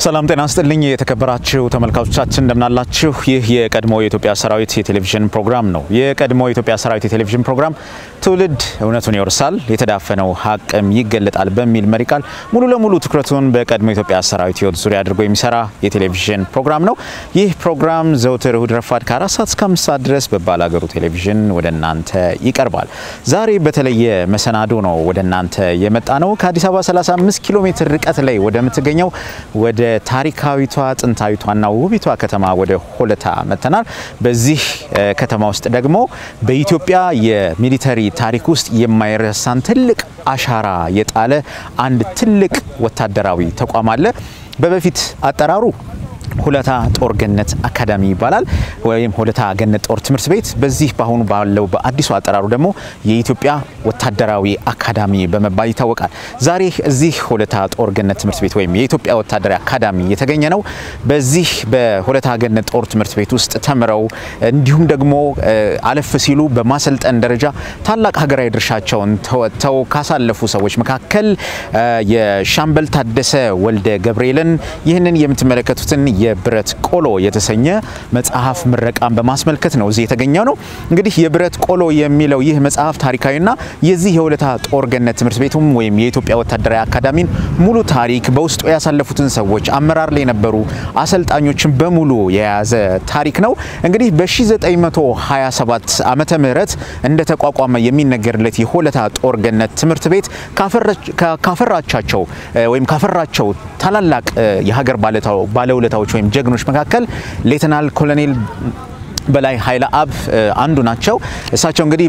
ሰላም ጤና ስጥልኝ የተከበራችሁ ተመልካቾቻችን እንደምናላችሁ። ይህ የቀድሞ የኢትዮጵያ ሰራዊት የቴሌቪዥን ፕሮግራም ነው። የቀድሞ የኢትዮጵያ ሰራዊት የቴሌቪዥን ፕሮግራም ትውልድ እውነቱን ይወርሳል፣ የተዳፈነው ሀቅም ይገለጣል በሚል መሪ ቃል ሙሉ ለሙሉ ትኩረቱን በቀድሞ የኢትዮጵያ ሰራዊት ሕይወት ዙሪያ አድርጎ የሚሰራ የቴሌቪዥን ፕሮግራም ነው። ይህ ፕሮግራም ዘውትር እሁድ ረፋድ ከአራት ሰዓት እስከ አምስት ሰዓት ድረስ በባላገሩ ቴሌቪዥን ወደ እናንተ ይቀርባል። ዛሬ በተለየ መሰናዶ ነው ወደ እናንተ የመጣ ነው። ከአዲስ አበባ 35 ኪሎ ሜትር ርቀት ላይ ወደምትገኘው ወደ ታሪካዊቷ ጥንታዊቷና ውቢቷ ከተማ ወደ ሆለታ መጥተናል። በዚህ ከተማ ውስጥ ደግሞ በኢትዮጵያ የሚሊተሪ ታሪክ ውስጥ የማይረሳን ትልቅ አሻራ የጣለ አንድ ትልቅ ወታደራዊ ተቋም አለ። በበፊት አጠራሩ ሆለታ ጦር ገነት አካዳሚ ይባላል፣ ወይም ሆለታ ገነት ጦር ትምህርት ቤት። በዚህ በአሁኑ ባለው በአዲሱ አጠራሩ ደግሞ የኢትዮጵያ ወታደራዊ አካዳሚ በመባል ይታወቃል። ዛሬ እዚህ ሆለታ ጦር ገነት ትምህርት ቤት ወይም የኢትዮጵያ ወታደራዊ አካዳሚ የተገኘ ነው። በዚህ በሆለታ ገነት ጦር ትምህርት ቤት ውስጥ ተምረው እንዲሁም ደግሞ አለፍ ሲሉ በማሰልጠን ደረጃ ታላቅ ሀገራዊ ድርሻቸውን ተወጥተው ካሳለፉ ሰዎች መካከል የሻምበል ታደሰ ወልደ ገብርኤልን ይህንን የምትመለከቱትን የብረት ቆሎ የተሰኘ መጽሐፍ ምረቃን በማስመልከት ነው እዚህ የተገኘው ነው። እንግዲህ የብረት ቆሎ የሚለው ይህ መጽሐፍ ታሪካዊና የዚህ የሆለታ ጦር ገነት ትምህርት ቤቱም ወይም የኢትዮጵያ ወታደራዊ አካዳሚን ሙሉ ታሪክ በውስጡ ያሳለፉትን ሰዎች አመራር ላይ የነበሩ አሰልጣኞችን በሙሉ የያዘ ታሪክ ነው። እንግዲህ በ1927 ዓመተ ምህረት እንደተቋቋመ የሚነገርለት የሆለታ ጦር ገነት ትምህርት ቤት ካፈራቻቸው ወይም ካፈራቸው ታላላቅ የሀገር ባለውለታዎች ወይም ጀግኖች መካከል ሌተናል ኮሎኔል በላይ ኃይለ አብ አንዱ ናቸው። እሳቸው እንግዲህ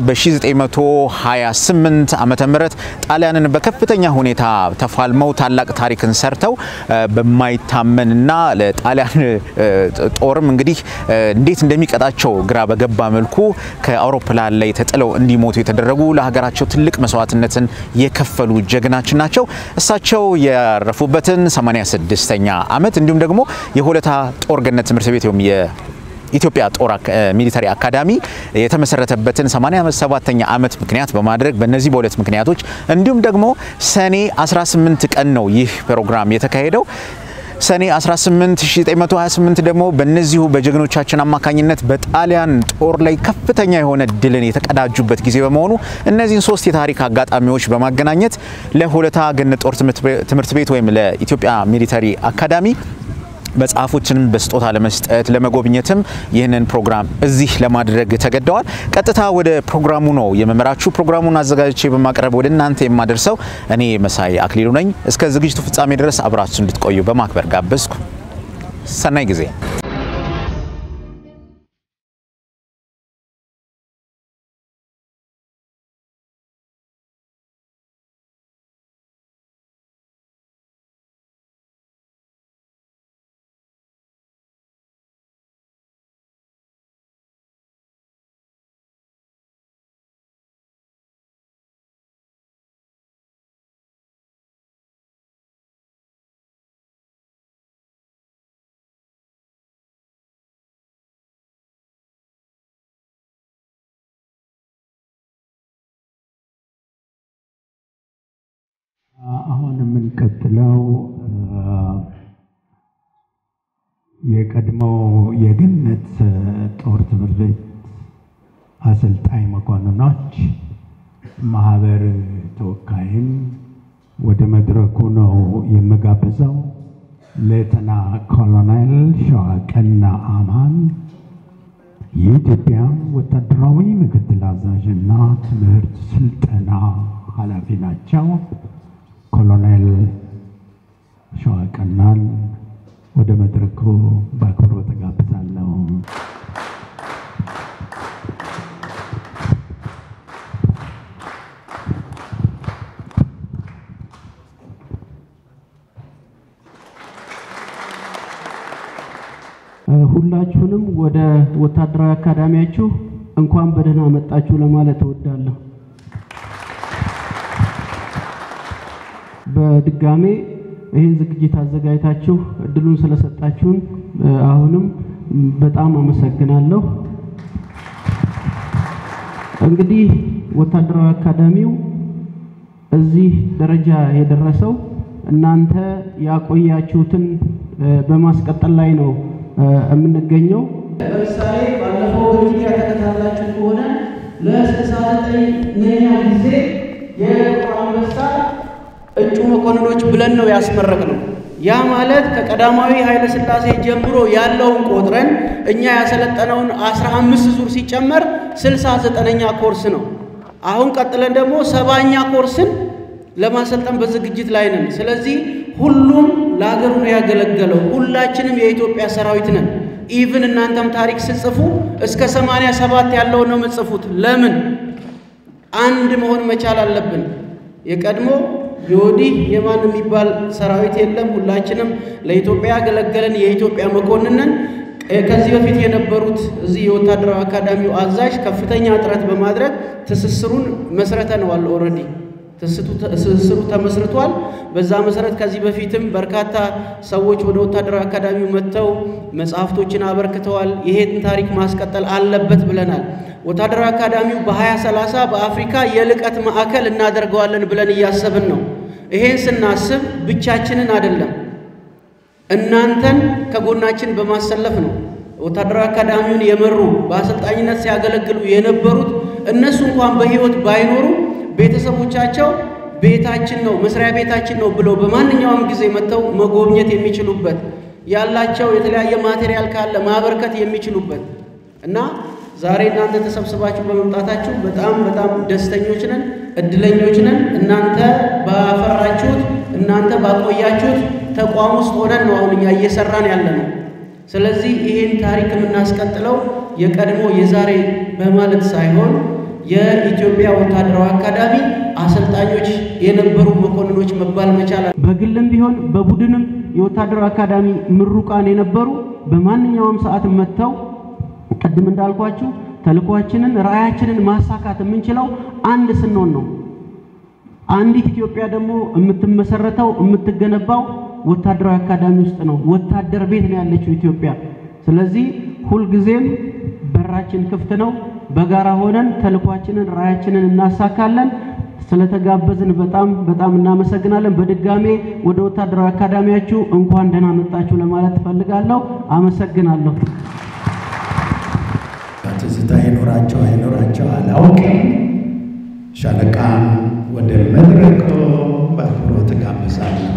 በ1928 ዓመተ ምህረት ጣሊያንን በከፍተኛ ሁኔታ ተፋልመው ታላቅ ታሪክን ሰርተው በማይታመንና ለጣሊያን ጦርም እንግዲህ እንዴት እንደሚቀጣቸው ግራ በገባ መልኩ ከአውሮፕላን ላይ ተጥለው እንዲሞቱ የተደረጉ ለሀገራቸው ትልቅ መስዋዕትነትን የከፈሉ ጀግናችን ናቸው። እሳቸው ያረፉበትን 86ኛ ዓመት እንዲሁም ደግሞ የሆለታ ጦር ገነት ትምህርት ቤት ወይም ኢትዮጵያ ጦር ሚሊተሪ አካዳሚ የተመሰረተበትን 87ኛ ዓመት ምክንያት በማድረግ በእነዚህ በሁለት ምክንያቶች እንዲሁም ደግሞ ሰኔ 18 ቀን ነው ይህ ፕሮግራም የተካሄደው። ሰኔ 18 1928 ደግሞ በእነዚሁ በጀግኖቻችን አማካኝነት በጣሊያን ጦር ላይ ከፍተኛ የሆነ ድልን የተቀዳጁበት ጊዜ በመሆኑ እነዚህን ሶስት የታሪክ አጋጣሚዎች በማገናኘት ለሆለታ ገነት ጦር ትምህርት ቤት ወይም ለኢትዮጵያ ሚሊተሪ አካዳሚ መጽሐፎችንም በስጦታ ለመስጠት ለመጎብኘትም ይህንን ፕሮግራም እዚህ ለማድረግ ተገደዋል። ቀጥታ ወደ ፕሮግራሙ ነው የመመራችሁ። ፕሮግራሙን አዘጋጅቼ በማቅረብ ወደ እናንተ የማደርሰው እኔ መሳይ አክሊሉ ነኝ። እስከ ዝግጅቱ ፍጻሜ ድረስ አብራችሁ እንድትቆዩ በማክበር ጋበዝኩ። ሰናይ ጊዜ። አሁን የምንቀጥለው የቀድሞው የገነት ጦር ትምህርት ቤት አሰልጣኝ መኮንኖች ማህበር ተወካይን ወደ መድረኩ ነው የምጋብዘው። ሌተና ኮሎኔል ሸዋቀና አማን የኢትዮጵያ ወታደራዊ ምክትል አዛዥና ትምህርት ስልጠና ኃላፊ ናቸው። ኮሎኔል ሸዋቀናን ወደ መድረኩ በአክብሮት ተጋብዛለሁ። ሁላችሁንም ወደ ወታደራዊ አካዳሚያችሁ እንኳን በደህና መጣችሁ ለማለት እወዳለሁ። በድጋሜ ይህን ዝግጅት አዘጋጅታችሁ እድሉን ስለሰጣችሁን አሁንም በጣም አመሰግናለሁ። እንግዲህ ወታደራዊ አካዳሚው እዚህ ደረጃ የደረሰው እናንተ ያቆያችሁትን በማስቀጠል ላይ ነው የምንገኘው። ለምሳሌ ባለፈው ሚዲያ ተከታትላችሁ ከሆነ ለስልሳ ዘጠነኛ ጊዜ የጥቁር አንበሳ እጩ መኮንኖች ብለን ነው ያስመረቅ ነው። ያ ማለት ከቀዳማዊ ኃይለ ሥላሴ ጀምሮ ያለውን ቆጥረን እኛ ያሰለጠነውን አስራ አምስት ዙር ሲጨመር ስልሳ ዘጠነኛ ኮርስ ነው። አሁን ቀጥለን ደግሞ ሰባኛ ኮርስን ለማሰልጠን በዝግጅት ላይ ነን። ስለዚህ ሁሉም ለሀገሩ ነው ያገለገለው። ሁላችንም የኢትዮጵያ ሰራዊት ነን። ኢቭን እናንተም ታሪክ ስጽፉ እስከ ሰማንያ ሰባት ያለውን ነው የምጽፉት። ለምን አንድ መሆን መቻል አለብን። የቀድሞ የወዲህ የማን የሚባል ሰራዊት የለም። ሁላችንም ለኢትዮጵያ ያገለገለን የኢትዮጵያ መኮንንን ከዚህ በፊት የነበሩት እዚህ የወታደራዊ አካዳሚው አዛዥ ከፍተኛ ጥረት በማድረግ ትስስሩን መስረተነዋል። ኦልሬዲ ትስስሩ ተመስርቷል። በዛ መሰረት ከዚህ በፊትም በርካታ ሰዎች ወደ ወታደራዊ አካዳሚው መጥተው መጽሐፍቶችን አበርክተዋል። ይሄን ታሪክ ማስቀጠል አለበት ብለናል። ወታደራዊ አካዳሚው በ2030 በአፍሪካ የልቀት ማዕከል እናደርገዋለን ብለን እያሰብን ነው። ይሄን ስናስብ ብቻችንን አይደለም፣ እናንተን ከጎናችን በማሰለፍ ነው። ወታደራዊ አካዳሚውን የመሩ በአሰልጣኝነት ሲያገለግሉ የነበሩት እነሱ እንኳን በሕይወት ባይኖሩ ቤተሰቦቻቸው ቤታችን ነው መስሪያ ቤታችን ነው ብለው በማንኛውም ጊዜ መጥተው መጎብኘት የሚችሉበት ያላቸው የተለያየ ማቴሪያል ካለ ማበርከት የሚችሉበት እና ዛሬ እናንተ ተሰብስባችሁ በመምጣታችሁ በጣም በጣም ደስተኞች ነን፣ እድለኞች ነን። እናንተ ባፈራችሁት እናንተ ባቆያችሁት ተቋም ውስጥ ሆነን ነው አሁን እኛ እየሰራን ያለ ነው። ስለዚህ ይህን ታሪክ የምናስቀጥለው የቀድሞ የዛሬ በማለት ሳይሆን የኢትዮጵያ ወታደራዊ አካዳሚ አሰልጣኞች የነበሩ መኮንኖች መባል መቻል በግልም ቢሆን በቡድንም የወታደራዊ አካዳሚ ምሩቃን የነበሩ በማንኛውም ሰዓት መጥተው ቅድም እንዳልኳችሁ ተልኳችንን ራዕያችንን ማሳካት የምንችለው አንድ ስንሆን ነው። አንዲት ኢትዮጵያ ደግሞ የምትመሰረተው የምትገነባው ወታደራዊ አካዳሚ ውስጥ ነው። ወታደር ቤት ነው ያለችው ኢትዮጵያ። ስለዚህ ሁልጊዜም በራችን ክፍት ነው። በጋራ ሆነን ተልኳችንን ራዕያችንን እናሳካለን። ስለተጋበዝን በጣም በጣም እናመሰግናለን። በድጋሜ ወደ ወታደራዊ አካዳሚያችሁ እንኳን ደህና መጣችሁ ለማለት እፈልጋለሁ። አመሰግናለሁ። ትዝታ ይኖራቸው አይኖራቸው አላውቅም። ሻለቃም ወደ መድረኩ በአክብሮት ጋብዛለሁ።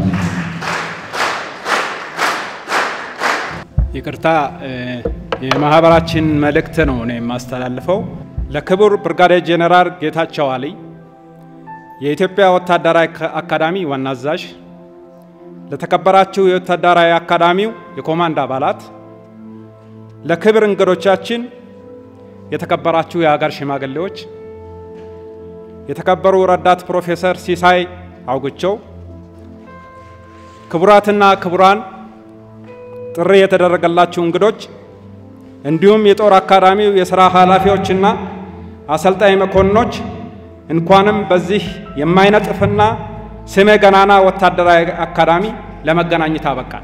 ይቅርታ የማህበራችን መልእክት ነው እኔ የማስተላልፈው ለክቡር ብርጋዴር ጄኔራል ጌታቸው አሊ የኢትዮጵያ ወታደራዊ አካዳሚ ዋና አዛዥ፣ ለተከበራችሁ የወታደራዊ አካዳሚው የኮማንድ አባላት፣ ለክብር እንግዶቻችን፣ የተከበራችሁ የሀገር ሽማግሌዎች፣ የተከበሩ ረዳት ፕሮፌሰር ሲሳይ አውግቸው፣ ክቡራትና ክቡራን ጥሪ የተደረገላችሁ እንግዶች እንዲሁም የጦር አካዳሚው የሥራ ኃላፊዎችና አሰልጣኝ መኮንኖች እንኳንም በዚህ የማይነጥፍና ስመ ገናና ወታደራዊ አካዳሚ ለመገናኘት አበቃል።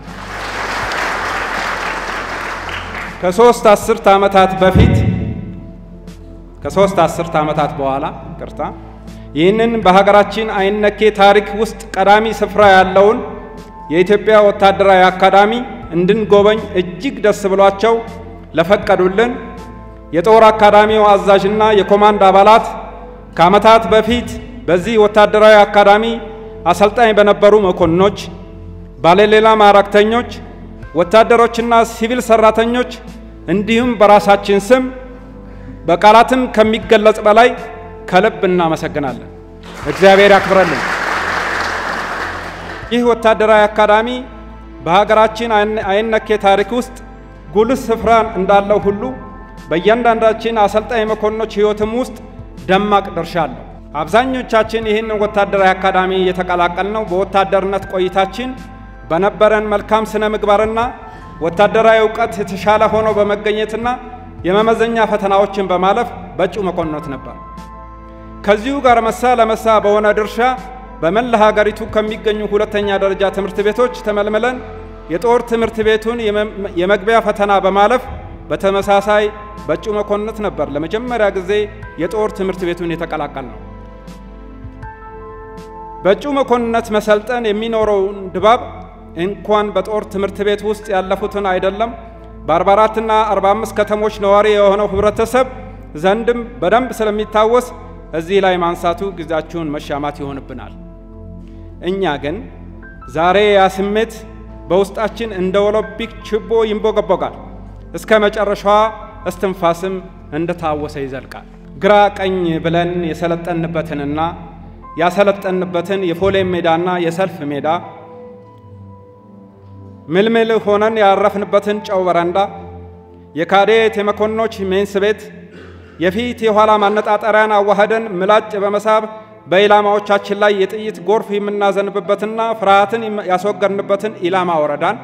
ከሶስት አስርት ዓመታት በፊት ከሶስት አስርት ዓመታት በኋላ ቅርታ ይህንን በሀገራችን አይነኬ ታሪክ ውስጥ ቀዳሚ ስፍራ ያለውን የኢትዮጵያ ወታደራዊ አካዳሚ እንድንጎበኝ እጅግ ደስ ብሏቸው ለፈቀዱልን የጦር አካዳሚው አዛዥና የኮማንድ አባላት ከዓመታት በፊት በዚህ ወታደራዊ አካዳሚ አሰልጣኝ በነበሩ መኮንኖች፣ ባለሌላ ማዕረግተኞች፣ ወታደሮችና ሲቪል ሰራተኞች እንዲሁም በራሳችን ስም በቃላትም ከሚገለጽ በላይ ከልብ እናመሰግናለን። እግዚአብሔር ያክብረልን። ይህ ወታደራዊ አካዳሚ በሀገራችን አይነኬ ታሪክ ውስጥ ጉልህ ስፍራ እንዳለው ሁሉ በእያንዳንዳችን አሰልጣኝ መኮንኖች ሕይወትም ውስጥ ደማቅ ድርሻ አለው። አብዛኞቻችን ይህንን ወታደራዊ አካዳሚ የተቀላቀልነው በወታደርነት ቆይታችን በነበረን መልካም ስነ ምግባርና ወታደራዊ እውቀት የተሻለ ሆኖ በመገኘትና የመመዘኛ ፈተናዎችን በማለፍ በእጩ መኮንኖች ነበር። ከዚሁ ጋር መሳ ለመሳ በሆነ ድርሻ በመላ ሀገሪቱ ከሚገኙ ሁለተኛ ደረጃ ትምህርት ቤቶች ተመልምለን የጦር ትምህርት ቤቱን የመግቢያ ፈተና በማለፍ በተመሳሳይ በእጩ መኮንነት ነበር ለመጀመሪያ ጊዜ የጦር ትምህርት ቤቱን የተቀላቀል ነው። በእጩ መኮንነት መሰልጠን የሚኖረውን ድባብ እንኳን በጦር ትምህርት ቤት ውስጥ ያለፉትን አይደለም በ44 እና 45 ከተሞች ነዋሪ የሆነው ህብረተሰብ ዘንድም በደንብ ስለሚታወስ እዚህ ላይ ማንሳቱ ጊዜያችሁን መሻማት ይሆንብናል። እኛ ግን ዛሬ ያ ስሜት በውስጣችን እንደ ኦሎምፒክ ችቦ ይንቦገቦጋል። እስከ መጨረሻዋ እስትንፋስም እንደታወሰ ይዘልቃል። ግራ ቀኝ ብለን የሰለጠንበትንና ያሰለጠንበትን የፎሌም ሜዳና የሰልፍ ሜዳ ምልምል ሆነን ያረፍንበትን ጨው በረንዳ የካዴት የመኮንኖች ሜንስ ቤት የፊት የኋላ ማነጣጠሪያን አዋህደን ምላጭ በመሳብ በኢላማዎቻችን ላይ የጥይት ጎርፍ የምናዘንብበትና ፍርሃትን ያስወገድንበትን ኢላማ ወረዳን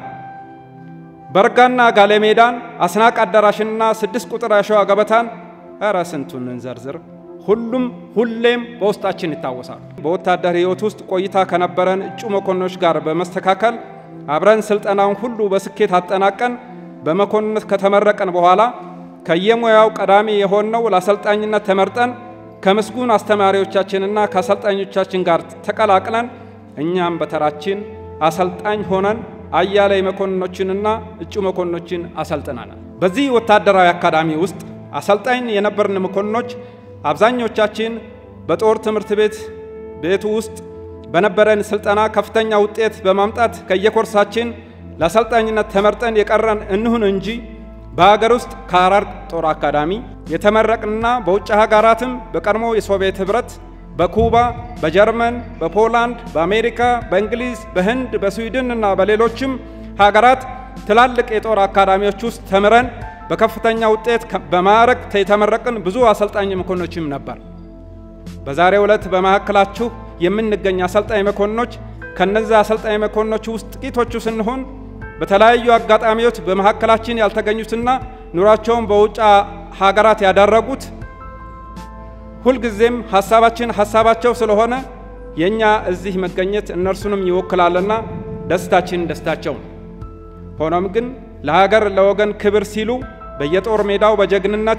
በርጋና ጋሌሜዳን አስናቅ አዳራሽንና ስድስት ቁጥር ያሸዋ ገበታን እረ ስንቱን እንዘርዝር። ሁሉም ሁሌም በውስጣችን ይታወሳሉ። በወታደር ሕይወት ውስጥ ቆይታ ከነበረን እጩ መኮንኖች ጋር በመስተካከል አብረን ስልጠናውን ሁሉ በስኬት አጠናቀን በመኮንነት ከተመረቀን በኋላ ከየሙያው ቀዳሚ የሆነው ለአሰልጣኝነት ተመርጠን ከምስጉን አስተማሪዎቻችንና ከአሰልጣኞቻችን ጋር ተቀላቅለን እኛም በተራችን አሰልጣኝ ሆነን አያሌ መኮንኖችንና እጩ መኮንኖችን አሰልጥነናል። በዚህ ወታደራዊ አካዳሚ ውስጥ አሰልጣኝ የነበርን መኮንኖች አብዛኞቻችን በጦር ትምህርት ቤት ቤቱ ውስጥ በነበረን ስልጠና ከፍተኛ ውጤት በማምጣት ከየኮርሳችን ለአሰልጣኝነት ተመርጠን የቀረን እንሁን እንጂ በሀገር ውስጥ ከሐረር ጦር አካዳሚ የተመረቅንና በውጭ ሀገራትም በቀድሞ የሶቪየት ኅብረት፣ በኩባ፣ በጀርመን፣ በፖላንድ፣ በአሜሪካ፣ በእንግሊዝ፣ በህንድ፣ በስዊድን እና በሌሎችም ሀገራት ትላልቅ የጦር አካዳሚዎች ውስጥ ተምረን በከፍተኛ ውጤት በማዕረግ የተመረቅን ብዙ አሰልጣኝ መኮንኖችም ነበር። በዛሬው ዕለት በመካከላችሁ የምንገኝ አሰልጣኝ መኮንኖች ከነዚህ አሰልጣኝ መኮንኖች ውስጥ ጥቂቶቹ ስንሆን በተለያዩ አጋጣሚዎች በመካከላችን ያልተገኙትና ኑሯቸውን በውጭ ሀገራት ያደረጉት ሁልጊዜም ሀሳባችን ሀሳባቸው ስለሆነ የእኛ እዚህ መገኘት እነርሱንም ይወክላልና ደስታችን ደስታቸው ነው። ሆኖም ግን ለሀገር ለወገን ክብር ሲሉ በየጦር ሜዳው በጀግንነት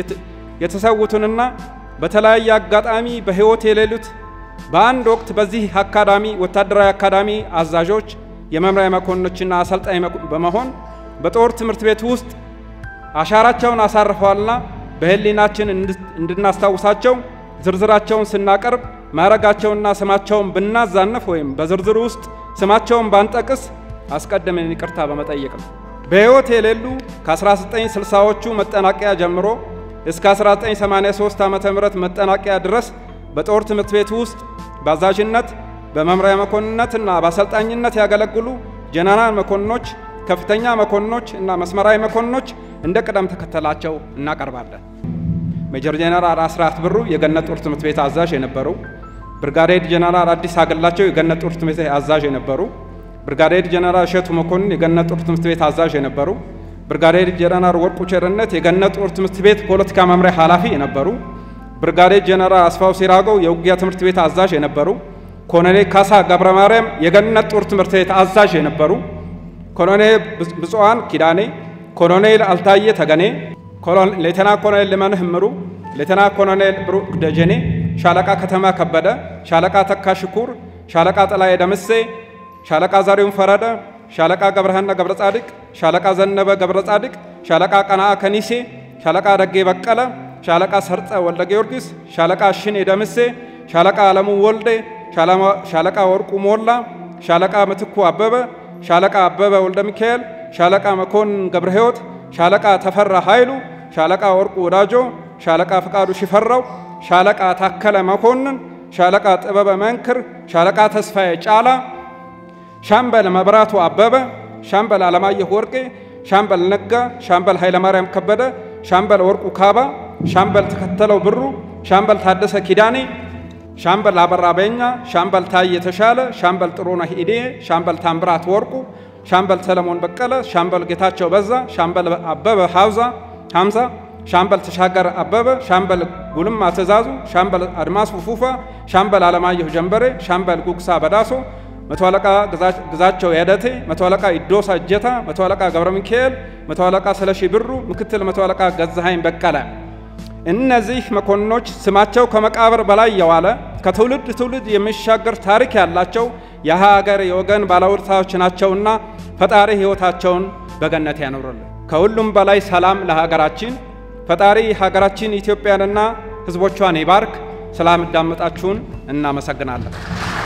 የተሰዉትንና በተለያየ አጋጣሚ በሕይወት የሌሉት በአንድ ወቅት በዚህ አካዳሚ ወታደራዊ አካዳሚ አዛዦች፣ የመምሪያ መኮንኖችና አሰልጣኝ በመሆን በጦር ትምህርት ቤት ውስጥ አሻራቸውን አሳርፈዋልና በሕሊናችን እንድናስታውሳቸው ዝርዝራቸውን ስናቀርብ ማዕረጋቸውንና ስማቸውን ብናዛነፍ ወይም በዝርዝሩ ውስጥ ስማቸውን ባንጠቅስ አስቀድመን ይቅርታ በመጠየቅ ነው። በሕይወት የሌሉ ከ1960ዎቹ መጠናቀያ ጀምሮ እስከ 1983 ዓ ም መጠናቀያ ድረስ በጦር ትምህርት ቤት ውስጥ በአዛዥነት በመምሪያ መኮንነትና በአሰልጣኝነት ያገለግሉ ጀነራል መኮንኖች፣ ከፍተኛ መኮንኖች እና መስመራዊ መኮንኖች እንደ ቅደም ተከተላቸው እናቀርባለን። ሜጀር ጀነራል አስራት ብሩ የገነት ጦር ትምህርት ቤት አዛዥ የነበሩ፣ ብርጋዴር ጀነራል አዲስ አገላቸው የገነት ጦር ትምህርት ቤት አዛዥ የነበሩ፣ ብርጋዴር ጀነራል እሸቱ መኮንን የገነት ጦር ትምህርት ቤት አዛዥ የነበሩ፣ ብርጋዴር ጀነራል ወርቁ ቸርነት የገነት ጦር ትምህርት ቤት ፖለቲካ መምሪያ ኃላፊ የነበሩ፣ ብርጋዴር ጀነራል አስፋው ሲራገው የውጊያ ትምህርት ቤት አዛዥ የነበሩ፣ ኮሎኔል ካሳ ገብረ ማርያም የገነት ጦር ትምህርት ቤት አዛዥ የነበሩ፣ ኮሎኔል ብፁዓን ኪዳኔ፣ ኮሎኔል አልታየ ተገኔ፣ ሌተና ኮሎኔል ልመንህ እምሩ፣ ሌተና ኮሎኔል ብሩክ ደጀኔ፣ ሻለቃ ከተማ ከበደ፣ ሻለቃ ተካ ሽኩር፣ ሻለቃ ጥላዬ ደምሴ፣ ሻለቃ ዛሬውን ፈረደ፣ ሻለቃ ገብረሃና ገብረ ጻድቅ፣ ሻለቃ ዘነበ ገብረ ጻድቅ፣ ሻለቃ ቀናአ ከኒሴ፣ ሻለቃ ደጌ በቀለ፣ ሻለቃ ሰርጸ ወልደ ጊዮርጊስ፣ ሻለቃ ሽኔ ደምሴ፣ ሻለቃ አለሙ ወልዴ፣ ሻለቃ ወርቁ ሞላ፣ ሻለቃ ምትኩ አበበ፣ ሻለቃ አበበ ወልደ ሚካኤል፣ ሻለቃ መኮንን ገብረ ሕይወት፣ ሻለቃ ተፈራ ኃይሉ፣ ሻለቃ ወርቁ ወዳጆ፣ ሻለቃ ፍቃዱ ሽፈራው፣ ሻለቃ ታከለ መኮንን፣ ሻለቃ ጥበበ መንክር፣ ሻለቃ ተስፋዬ ጫላ፣ ሻምበል መብራቱ አበበ፣ ሻምበል አለማየሁ ወርቄ፣ ሻምበል ነጋ፣ ሻምበል ኃይለማርያም ከበደ፣ ሻምበል ወርቁ ካባ፣ ሻምበል ተከተለው ብሩ፣ ሻምበል ታደሰ ኪዳኔ፣ ሻምበል አበራ በኛ፣ ሻምበል ታዬ የተሻለ፣ ሻምበል ጥሩነህ ኢዴ፣ ሻምበል ታምራት ወርቁ፣ ሻምበል ሰለሞን በቀለ፣ ሻምበል ጌታቸው በዛ፣ ሻምበል አበበ ሀውዛ ሀምዛ፣ ሻምበል ተሻገር አበበ፣ ሻምበል ጉልማ ትእዛዙ፣ ሻምበል አድማሱ ፉፋ፣ ሻምበል አለማየሁ ጀንበሬ፣ ሻምበል ጉግሳ በዳሶ፣ መቶ አለቃ ግዛቸው ያደቴ፣ መቶ አለቃ ኢዶሳ እጀታ፣ መቶ አለቃ ገብረ ሚካኤል፣ መቶ አለቃ ስለሺ ብሩ፣ ምክትል መቶ አለቃ ገዛሃኝ በቀለ። እነዚህ መኮንኖች ስማቸው ከመቃብር በላይ የዋለ ከትውልድ ትውልድ የሚሻገር ታሪክ ያላቸው የሀገር የወገን ባለውለታዎች ናቸውና ፈጣሪ ሕይወታቸውን በገነት ያኖርልን። ከሁሉም በላይ ሰላም ለሀገራችን። ፈጣሪ ሀገራችን ኢትዮጵያንና ሕዝቦቿን ይባርክ። ስላዳመጣችሁን እናመሰግናለን።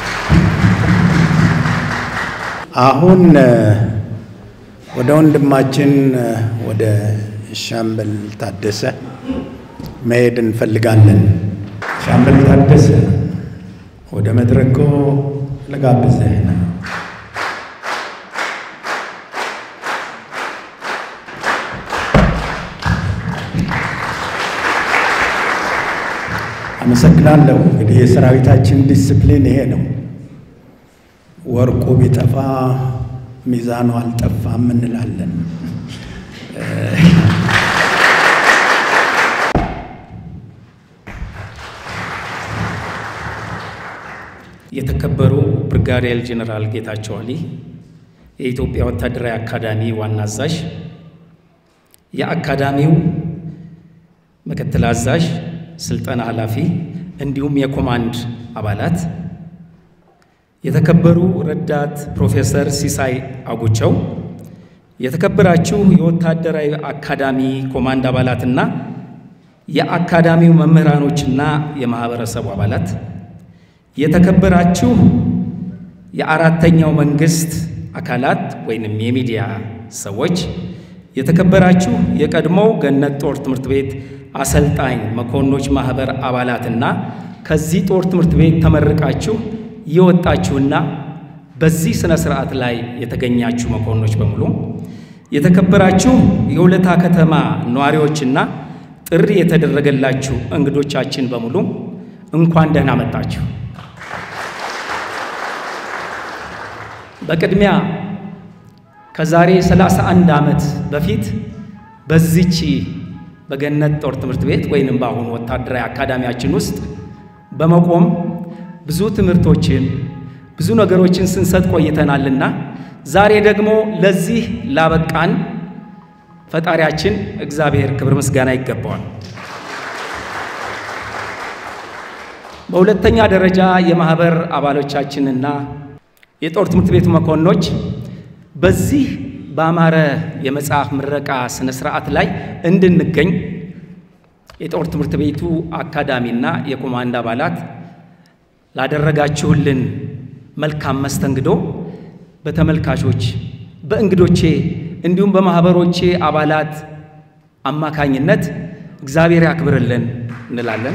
አሁን ወደ ወንድማችን ወደ ሻምበል ታደሰ መሄድ እንፈልጋለን። ሻምበል ታደሰ ወደ መድረኩ ልጋብዝህ ነው። አመሰግናለሁ። እንግዲህ የሰራዊታችን ዲስፕሊን ይሄ ነው። ወርቁ ቢጠፋ ሚዛኑ አልጠፋም እንላለን። የተከበሩ ብርጋዴር ጄኔራል ጌታቸው አሊ የኢትዮጵያ ወታደራዊ አካዳሚ ዋና አዛዥ፣ የአካዳሚው ምክትል አዛዥ፣ ስልጠና ኃላፊ እንዲሁም የኮማንድ አባላት፣ የተከበሩ ረዳት ፕሮፌሰር ሲሳይ አጉቸው፣ የተከበራችሁ የወታደራዊ አካዳሚ ኮማንድ አባላትና የአካዳሚው መምህራኖችና የማህበረሰቡ አባላት የተከበራችሁ የአራተኛው መንግስት አካላት ወይንም የሚዲያ ሰዎች፣ የተከበራችሁ የቀድሞው ገነት ጦር ትምህርት ቤት አሰልጣኝ መኮንኖች ማህበር አባላትና ከዚህ ጦር ትምህርት ቤት ተመርቃችሁ የወጣችሁና በዚህ ስነ ስርዓት ላይ የተገኛችሁ መኮንኖች በሙሉ፣ የተከበራችሁ የሆለታ ከተማ ነዋሪዎችና ጥሪ የተደረገላችሁ እንግዶቻችን በሙሉ እንኳን ደህና መጣችሁ። በቅድሚያ ከዛሬ 31 ዓመት በፊት በዚች በገነት ጦር ትምህርት ቤት ወይንም በአሁኑ ወታደራዊ አካዳሚያችን ውስጥ በመቆም ብዙ ትምህርቶችን ብዙ ነገሮችን ስንሰጥ ቆይተናልና ዛሬ ደግሞ ለዚህ ላበቃን ፈጣሪያችን እግዚአብሔር ክብር ምስጋና ይገባዋል። በሁለተኛ ደረጃ የማህበር አባሎቻችንና የጦር ትምህርት ቤቱ መኮንኖች በዚህ በአማረ የመጽሐፍ ምረቃ ስነ ስርዓት ላይ እንድንገኝ የጦር ትምህርት ቤቱ አካዳሚና የኮማንድ አባላት ላደረጋችሁልን መልካም መስተንግዶ በተመልካቾች በእንግዶቼ እንዲሁም በማኅበሮቼ አባላት አማካኝነት እግዚአብሔር ያክብርልን እንላለን።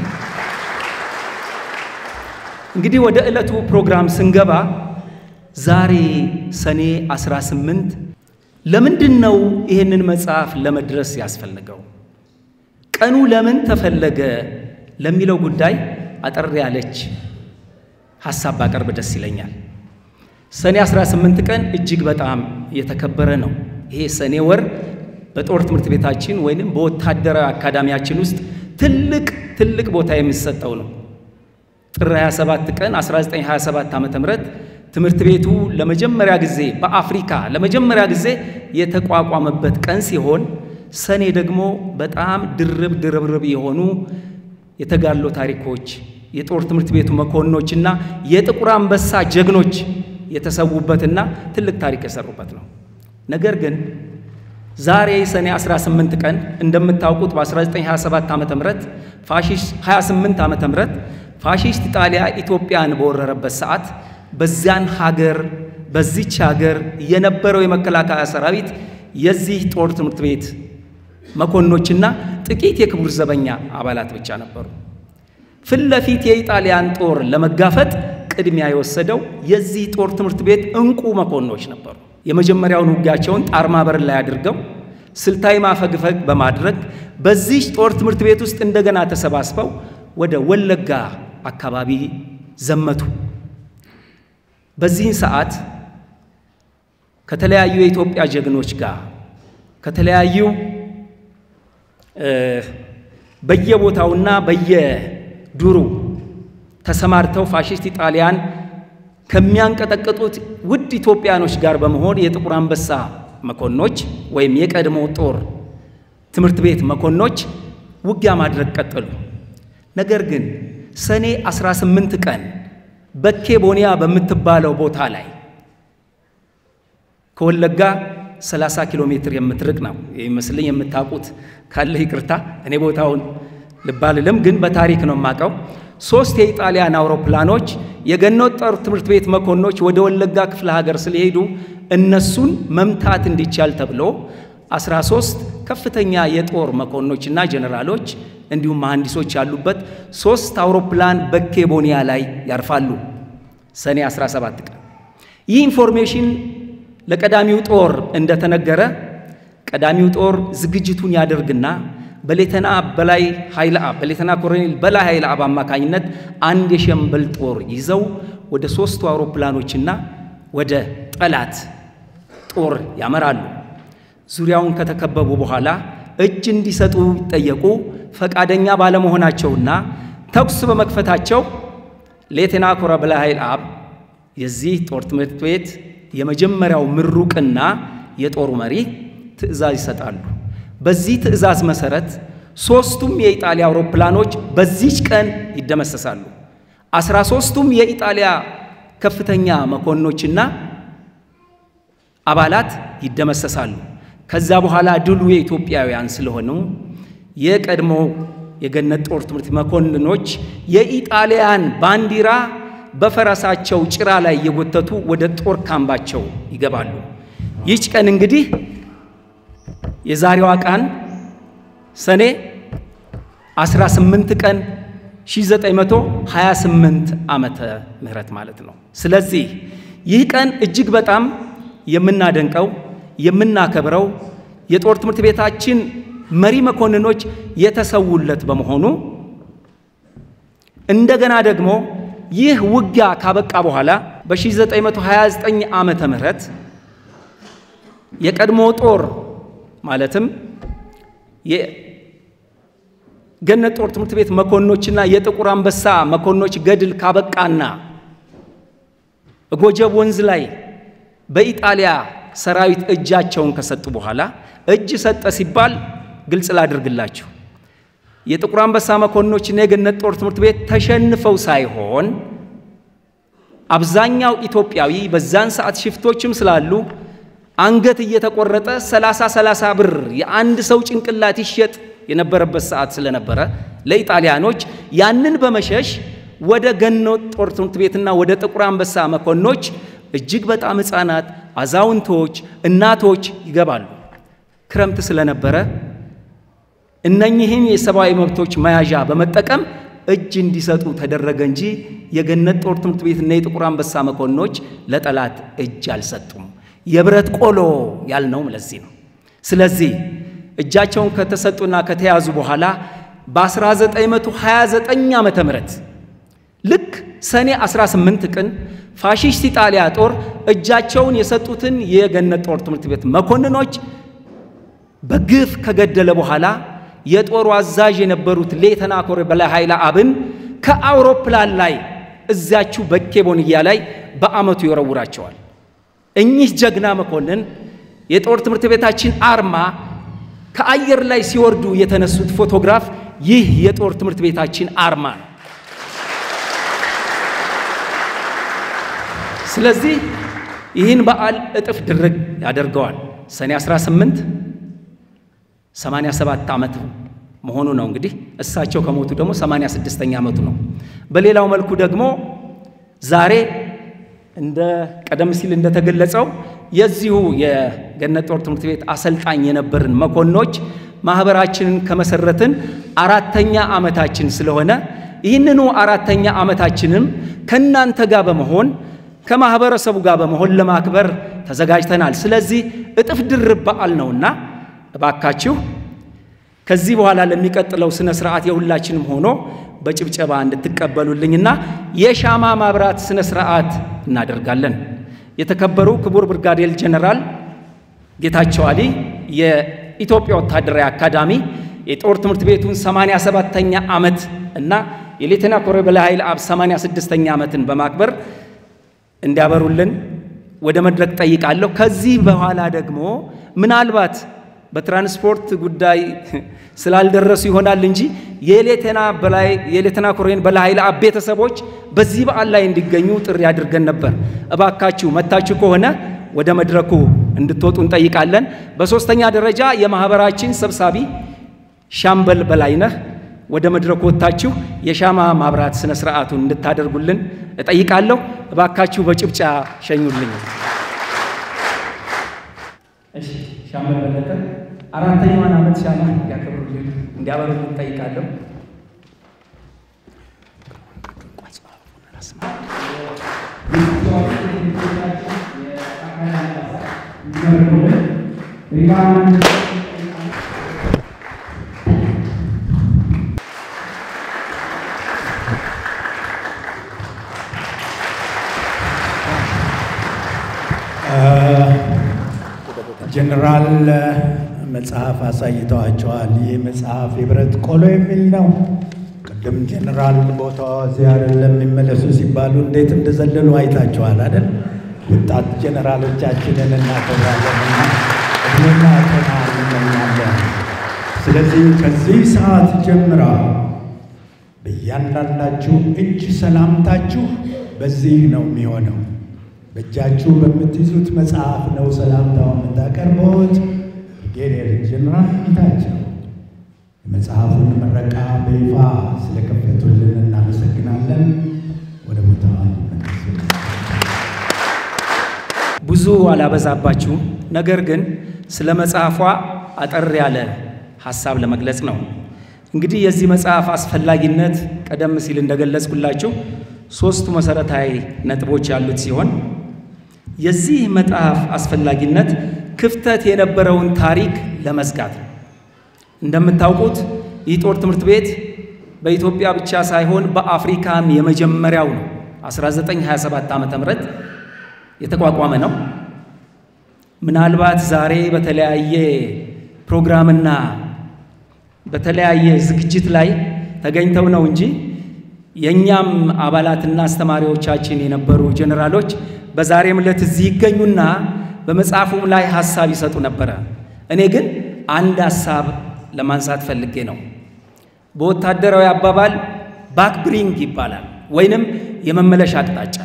እንግዲህ ወደ ዕለቱ ፕሮግራም ስንገባ ዛሬ ሰኔ 18 ለምንድን ነው ይህንን መጽሐፍ ለመድረስ ያስፈልገው? ቀኑ ለምን ተፈለገ? ለሚለው ጉዳይ አጠር ያለች ሐሳብ ባቀርብ ደስ ይለኛል። ሰኔ 18 ቀን እጅግ በጣም የተከበረ ነው። ይሄ ሰኔ ወር በጦር ትምህርት ቤታችን ወይንም በወታደራዊ አካዳሚያችን ውስጥ ትልቅ ትልቅ ቦታ የሚሰጠው ነው። ጥር 27 ቀን 1927 ዓ.ም ትምህርት ቤቱ ለመጀመሪያ ጊዜ በአፍሪካ ለመጀመሪያ ጊዜ የተቋቋመበት ቀን ሲሆን ሰኔ ደግሞ በጣም ድርብ ድርብርብ የሆኑ የተጋድሎ ታሪኮች የጦር ትምህርት ቤቱ መኮንኖችና የጥቁር አንበሳ ጀግኖች የተሰዉበትና ትልቅ ታሪክ የሰሩበት ነው። ነገር ግን ዛሬ ሰኔ 18 ቀን እንደምታውቁት በ1927 ዓ ም ፋሺስት 28 ዓ ም ፋሺስት ኢጣሊያ ኢትዮጵያን በወረረበት ሰዓት በዚያን ሀገር በዚች ሀገር የነበረው የመከላከያ ሰራዊት የዚህ ጦር ትምህርት ቤት መኮንኖችና ጥቂት የክቡር ዘበኛ አባላት ብቻ ነበሩ። ፊት ለፊት የኢጣሊያን ጦር ለመጋፈጥ ቅድሚያ የወሰደው የዚህ ጦር ትምህርት ቤት እንቁ መኮንኖች ነበሩ። የመጀመሪያውን ውጊያቸውን ጣርማ በር ላይ አድርገው ስልታዊ ማፈግፈግ በማድረግ በዚህ ጦር ትምህርት ቤት ውስጥ እንደገና ተሰባስበው ወደ ወለጋ አካባቢ ዘመቱ። በዚህን ሰዓት ከተለያዩ የኢትዮጵያ ጀግኖች ጋር ከተለያዩ በየቦታውና በየዱሩ ተሰማርተው ፋሽስት ኢጣሊያን ከሚያንቀጠቅጡት ውድ ኢትዮጵያኖች ጋር በመሆን የጥቁር አንበሳ መኮንኖች ወይም የቀድሞ ጦር ትምህርት ቤት መኮንኖች ውጊያ ማድረግ ቀጠሉ። ነገር ግን ሰኔ 18 ቀን በኬ ቦኒያ በምትባለው ቦታ ላይ ከወለጋ 30 ኪሎ ሜትር የምትርቅ ነው ይመስልኝ። የምታውቁት ካለ ይቅርታ፣ እኔ ቦታውን ልባልልም፣ ግን በታሪክ ነው የማውቀው። ሶስት የኢጣሊያን አውሮፕላኖች የገነት ጦር ትምህርት ቤት መኮንኖች ወደ ወለጋ ክፍለ ሀገር ስለሄዱ እነሱን መምታት እንዲቻል ተብሎ 13 ከፍተኛ የጦር መኮንኖችና ጀኔራሎች እንዲሁም መሐንዲሶች ያሉበት ሶስት አውሮፕላን በኬ ቦኒያ ላይ ያርፋሉ ሰኔ 17 ቀን። ይህ ኢንፎርሜሽን ለቀዳሚው ጦር እንደተነገረ ቀዳሚው ጦር ዝግጅቱን ያደርግና በሌተና በላይ ኃይለ አብ በሌተና ኮሎኔል በላይ ኃይለ አብ አማካኝነት አንድ የሸምበል ጦር ይዘው ወደ ሶስቱ አውሮፕላኖችና ወደ ጠላት ጦር ያመራሉ። ዙሪያውን ከተከበቡ በኋላ እጅ እንዲሰጡ ቢጠየቁ ፈቃደኛ ባለመሆናቸውና ተኩስ በመክፈታቸው ሌተና ኮሎኔል በላይ ኃይለ አብ የዚህ ጦር ትምህርት ቤት የመጀመሪያው ምሩቅና የጦሩ መሪ ትዕዛዝ ይሰጣሉ። በዚህ ትዕዛዝ መሰረት ሦስቱም የኢጣሊያ አውሮፕላኖች በዚች ቀን ይደመሰሳሉ። አስራ ሦስቱም የኢጣሊያ ከፍተኛ መኮንኖችና አባላት ይደመሰሳሉ። ከዛ በኋላ ድሉ የኢትዮጵያውያን ስለሆኑ የቀድሞ የገነት ጦር ትምህርት መኮንኖች የኢጣሊያን ባንዲራ በፈረሳቸው ጭራ ላይ እየጎተቱ ወደ ጦር ካምባቸው ይገባሉ። ይህች ቀን እንግዲህ የዛሬዋ ቀን ሰኔ 18 ቀን 1928 ዓመተ ምህረት ማለት ነው። ስለዚህ ይህ ቀን እጅግ በጣም የምናደንቀው የምናከብረው የጦር ትምህርት ቤታችን መሪ መኮንኖች የተሰውለት በመሆኑ እንደገና ደግሞ ይህ ውጊያ ካበቃ በኋላ በ1929 ዓመተ ምህረት የቀድሞ ጦር ማለትም የገነት ጦር ትምህርት ቤት መኮንኖችና የጥቁር አንበሳ መኮንኖች ገድል ካበቃና ጎጀብ ወንዝ ላይ በኢጣሊያ ሰራዊት እጃቸውን ከሰጡ በኋላ እጅ ሰጠ ሲባል ግልጽ ላድርግላችሁ የጥቁር አንበሳ መኮንኖችና የገነት ጦር ትምህርት ቤት ተሸንፈው ሳይሆን አብዛኛው ኢትዮጵያዊ በዛን ሰዓት ሽፍቶችም ስላሉ አንገት እየተቆረጠ 30 30 ብር የአንድ ሰው ጭንቅላት ይሸጥ የነበረበት ሰዓት ስለነበረ ለኢጣሊያኖች ያንን በመሸሽ ወደ ገነት ጦር ትምህርት ቤትና ወደ ጥቁር አንበሳ መኮንኖች እጅግ በጣም ሕፃናት፣ አዛውንቶች፣ እናቶች ይገባሉ። ክረምት ስለነበረ እነኚህን የሰብአዊ መብቶች መያዣ በመጠቀም እጅ እንዲሰጡ ተደረገ እንጂ የገነት ጦር ትምህርት ቤትና የጥቁር አንበሳ መኮንኖች ለጠላት እጅ አልሰጡም። የብረት ቆሎ ያልነውም ለዚህ ነው። ስለዚህ እጃቸውን ከተሰጡና ከተያዙ በኋላ በ1929 ዓመተ ምህረት ልክ ሰኔ 18 ቀን ፋሺስት ኢጣሊያ ጦር እጃቸውን የሰጡትን የገነት ጦር ትምህርት ቤት መኮንኖች በግፍ ከገደለ በኋላ የጦሩ አዛዥ የነበሩት ሌተና ኮሎኔል በላይ ኃይለ አብን ከአውሮፕላን ላይ እዚያችሁ በኬቦንያ ላይ በአመቱ ይወረውራቸዋል። እኚህ ጀግና መኮንን የጦር ትምህርት ቤታችን አርማ ከአየር ላይ ሲወርዱ የተነሱት ፎቶግራፍ ይህ የጦር ትምህርት ቤታችን አርማ ነው። ስለዚህ ይህን በዓል እጥፍ ድርግ ያደርገዋል። ሰኔ 18 87 ዓመት መሆኑ ነው። እንግዲህ እሳቸው ከሞቱ ደግሞ 86ኛ ዓመቱ ነው። በሌላው መልኩ ደግሞ ዛሬ እንደ ቀደም ሲል እንደተገለጸው የዚሁ የገነት ጦር ትምህርት ቤት አሰልጣኝ የነበርን መኮንኖች ማህበራችንን ከመሰረትን አራተኛ ዓመታችን ስለሆነ ይህንኑ አራተኛ ዓመታችንም ከእናንተ ጋር በመሆን ከማህበረሰቡ ጋር በመሆን ለማክበር ተዘጋጅተናል። ስለዚህ እጥፍ ድርብ በዓል ነውና እባካችሁ ከዚህ በኋላ ለሚቀጥለው ስነ ስርዓት የሁላችንም ሆኖ በጭብጨባ እንድትቀበሉልኝና የሻማ ማብራት ስነ ስርዓት እናደርጋለን። የተከበሩ ክቡር ብርጋዴር ጀነራል ጌታቸው አሊ የኢትዮጵያ ወታደራዊ አካዳሚ የጦር ትምህርት ቤቱን 87ኛ ዓመት እና የሌተና ኮሎኔል በላይ ኃይለ አብ 86ኛ ዓመትን በማክበር እንዲያበሩልን ወደ መድረክ ጠይቃለሁ። ከዚህ በኋላ ደግሞ ምናልባት በትራንስፖርት ጉዳይ ስላልደረሱ ይሆናል እንጂ የሌተና በላይ የሌተና ኮሎኔል በላይ ኃይለ አብ ቤተሰቦች በዚህ በዓል ላይ እንዲገኙ ጥሪ አድርገን ነበር። እባካችሁ መታችሁ ከሆነ ወደ መድረኩ እንድትወጡ እንጠይቃለን። በሶስተኛ ደረጃ የማህበራችን ሰብሳቢ ሻምበል በላይነህ ወደ መድረኩ ወጥታችሁ የሻማ ማብራት ስነ ስርዓቱን እንድታደርጉልን እጠይቃለሁ። እባካችሁ በጭብጫ ሸኙልኝ። እሺ፣ ሻምበል በለጠ አራተኛዋን ዓመት ሻማ እንዲያከብሩልን እንዲያበሩልን እጠይቃለሁ። ጀነራል መጽሐፍ አሳይተዋቸዋል። ይህ መጽሐፍ የብረት ቆሎ የሚል ነው። ቅድም ጀነራል ቦታው እዚህ አይደለም የሚመለሱ ሲባሉ እንዴት እንደዘለሉ አይታቸዋል አይደል? ወጣት ጀነራሎቻችንን እናከብራለንና እድሜና ጤና እንመኛለን። ስለዚህ ከዚህ ሰዓት ጀምራ በእያንዳንዳችሁ እጅ ሰላምታችሁ በዚህ ነው የሚሆነው። በእጃችሁ በምትይዙት መጽሐፍ ነው ሰላምታው የምታቀርቡት። ብርጌዴር ጀነራል ጌታቸው የመጽሐፉን ምረቃ በይፋ ስለከፈቱልን እናመሰግናለን። ወደ ቦታ ብዙ አላበዛባችሁም። ነገር ግን ስለ መጽሐፏ አጠር ያለ ሐሳብ ለመግለጽ ነው። እንግዲህ የዚህ መጽሐፍ አስፈላጊነት ቀደም ሲል እንደገለጽኩላችሁ ሦስቱ መሠረታዊ ነጥቦች ያሉት ሲሆን የዚህ መጽሐፍ አስፈላጊነት ክፍተት የነበረውን ታሪክ ለመዝጋት ነው። እንደምታውቁት ይህ ጦር ትምህርት ቤት በኢትዮጵያ ብቻ ሳይሆን በአፍሪካም የመጀመሪያው ነው። 1927 ዓ ም የተቋቋመ ነው። ምናልባት ዛሬ በተለያየ ፕሮግራምና በተለያየ ዝግጅት ላይ ተገኝተው ነው እንጂ የእኛም አባላትና አስተማሪዎቻችን የነበሩ ጀኔራሎች በዛሬም ዕለት እዚህ ይገኙና በመጽሐፉም ላይ ሐሳብ ይሰጡ ነበረ። እኔ ግን አንድ ሐሳብ ለማንሳት ፈልጌ ነው። በወታደራዊ አባባል ባክ ብሪንግ ይባላል፣ ወይንም የመመለሻ አቅጣጫ።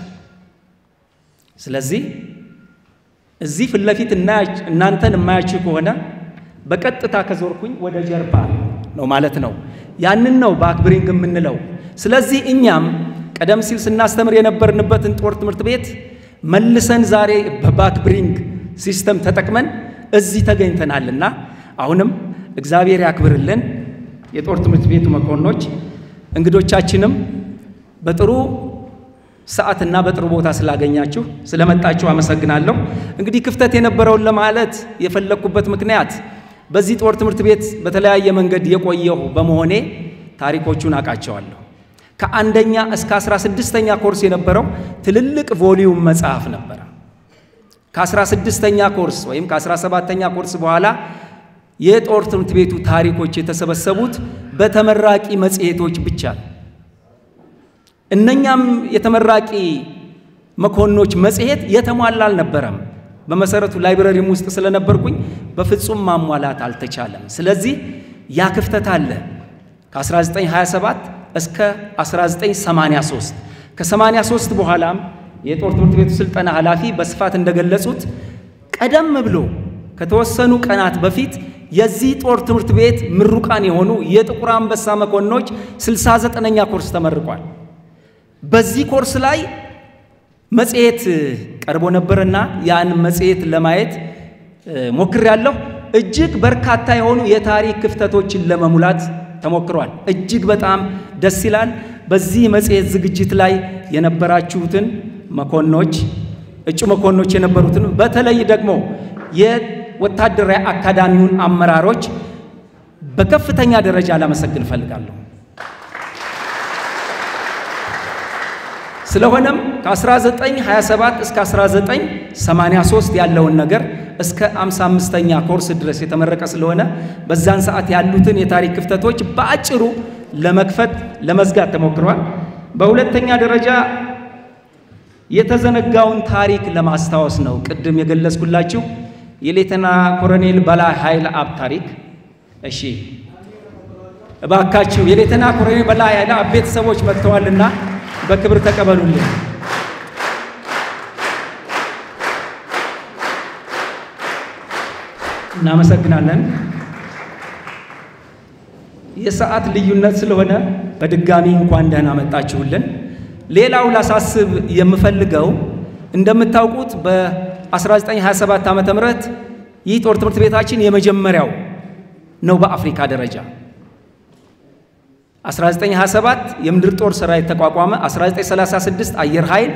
ስለዚህ እዚህ ፊት ለፊት እናንተን የማያችሁ ከሆነ በቀጥታ ከዞርኩኝ ወደ ጀርባ ነው ማለት ነው። ያንን ነው ባክ ብሪንግ የምንለው። ስለዚህ እኛም ቀደም ሲል ስናስተምር የነበርንበትን ጦር ትምህርት ቤት መልሰን ዛሬ በባክ ብሪንግ ሲስተም ተጠቅመን እዚህ ተገኝተናልና አሁንም እግዚአብሔር ያክብርልን። የጦር ትምህርት ቤቱ መኮንኖች እንግዶቻችንም በጥሩ ሰዓትና በጥሩ ቦታ ስላገኛችሁ ስለመጣችሁ አመሰግናለሁ። እንግዲህ ክፍተት የነበረውን ለማለት የፈለግኩበት ምክንያት በዚህ ጦር ትምህርት ቤት በተለያየ መንገድ የቆየሁ በመሆኔ ታሪኮቹን አውቃቸዋለሁ። ከአንደኛ እስከ አስራ ስድስተኛ ኮርስ የነበረው ትልልቅ ቮሊዩም መጽሐፍ ነበረ። ከአስራ ስድስተኛ ኮርስ ወይም ከአስራ ሰባተኛ ኮርስ በኋላ የጦር ትምህርት ቤቱ ታሪኮች የተሰበሰቡት በተመራቂ መጽሔቶች ብቻ ነው። እነኛም የተመራቂ መኮንኖች መጽሔት የተሟላ አልነበረም። በመሰረቱ ላይብረሪም ውስጥ ስለነበርኩኝ በፍጹም ማሟላት አልተቻለም። ስለዚህ ያ ክፍተት አለ። ከ1927 እስከ 1983 ከ83 በኋላም የጦር ትምህርት ቤቱ ስልጠና ኃላፊ በስፋት እንደገለጹት ቀደም ብሎ ከተወሰኑ ቀናት በፊት የዚህ ጦር ትምህርት ቤት ምሩቃን የሆኑ የጥቁር አንበሳ መኮንኖች 69ኛ ኮርስ ተመርቋል። በዚህ ኮርስ ላይ መጽሔት ቀርቦ ነበርና ያን መጽሔት ለማየት ሞክሬያለሁ። እጅግ በርካታ የሆኑ የታሪክ ክፍተቶችን ለመሙላት ተሞክሯል። እጅግ በጣም ደስ ይላል። በዚህ መጽሔት ዝግጅት ላይ የነበራችሁትን መኮንኖች፣ እጩ መኮንኖች የነበሩትን በተለይ ደግሞ የወታደራዊ አካዳሚውን አመራሮች በከፍተኛ ደረጃ ላመሰግን እፈልጋለሁ። ስለሆነም ከ1927 እስከ 1983 ያለውን ነገር እስከ 55ኛ ኮርስ ድረስ የተመረቀ ስለሆነ በዛን ሰዓት ያሉትን የታሪክ ክፍተቶች በአጭሩ ለመክፈት ለመዝጋት ተሞክሯል። በሁለተኛ ደረጃ የተዘነጋውን ታሪክ ለማስታወስ ነው። ቅድም የገለጽኩላችሁ የሌተና ኮሎኔል በላይ ኃይለ አብ ታሪክ። እሺ እባካችሁ የሌተና ኮሎኔል በላይ ኃይለ ቤተሰቦች መጥተዋልና በክብር ተቀበሉልን። እናመሰግናለን። የሰዓት ልዩነት ስለሆነ በድጋሚ እንኳን ደህና መጣችሁልን። ሌላው ላሳስብ የምፈልገው እንደምታውቁት በ1927 ዓ ም ይህ ጦር ትምህርት ቤታችን የመጀመሪያው ነው በአፍሪካ ደረጃ። 1927 የምድር ጦር ሰራዊት ተቋቋመ። 1936 አየር ኃይል፣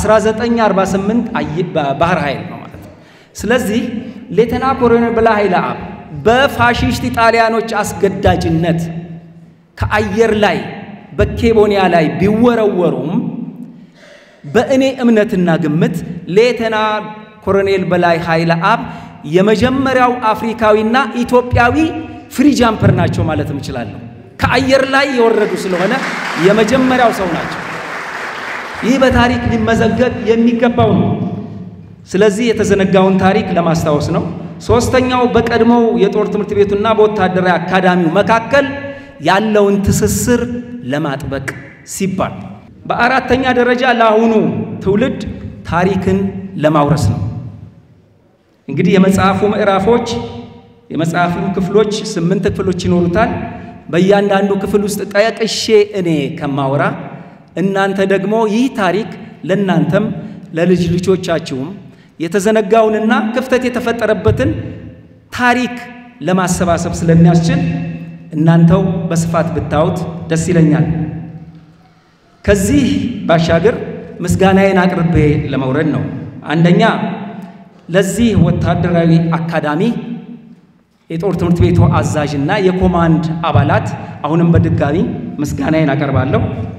1948 ባህር ኃይል ነው ማለት ነው። ስለዚህ ሌተና ኮሎኔል በላይ ኃይለ አብ በፋሺስት ጣሊያኖች አስገዳጅነት ከአየር ላይ በኬቦኒያ ላይ ቢወረወሩም በእኔ እምነትና ግምት ሌተና ኮሎኔል በላይ ኃይለ አብ የመጀመሪያው አፍሪካዊና ኢትዮጵያዊ ፍሪ ጃምፐር ናቸው ማለት እችላለሁ። ከአየር ላይ የወረዱ ስለሆነ የመጀመሪያው ሰው ናቸው። ይህ በታሪክ ሊመዘገብ የሚገባው ነው። ስለዚህ የተዘነጋውን ታሪክ ለማስታወስ ነው። ሶስተኛው በቀድሞው የጦር ትምህርት ቤቱና በወታደራዊ አካዳሚው መካከል ያለውን ትስስር ለማጥበቅ ሲባል፣ በአራተኛ ደረጃ ለአሁኑ ትውልድ ታሪክን ለማውረስ ነው። እንግዲህ የመጽሐፉ ምዕራፎች የመጽሐፉ ክፍሎች ስምንት ክፍሎች ይኖሩታል። በእያንዳንዱ ክፍል ውስጥ ጠቅሼ እኔ ከማወራ እናንተ ደግሞ ይህ ታሪክ ለእናንተም ለልጅ ልጆቻችሁም የተዘነጋውንና ክፍተት የተፈጠረበትን ታሪክ ለማሰባሰብ ስለሚያስችል እናንተው በስፋት ብታዩት ደስ ይለኛል። ከዚህ ባሻገር ምስጋናዬን አቅርቤ ለመውረድ ነው። አንደኛ ለዚህ ወታደራዊ አካዳሚ የጦር ትምህርት ቤቱ አዛዥና የኮማንድ አባላት አሁንም በድጋሚ ምስጋናዬን አቀርባለሁ።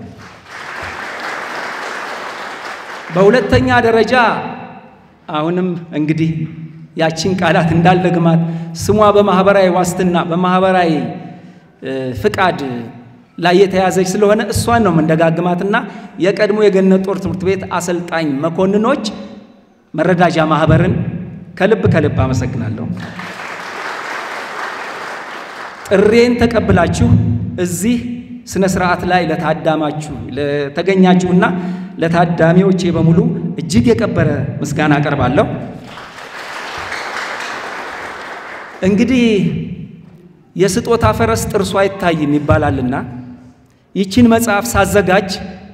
በሁለተኛ ደረጃ አሁንም እንግዲህ ያቺን ቃላት እንዳልደግማት ስሟ በማህበራዊ ዋስትና በማህበራዊ ፍቃድ ላይ የተያዘች ስለሆነ እሷን ነው የምንደጋግማትና የቀድሞ የገነት ጦር ትምህርት ቤት አሰልጣኝ መኮንኖች መረዳጃ ማህበርን ከልብ ከልብ አመሰግናለሁ። ጥሬን ተቀብላችሁ እዚህ ስነ ስርዓት ላይ ለታዳማችሁ ለተገኛችሁና ለታዳሚዎቼ በሙሉ እጅግ የከበረ ምስጋና አቀርባለሁ። እንግዲህ የስጦታ ፈረስ ጥርሱ አይታይም ይባላልና ይችን መጽሐፍ ሳዘጋጅ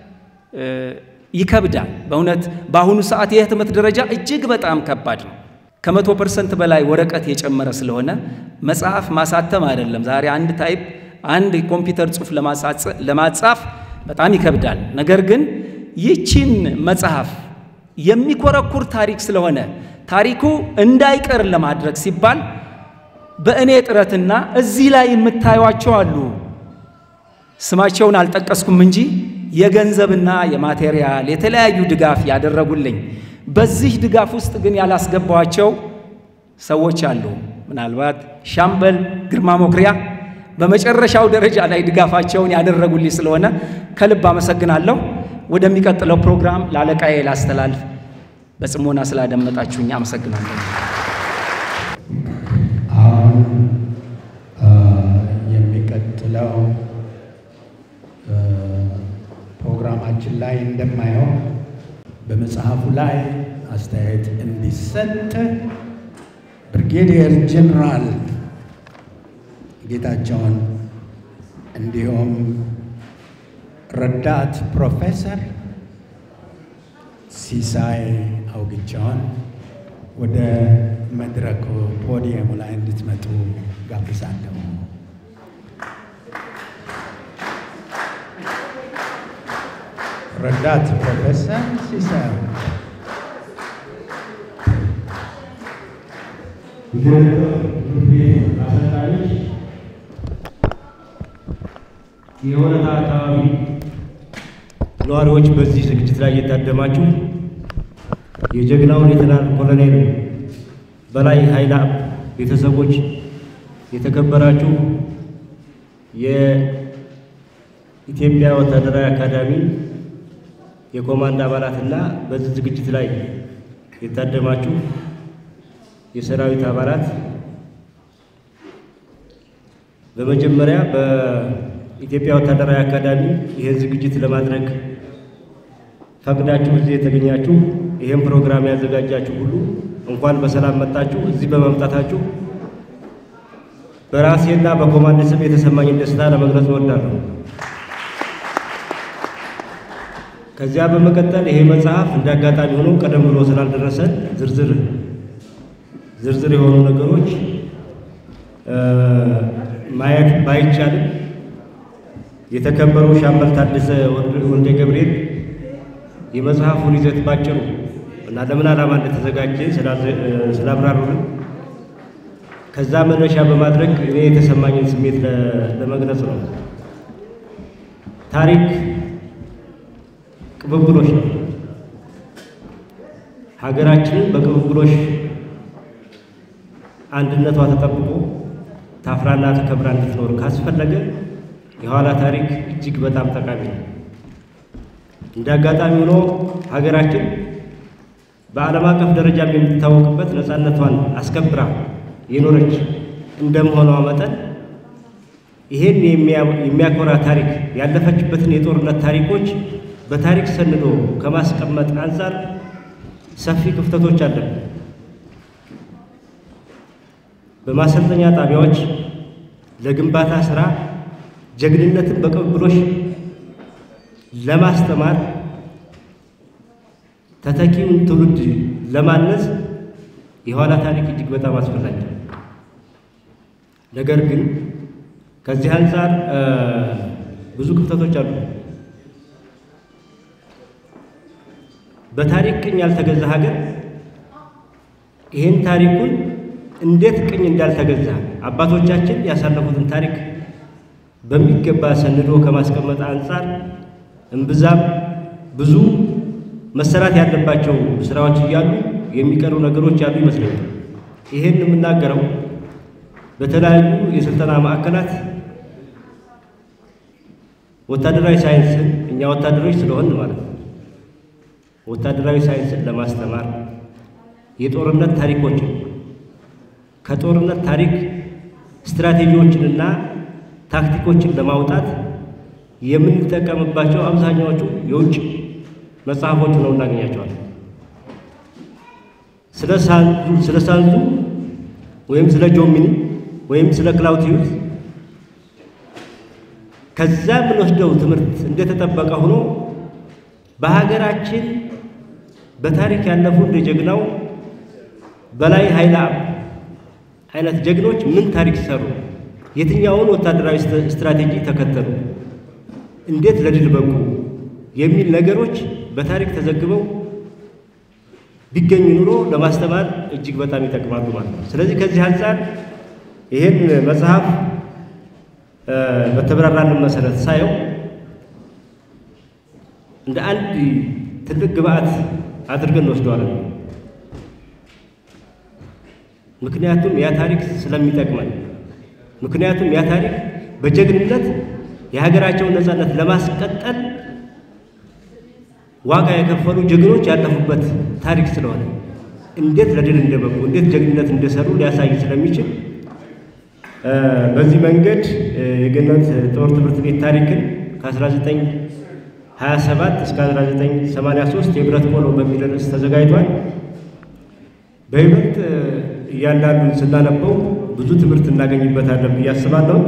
ይከብዳል። በእውነት በአሁኑ ሰዓት የህትመት ደረጃ እጅግ በጣም ከባድ ነው። ከመቶ ፐርሰንት በላይ ወረቀት የጨመረ ስለሆነ መጽሐፍ ማሳተም አይደለም ዛሬ አንድ ታይፕ አንድ የኮምፒውተር ጽሑፍ ለማጻፍ በጣም ይከብዳል። ነገር ግን ይህችን መጽሐፍ የሚኮረኩር ታሪክ ስለሆነ ታሪኩ እንዳይቀር ለማድረግ ሲባል በእኔ ጥረትና እዚህ ላይ የምታዩቸው አሉ። ስማቸውን አልጠቀስኩም እንጂ የገንዘብና የማቴሪያል የተለያዩ ድጋፍ ያደረጉልኝ በዚህ ድጋፍ ውስጥ ግን ያላስገባኋቸው ሰዎች አሉ። ምናልባት ሻምበል ግርማ ሞክሪያ በመጨረሻው ደረጃ ላይ ድጋፋቸውን ያደረጉልኝ ስለሆነ ከልብ አመሰግናለሁ። ወደሚቀጥለው ፕሮግራም ለአለቃዬ ላስተላልፍ። በጽሞና ስላደመጣችሁኝ አመሰግናለሁ። አሁን የሚቀጥለው ፕሮግራማችን ላይ እንደማየው በመጽሐፉ ላይ አስተያየት እንዲሰጥ ብርጌዲየር ጀኔራል ጌታቸውን እንዲሁም ረዳት ፕሮፌሰር ሲሳይ አውግቸውን ወደ መድረኩ ፖዲየሙ ላይ እንድትመጡ ጋብዛለሁ። ረዳት ፕሮፌሰር ሲሳይ አሰልጣኞች፣ የወረታ አካባቢ ነዋሪዎች፣ በዚህ ዝግጅት ላይ እየታደማችሁ የጀግናው ሌተናል ኮሎኔል በላይ ኃይለ አብ ቤተሰቦች፣ የተከበራችሁ የኢትዮጵያ ወታደራዊ አካዳሚ የኮማንድ አባላትና በዚህ ዝግጅት ላይ የታደማችሁ የሰራዊት አባላት በመጀመሪያ በኢትዮጵያ ወታደራዊ አካዳሚ ይህን ዝግጅት ለማድረግ ፈቅዳችሁ እዚህ የተገኛችሁ ይህን ፕሮግራም ያዘጋጃችሁ ሁሉ እንኳን በሰላም መጣችሁ። እዚህ በመምጣታችሁ በራሴና በኮማንድ ስም የተሰማኝን ደስታ ለመግለጽ እወዳለሁ። ከዚያ በመቀጠል ይሄ መጽሐፍ እንደ አጋጣሚ ሆኖ ቀደም ብሎ ስላልደረሰን ዝርዝር ዝርዝር የሆኑ ነገሮች ማየት ባይቻልም የተከበሩ ሻምበል ታደሰ ወልደ ገብርኤል የመጽሐፉን ይዘት ባጭሩ እና ለምን ዓላማ እንደተዘጋጀ ስላብራሩልን ከዛ መነሻ በማድረግ እኔ የተሰማኝን ስሜት ለመግለጽ ነው። ታሪክ ቅብብሎሽ ነው። ሀገራችንን በቅብብሎሽ አንድነቷ ተጠብቆ ታፍራና ተከብራ እንድትኖር ካስፈለገ የኋላ ታሪክ እጅግ በጣም ጠቃሚ ነው። እንደ አጋጣሚ ሆኖ ሀገራችን በዓለም አቀፍ ደረጃም የምትታወቅበት ነፃነቷን አስከብራ የኖረች እንደመሆኗ መጠን ይሄን የሚያኮራ ታሪክ ያለፈችበትን የጦርነት ታሪኮች በታሪክ ሰንዶ ከማስቀመጥ አንጻር ሰፊ ክፍተቶች አለን። በማሰልጠኛ ጣቢያዎች ለግንባታ ስራ ጀግንነትን በቅብብሎሽ ለማስተማር ተተኪውን ትውልድ ለማነጽ የኋላ ታሪክ እጅግ በጣም አስፈላጊ ነው። ነገር ግን ከዚህ አንጻር ብዙ ክፍተቶች አሉ። በታሪክ ቅኝ ያልተገዛ ሀገር ይህን ታሪኩን እንዴት ቅኝ እንዳልተገዛ አባቶቻችን ያሳለፉትን ታሪክ በሚገባ ሰንዶ ከማስቀመጥ አንጻር እምብዛም ብዙ መሰራት ያለባቸው ስራዎች እያሉ የሚቀሩ ነገሮች ያሉ ይመስለኛል። ይሄን የምናገረው በተለያዩ የስልጠና ማዕከላት ወታደራዊ ሳይንስን እኛ ወታደሮች ስለሆን ማለት ነው ወታደራዊ ሳይንስን ለማስተማር የጦርነት ታሪኮችን ከጦርነት ታሪክ ስትራቴጂዎችንና ታክቲኮችን ለማውጣት የምንጠቀምባቸው አብዛኛዎቹ የውጭ መጽሐፎች ነው እናገኛቸዋለን። ስለ ሳንዙ ስለ ሳንዙ ወይም ስለ ጆሚኒ ወይም ስለ ክላውቲዩስ ከዛ የምንወስደው ትምህርት እንደተጠበቀ ሆኖ በሀገራችን በታሪክ ያለፉ እንደ ጀግናው በላይ ኃይለ አብ አይነት ጀግኖች ምን ታሪክ ሰሩ? የትኛውን ወታደራዊ ስትራቴጂ ተከተሉ? እንዴት ለድል በቁ? የሚል ነገሮች በታሪክ ተዘግበው ቢገኙ ኑሮ ለማስተማር እጅግ በጣም ይጠቅማሉ ማለት ነው። ስለዚህ ከዚህ አንጻር ይህን መጽሐፍ በተብራራልን መሰረት ሳየው እንደ አንድ ትልቅ ግብአት አድርገን እንወስደዋለን። ምክንያቱም ያ ታሪክ ስለሚጠቅመን፣ ምክንያቱም ያ ታሪክ በጀግንነት የሀገራቸውን ነፃነት ለማስቀጠል ዋጋ የከፈሉ ጀግኖች ያለፉበት ታሪክ ስለሆነ እንዴት ለድል እንደበቁ እንዴት ጀግንነት እንደሰሩ ሊያሳይ ስለሚችል በዚህ መንገድ የገነት ጦር ትምህርት ቤት ታሪክን ከ1927 እስከ 1983 የብረት ቆሎ በሚል ርዕስ ተዘጋጅቷል። በይበልጥ እያንዳንዱን ስናነበው ብዙ ትምህርት እናገኝበታለን ብዬ አስባለሁ።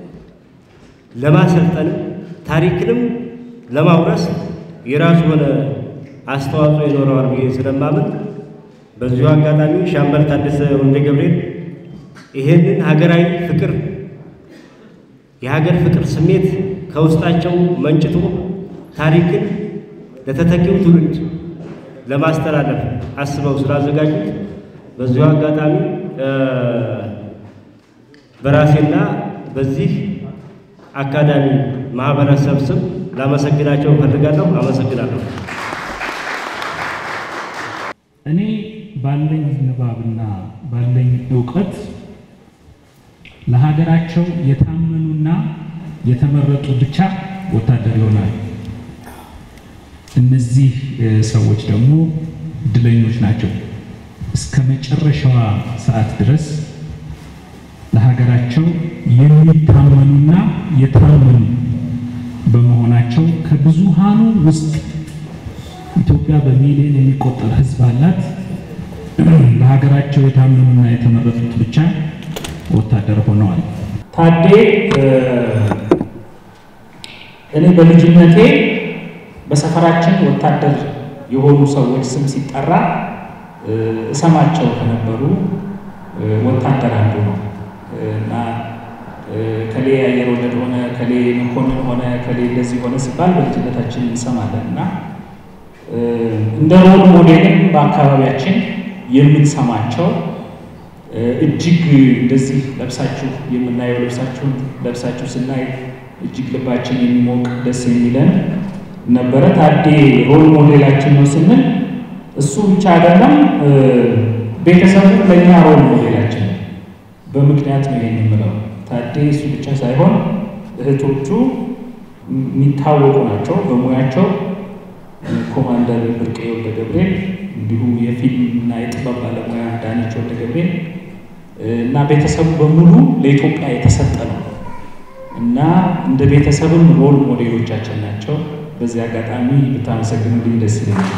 ለማሰልጠንም ታሪክንም ለማውረስ የራሱ የሆነ አስተዋጽኦ ይኖረዋል ብዬ ስለማምን በዚሁ አጋጣሚ ሻምበል ታደሰ ወልደ ገብርኤል ይሄንን ሀገራዊ ፍቅር የሀገር ፍቅር ስሜት ከውስጣቸው መንጭቶ ታሪክን ለተተኪው ትውልድ ለማስተላለፍ አስበው ስላዘጋጁት በዚሁ አጋጣሚ በራሴና በዚህ አካዳሚ ማህበረሰብ ስም ላመሰግናቸው እፈልጋለሁ። አመሰግናለሁ። እኔ ባለኝ ንባብና ባለኝ እውቀት ለሀገራቸው የታመኑና የተመረጡ ብቻ ወታደር ይሆናል። እነዚህ ሰዎች ደግሞ እድለኞች ናቸው። እስከ መጨረሻዋ ሰዓት ድረስ ለሀገራቸው የሚታመኑና የታመኑ በመሆናቸው ከብዙሃኑ ውስጥ ኢትዮጵያ በሚሊዮን የሚቆጠር ሕዝብ አላት። ለሀገራቸው የታመኑና የተመረጡት ብቻ ወታደር ሆነዋል። ታዴ እኔ በልጅነቴ በሰፈራችን ወታደር የሆኑ ሰዎች ስም ሲጠራ እሰማቸው ከነበሩ ወታደር አንዱ ነው እና ከሌ አየር ወለድ ሆነ፣ ከሌ መኮንን ሆነ፣ ከሌ እንደዚህ ሆነ ሲባል በልጅነታችን እንሰማለን እና እንደ ሮል ሞዴልም በአካባቢያችን የምንሰማቸው እጅግ እንደዚህ ለብሳችሁ የምናየው ልብሳችሁን ለብሳችሁ ስናይ እጅግ ልባችን የሚሞቅ ደስ የሚለን ነበረ። ታዴ ሮል ሞዴላችን ነው ስንል እሱ ብቻ አይደለም፣ ቤተሰቡ ለእኛ ሮል ሞዴላችን ነው። በምክንያት ነው ይሄን የምለው። ታዴ እሱ ብቻ ሳይሆን እህቶቹ የሚታወቁ ናቸው በሙያቸው። ኮማንደር ብርቄ ወልደ ገብርኤል እንዲሁ የፊልም እና የጥበብ ባለሙያ ዳነች ወልደ ገብርኤል እና ቤተሰቡ በሙሉ ለኢትዮጵያ የተሰጠ ነው እና እንደ ቤተሰብም ሮል ሞዴሎቻችን ናቸው። በዚህ አጋጣሚ ብታመሰግኑልኝ ደስ ይለኛል።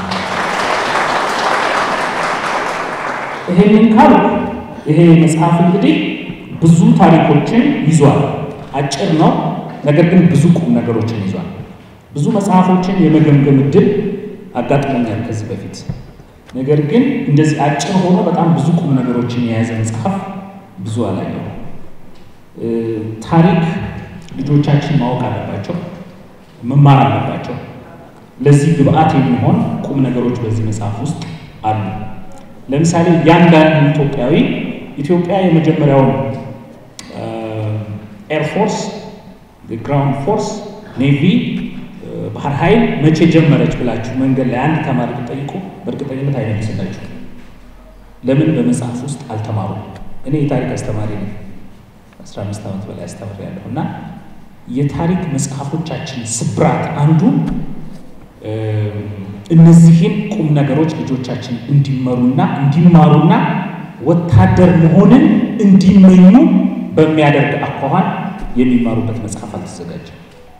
ይሄንን ካል ይሄ መጽሐፍ እንግዲህ ብዙ ታሪኮችን ይዟል። አጭር ነው፣ ነገር ግን ብዙ ቁም ነገሮችን ይዟል። ብዙ መጽሐፎችን የመገምገም እድል አጋጥሞኛል ከዚህ በፊት። ነገር ግን እንደዚህ አጭር ሆኖ በጣም ብዙ ቁም ነገሮችን የያዘ መጽሐፍ ብዙ አላየው። ታሪክ ልጆቻችን ማወቅ አለባቸው፣ መማር አለባቸው። ለዚህ ግብአት የሚሆን ቁም ነገሮች በዚህ መጽሐፍ ውስጥ አሉ። ለምሳሌ እያንዳንዱ ኢትዮጵያዊ ኢትዮጵያ የመጀመሪያውን ኤርፎርስ፣ ግራውንድ ፎርስ፣ ኔቪ፣ ባህር ኃይል መቼ ጀመረች ብላችሁ መንገድ ላይ አንድ ተማሪ ብጠይቁ በእርግጠኝነት አይመልስላችሁ። ለምን? በመጽሐፍ ውስጥ አልተማሩም። እኔ የታሪክ አስተማሪ ነኝ። 15 ዓመት በላይ አስተምሬያለሁ እና የታሪክ መጽሐፎቻችን ስብራት አንዱ እነዚህን ቁም ነገሮች ልጆቻችን እንዲመሩና እንዲማሩና ወታደር መሆንን እንዲመኙ በሚያደርግ አኳኋን የሚማሩበት መጽሐፍ አልተዘጋጀም።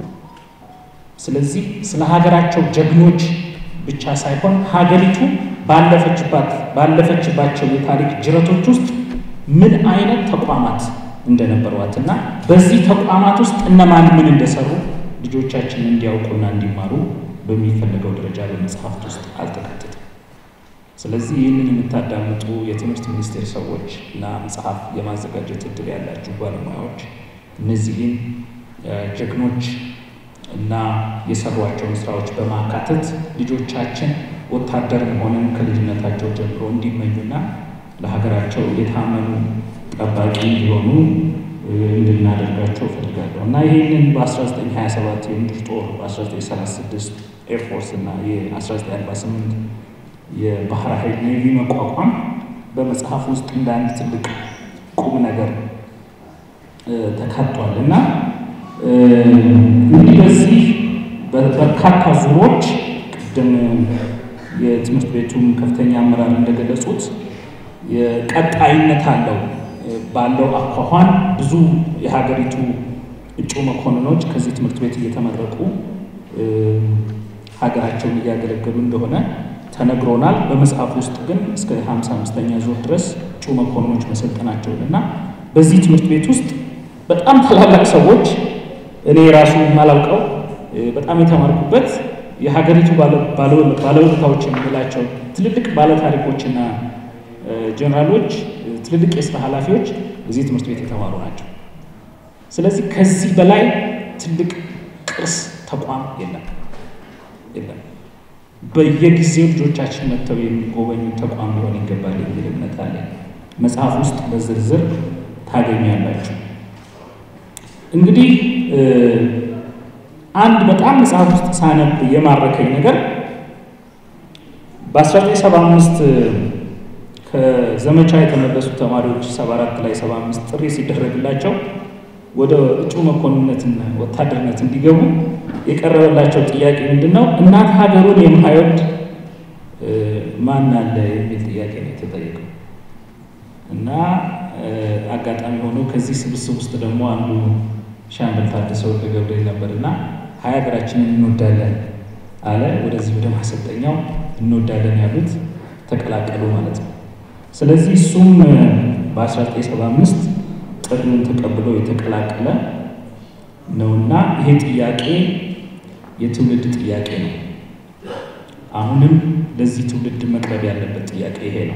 ስለዚህ ስለ ሀገራቸው ጀግኖች ብቻ ሳይሆን ሀገሪቱ ባለፈችባት ባለፈችባቸው የታሪክ ጅረቶች ውስጥ ምን አይነት ተቋማት እንደነበሯት እና በዚህ ተቋማት ውስጥ እነማን ምን እንደሰሩ ልጆቻችን እንዲያውቁና እንዲማሩ በሚፈለገው ደረጃ በመጽሐፍት ውስጥ አልተካተተም። ስለዚህ ይህንን የምታዳምጡ የትምህርት ሚኒስቴር ሰዎች እና መጽሐፍ የማዘጋጀት እድል ያላችሁ ባለሙያዎች እነዚህን ጀግኖች እና የሰሯቸውን ስራዎች በማካተት ልጆቻችን ወታደር መሆንን ከልጅነታቸው ጀምሮ እንዲመኙና ለሀገራቸው የታመኑ ጠባቂ እንዲሆኑ እንድናደርጋቸው እፈልጋለሁ እና ይህንን በ1927 የምድር ጦር በ1936 ኤርፎርስ እና የ1948 የባህር ኃይል ኔቪ መቋቋም በመጽሐፍ ውስጥ እንደ አንድ ትልቅ ቁም ነገር ተካቷል እና እንግዲህ በዚህ በርካታ ዙሮች ቅድም የትምህርት ቤቱም ከፍተኛ አመራር እንደገለጹት ቀጣይነት አለው ባለው አኳኋን ብዙ የሀገሪቱ እጩ መኮንኖች ከዚህ ትምህርት ቤት እየተመረቁ ሀገራቸውን እያገለገሉ እንደሆነ ተነግሮናል። በመጽሐፍ ውስጥ ግን እስከ ሀምሳ አምስተኛ ዙር ድረስ እጩ መኮንኖች መሰልጠናቸውን እና በዚህ ትምህርት ቤት ውስጥ በጣም ታላላቅ ሰዎች እኔ ራሱ የማላውቀው በጣም የተማርኩበት የሀገሪቱ ባለውለታዎች የምንላቸው ትልልቅ ባለታሪኮችና ጀነራሎች፣ ትልልቅ የስራ ኃላፊዎች እዚህ ትምህርት ቤት የተማሩ ናቸው። ስለዚህ ከዚህ በላይ ትልቅ ቅርስ ተቋም የለም የለም። በየጊዜው ልጆቻችን መጥተው የሚጎበኙ ተቋም ሊሆን ይገባል የሚል እምነት አለ። መጽሐፍ ውስጥ በዝርዝር ታገኛላችሁ። እንግዲህ አንድ በጣም መጽሐፍ ውስጥ ሳነብ የማረከኝ ነገር በ1975 ከዘመቻ የተመለሱ ተማሪዎች 74 ላይ 75 ጥሪ ሲደረግላቸው ወደ እጩ መኮንነትና ወታደርነት እንዲገቡ የቀረበላቸው ጥያቄ ምንድን ነው? እናት ሀገሩን የማይወድ ማን አለ የሚል ጥያቄ ነው የተጠየቀው እና አጋጣሚ ሆኖ ከዚህ ስብስብ ውስጥ ደግሞ አንዱ ሻምበል ታደሰ ወልደ ገብርኤል ነበርና ሀያ ሀገራችንን እንወዳለን አለ። ወደዚህ ወደ ማሰልጠኛው እንወዳለን ያሉት ተቀላቀሉ ማለት ነው። ስለዚህ እሱም በ1975 ጥሪውን ተቀብሎ የተቀላቀለ ነውና ይሄ ጥያቄ የትውልድ ጥያቄ ነው። አሁንም ለዚህ ትውልድ መቅረብ ያለበት ጥያቄ ይሄ ነው።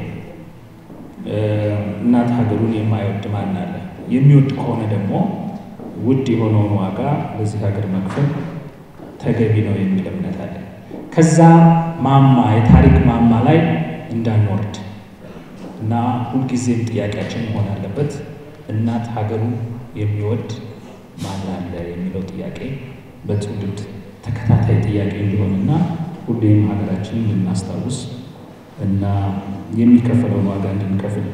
እናት ሀገሩን የማይወድ ማን አለ? የሚወድ ከሆነ ደግሞ ውድ የሆነውን ዋጋ ለዚህ ሀገር መክፈል ተገቢ ነው የሚል እምነት አለ። ከዛ ማማ የታሪክ ማማ ላይ እንዳንወርድ እና ሁልጊዜም ጥያቄያችን መሆን አለበት እናት ሀገሩን የሚወድ ማን አለ የሚለው ጥያቄ በትውልድ ተከታታይ ጥያቄ እንዲሆንና ሁሌም ሀገራችንን እንድናስታውስ እና የሚከፈለውን ዋጋ እንድንከፍል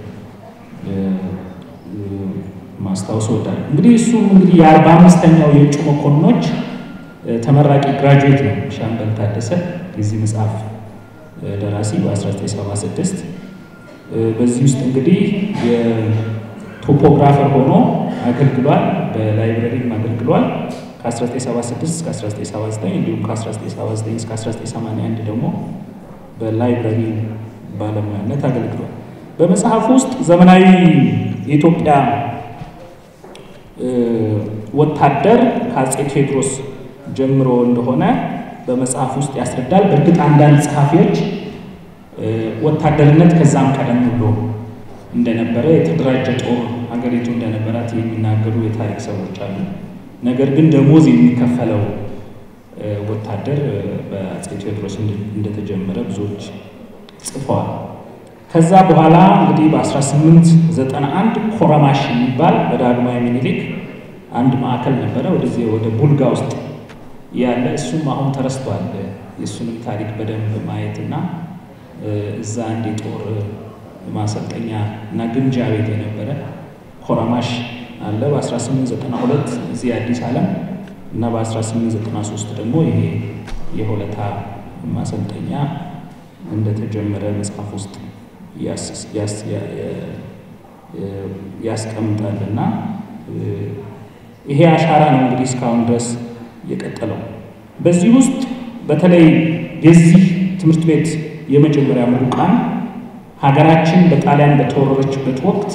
ማስታወስ እወዳለሁ። እንግዲህ እሱ እንግዲህ የአርባ አምስተኛው የእጩ መኮንኖች ተመራቂ ግራጁዌት ነው ሻምበል ታደሰ የዚህ መጽሐፍ ደራሲ በ1976 በዚህ ውስጥ እንግዲህ የቶፖግራፈር ሆኖ አገልግሏል። በላይብረሪም አገልግሏል። ከ1976 እስከ 1979 እንዲሁም ከ1979 እስከ 1981 ደግሞ በላይብረሪ ባለሙያነት አገልግሏል። በመጽሐፍ ውስጥ ዘመናዊ የኢትዮጵያ ወታደር ከአጼ ቴዎድሮስ ጀምሮ እንደሆነ በመጽሐፍ ውስጥ ያስረዳል። በእርግጥ አንዳንድ ጸሐፊዎች ወታደርነት ከዛም ቀደም ብሎ እንደነበረ የተደራጀ ጦር ሀገሪቱ እንደነበራት የሚናገሩ የታሪክ ሰዎች አሉ። ነገር ግን ደሞዝ የሚከፈለው ወታደር በአጼ ቴዎድሮስ እንደተጀመረ ብዙዎች ጽፈዋል። ከዛ በኋላ እንግዲህ በ1891 ኮረማሽ የሚባል በዳግማዊ ምኒልክ አንድ ማዕከል ነበረ፣ ወደዚህ ወደ ቡልጋ ውስጥ ያለ እሱም አሁን ተረስቷል። የእሱንም ታሪክ በደንብ ማየትና እዛ አንድ የጦር ማሰልጠኛ እና ግምጃ ቤት የነበረ ኮረማሽ አለ። በ1892 እዚህ አዲስ ዓለም እና በ1893 ደግሞ ይሄ የሆለታ ማሰልጠኛ እንደተጀመረ መጽሐፍ ውስጥ ያስቀምጣል እና ይሄ አሻራ ነው እንግዲህ እስካሁን ድረስ የቀጠለው። በዚህ ውስጥ በተለይ የዚህ ትምህርት ቤት የመጀመሪያ ምሩቃን ሀገራችን በጣሊያን በተወረረችበት ወቅት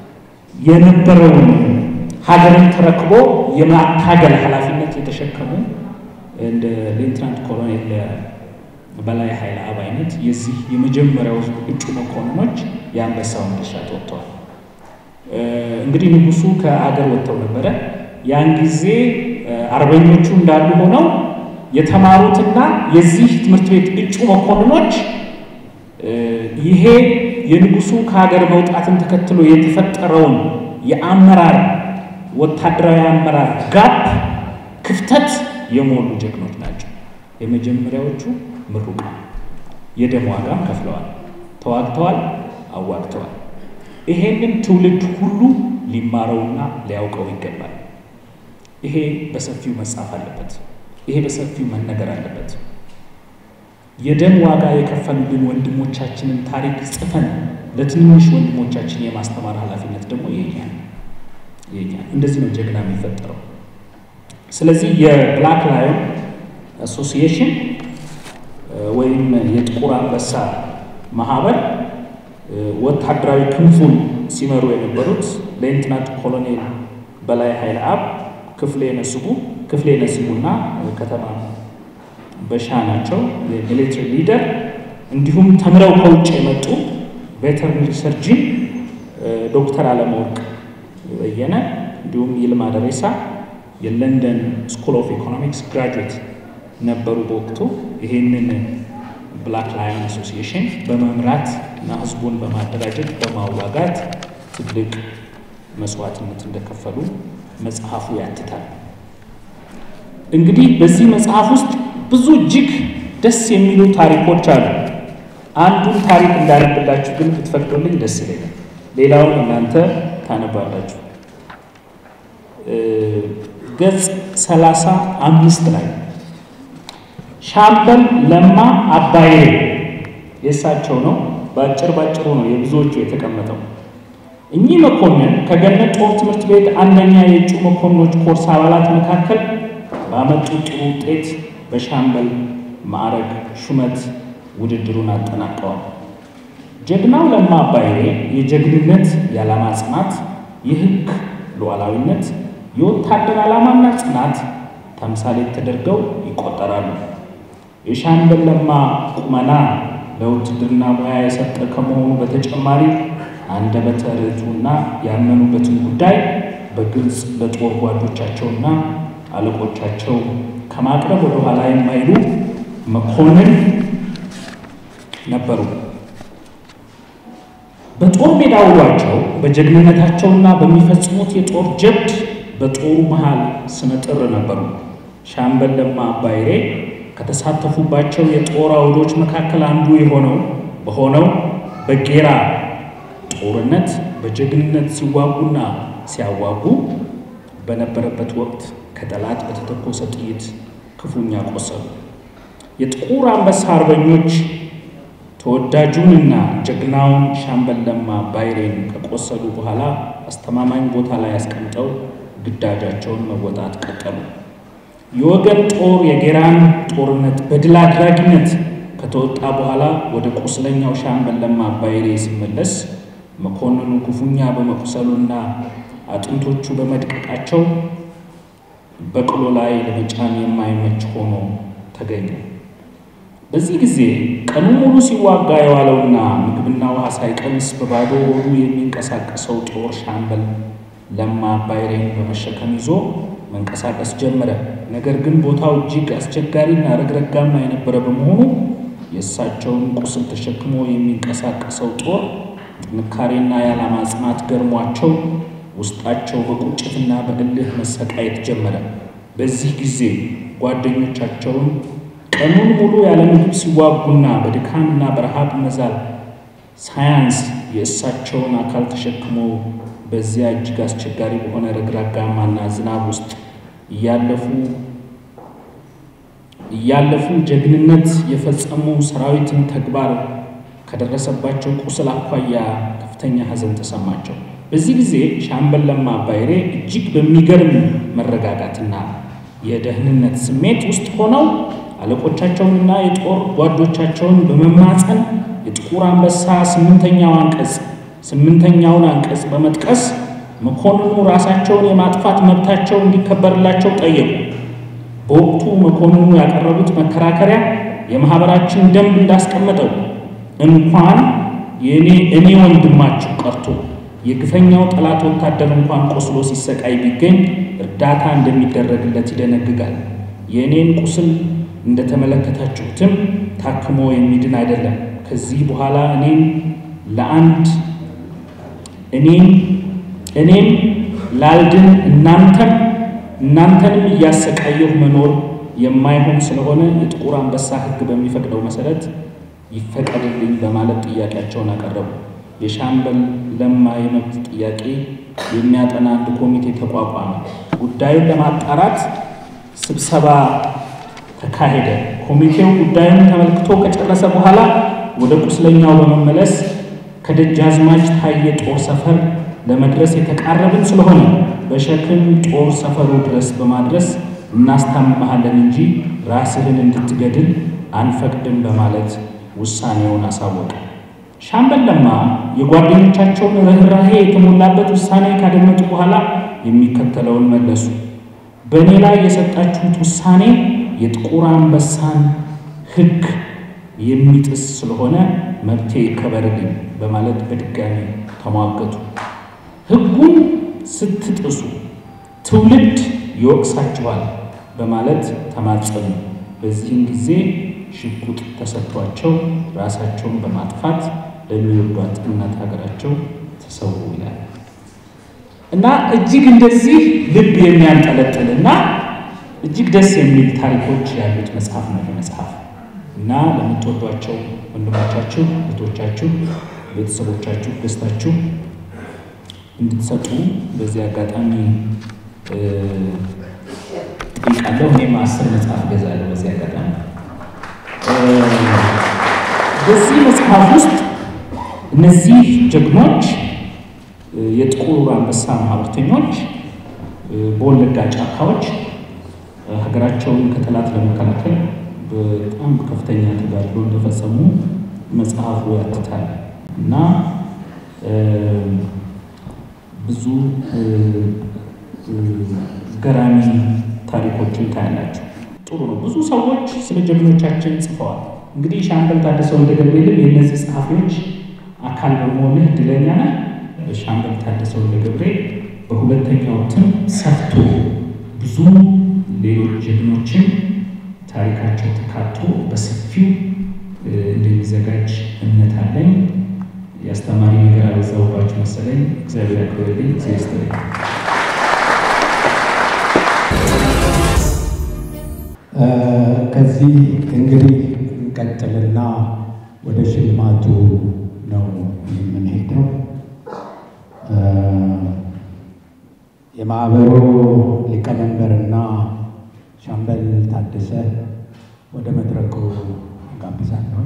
የነበረውን ሀገርን ተረክቦ የማታገል ኃላፊነት የተሸከሙ እንደ ሌትናንት ኮሎኔል በላይ ኃይለ አብ አይነት የዚህ የመጀመሪያው እጩ መኮንኖች የአንበሳውን ድርሻ ተወጥተዋል። እንግዲህ ንጉሱ ከአገር ወጥተው ነበረ። ያን ጊዜ አርበኞቹ እንዳሉ ሆነው የተማሩትና የዚህ ትምህርት ቤት እጩ መኮንኖች ይሄ የንጉሱ ከሀገር መውጣትን ተከትሎ የተፈጠረውን የአመራር ወታደራዊ አመራር ጋፕ ክፍተት የሞሉ ጀግኖች ናቸው። የመጀመሪያዎቹ ምሩቃን የደም ዋጋም ከፍለዋል፣ ተዋግተዋል፣ አዋግተዋል። ይሄንን ትውልድ ሁሉ ሊማረውና ሊያውቀው ይገባል። ይሄ በሰፊው መጻፍ አለበት። ይሄ በሰፊው መነገር አለበት። የደም ዋጋ የከፈሉልን ወንድሞቻችንን ታሪክ ጽፈን ለትንንሽ ወንድሞቻችን የማስተማር ኃላፊነት ደግሞ የኛ የኛ እንደዚህ ነው ጀግና የሚፈጠረው። ስለዚህ የብላክ ላዮን አሶሲዬሽን ወይም የጥቁር አንበሳ ማህበር ወታደራዊ ክንፉን ሲመሩ የነበሩት ሌትናንት ኮሎኔል በላይ ኃይለ አብ፣ ክፍሌ ነስቡ ክፍሌ ነስቡና ከተማ በሻ ናቸው የሚሊትሪ ሊደር። እንዲሁም ተምረው ከውጭ የመጡ ቬተርነሪ ሰርጂን ዶክተር አለመወርቅ በየነ እንዲሁም ይልማ ደሬሳ የለንደን ስኩል ኦፍ ኢኮኖሚክስ ግራጁዌት ነበሩ በወቅቱ። ይሄንን ብላክ ላየን አሶሲዬሽን በመምራት እና ህዝቡን በማደራጀት በማዋጋት ትልቅ መስዋዕትነት እንደከፈሉ መጽሐፉ ያትታል። እንግዲህ በዚህ መጽሐፍ ውስጥ ብዙ እጅግ ደስ የሚሉ ታሪኮች አሉ። አንዱን ታሪክ እንዳነብላችሁ ግን ብትፈቅዱልኝ ደስ ይለኛል። ሌላውን እናንተ ታነባላችሁ። ገጽ ሰላሳ አምስት ላይ ሻምበል ለማ አባዬ የእሳቸው ነው። በአጭር ባጭሩ ነው የብዙዎቹ የተቀመጠው። እኚህ መኮንን ከገነት ጦር ትምህርት ቤት አንደኛ የእጩ መኮንኖች ኮርስ አባላት መካከል ባመጡት ጥሩ ውጤት በሻምበል ማዕረግ ሹመት ውድድሩን አጠናቀዋል። ጀግናው ለማ አባይሬ የጀግንነት የዓላማ ጽናት፣ የሕግ ሉዓላዊነት፣ የወታደር ዓላማና ጽናት ተምሳሌት ተደርገው ይቆጠራሉ። የሻምበል ለማ ቁመና ለውትድርና ሙያ የሰጠ ከመሆኑ በተጨማሪ አንደበተ ርቱዕና ያመኑበትን ጉዳይ በግልጽ ለጦር ጓዶቻቸውና አለቆቻቸው ከማቅረብ ወደ ኋላ የማይሉ መኮንን ነበሩ። በጦር ሜዳ ውሏቸው በጀግንነታቸውና በሚፈጽሙት የጦር ጀብድ በጦሩ መሃል ስመጥር ነበሩ። ሻምበል ለማ አባይሬ ከተሳተፉባቸው የጦር አውዶች መካከል አንዱ የሆነው በሆነው በጌራ ጦርነት በጀግንነት ሲዋጉና ሲያዋጉ በነበረበት ወቅት ከጠላት በተተኮሰ ጥይት ክፉኛ ቆሰሉ። የጥቁር አንበሳ አርበኞች ተወዳጁንና ጀግናውን ሻምበል ለማ አባይሬን ከቆሰሉ በኋላ አስተማማኝ ቦታ ላይ አስቀምጠው ግዳጃቸውን መወጣት ቀጠሉ። የወገን ጦር የጌራን ጦርነት በድል አድራጊነት ከተወጣ በኋላ ወደ ቁስለኛው ሻምበል ለማ አባይሬ ሲመለስ መኮንኑ ክፉኛ በመቁሰሉና አጥንቶቹ በመድቀቃቸው በቅሎ ላይ ለመጫን የማይመች ሆኖ ተገኘ። በዚህ ጊዜ ቀኑ ሙሉ ሲዋጋ የዋለውና ምግብና ውሃ ሳይቀምስ በባዶ ሆዱ የሚንቀሳቀሰው ጦር ሻምበል ለማ አባይሬን በመሸከም ይዞ መንቀሳቀስ ጀመረ። ነገር ግን ቦታው እጅግ አስቸጋሪና ረግረጋማ የነበረ በመሆኑ የእሳቸውን ቁስል ተሸክሞ የሚንቀሳቀሰው ጦር ጥንካሬና የዓላማ ጽናት ገርሟቸው ውስጣቸው በቁጭትና በእልህ መሰቃየት ጀመረ። በዚህ ጊዜ ጓደኞቻቸውን ቀኑን ሙሉ ያለ ምግብ ሲዋጉና በድካምና በረሃብ መዛል ሳያንስ የእሳቸውን አካል ተሸክሞ በዚያ እጅግ አስቸጋሪ በሆነ ረግራጋማና ዝናብ ውስጥ እያለፉ እያለፉ ጀግንነት የፈጸሙ ሰራዊትን ተግባር ከደረሰባቸው ቁስል አኳያ ከፍተኛ ሐዘን ተሰማቸው። በዚህ ጊዜ ሻምበል ለማ አባይሬ እጅግ በሚገርም መረጋጋትና የደህንነት ስሜት ውስጥ ሆነው አለቆቻቸውንና የጦር ጓዶቻቸውን በመማፀን የጥቁር አንበሳ ስምንተኛው አንቀጽ ስምንተኛውን አንቀጽ በመጥቀስ መኮንኑ ራሳቸውን የማጥፋት መብታቸው እንዲከበርላቸው ጠየቁ። በወቅቱ መኮንኑ ያቀረቡት መከራከሪያ የማኅበራችን ደንብ እንዳስቀመጠው እንኳን የእኔ እኔ ወንድማችሁ ቀርቶ የግፈኛው ጠላት ወታደር እንኳን ቆስሎ ሲሰቃይ ቢገኝ እርዳታ እንደሚደረግለት ይደነግጋል። የእኔን ቁስል እንደተመለከታችሁትም ታክሞ የሚድን አይደለም። ከዚህ በኋላ እኔም ለአንድ እኔም እኔም ላልድን እናንተም እናንተንም እያሰቃየሁ መኖር የማይሆን ስለሆነ የጥቁር አንበሳ ሕግ በሚፈቅደው መሰረት ይፈቀድልኝ በማለት ጥያቄያቸውን አቀረቡ። የሻምበል ለማ የመብት ጥያቄ የሚያጠና አንድ ኮሚቴ ተቋቋመ። ጉዳዩን ለማጣራት ስብሰባ ተካሄደ። ኮሚቴው ጉዳዩን ተመልክቶ ከጨረሰ በኋላ ወደ ቁስለኛው በመመለስ ከደጃዝማች ታየ ጦር ሰፈር ለመድረስ የተቃረብን ስለሆነ በሸክም ጦር ሰፈሩ ድረስ በማድረስ እናስታምመሃለን እንጂ ራስህን እንድትገድል አንፈቅድም በማለት ውሳኔውን አሳወቀ። ሻምበል ለማ የጓደኞቻቸውን ርኅራሄ የተሞላበት ውሳኔ ካደመጡ በኋላ የሚከተለውን መለሱ። በእኔ ላይ የሰጣችሁት ውሳኔ የጥቁር አንበሳን ሕግ የሚጥስ ስለሆነ መብቴ ይከበርልኝ በማለት በድጋሚ ተሟገቱ። ሕጉን ስትጥሱ ትውልድ ይወቅሳችኋል በማለት ተማጸኑ። በዚህም ጊዜ ሽጉጥ ተሰጥቷቸው ራሳቸውን በማጥፋት ለሚወዷት እናት ሀገራቸው ተሰዉ ይላል እና እጅግ እንደዚህ ልብ የሚያንጠለጥል እና እጅግ ደስ የሚል ታሪኮች ያሉት መጽሐፍ ነው መጽሐፍ እና ለምትወዷቸው ወንድሞቻችሁ፣ እህቶቻችሁ፣ ቤተሰቦቻችሁ ገዝታችሁ እንድትሰጡ በዚህ አጋጣሚ ጠይቃለሁ። እኔም አስር መጽሐፍ ገዛለሁ በዚህ አጋጣሚ። በዚህ መጽሐፍ ውስጥ እነዚህ ጀግኖች የጥቁር አንበሳ ማህበርተኞች በወለጋ ጫካዎች ሀገራቸውን ከጠላት ለመከላከል በጣም ከፍተኛ ተጋድሎ እንደፈጸሙ መጽሐፉ ያትታል እና ብዙ ገራሚ ታሪኮችን ታያላቸው። ጥሩ ነው። ብዙ ሰዎች ስለ ጀግኖቻችን ጽፈዋል። እንግዲህ ሻምበል ታደሰ ወልደ ገብርኤልም የእነዚህ ጸሐፊዎች አካል በመሆንህ እድለኛ ነህ። ሻምበል ታደሰ ወልደ ገብርኤል በሁለተኛው እትም ሰፍቶ ብዙ ሌሎች ጀግኖችን ታሪካቸው ተካቶ በሰፊው እንደሚዘጋጅ እምነት አለኝ። የአስተማሪ ነገር አበዛሁባችሁ መሰለኝ። እግዚአብሔር ያክብርልኝ። እግዚአብሔር ይስጥልኝ። ከዚህ እንግዲህ እንቀጥልና ወደ ሽልማቱ ነው የምንሄደው። የማህበሩ ሊቀመንበርና ሻምበል ታደሰ ወደ መድረኩ ጋብዛለሁ።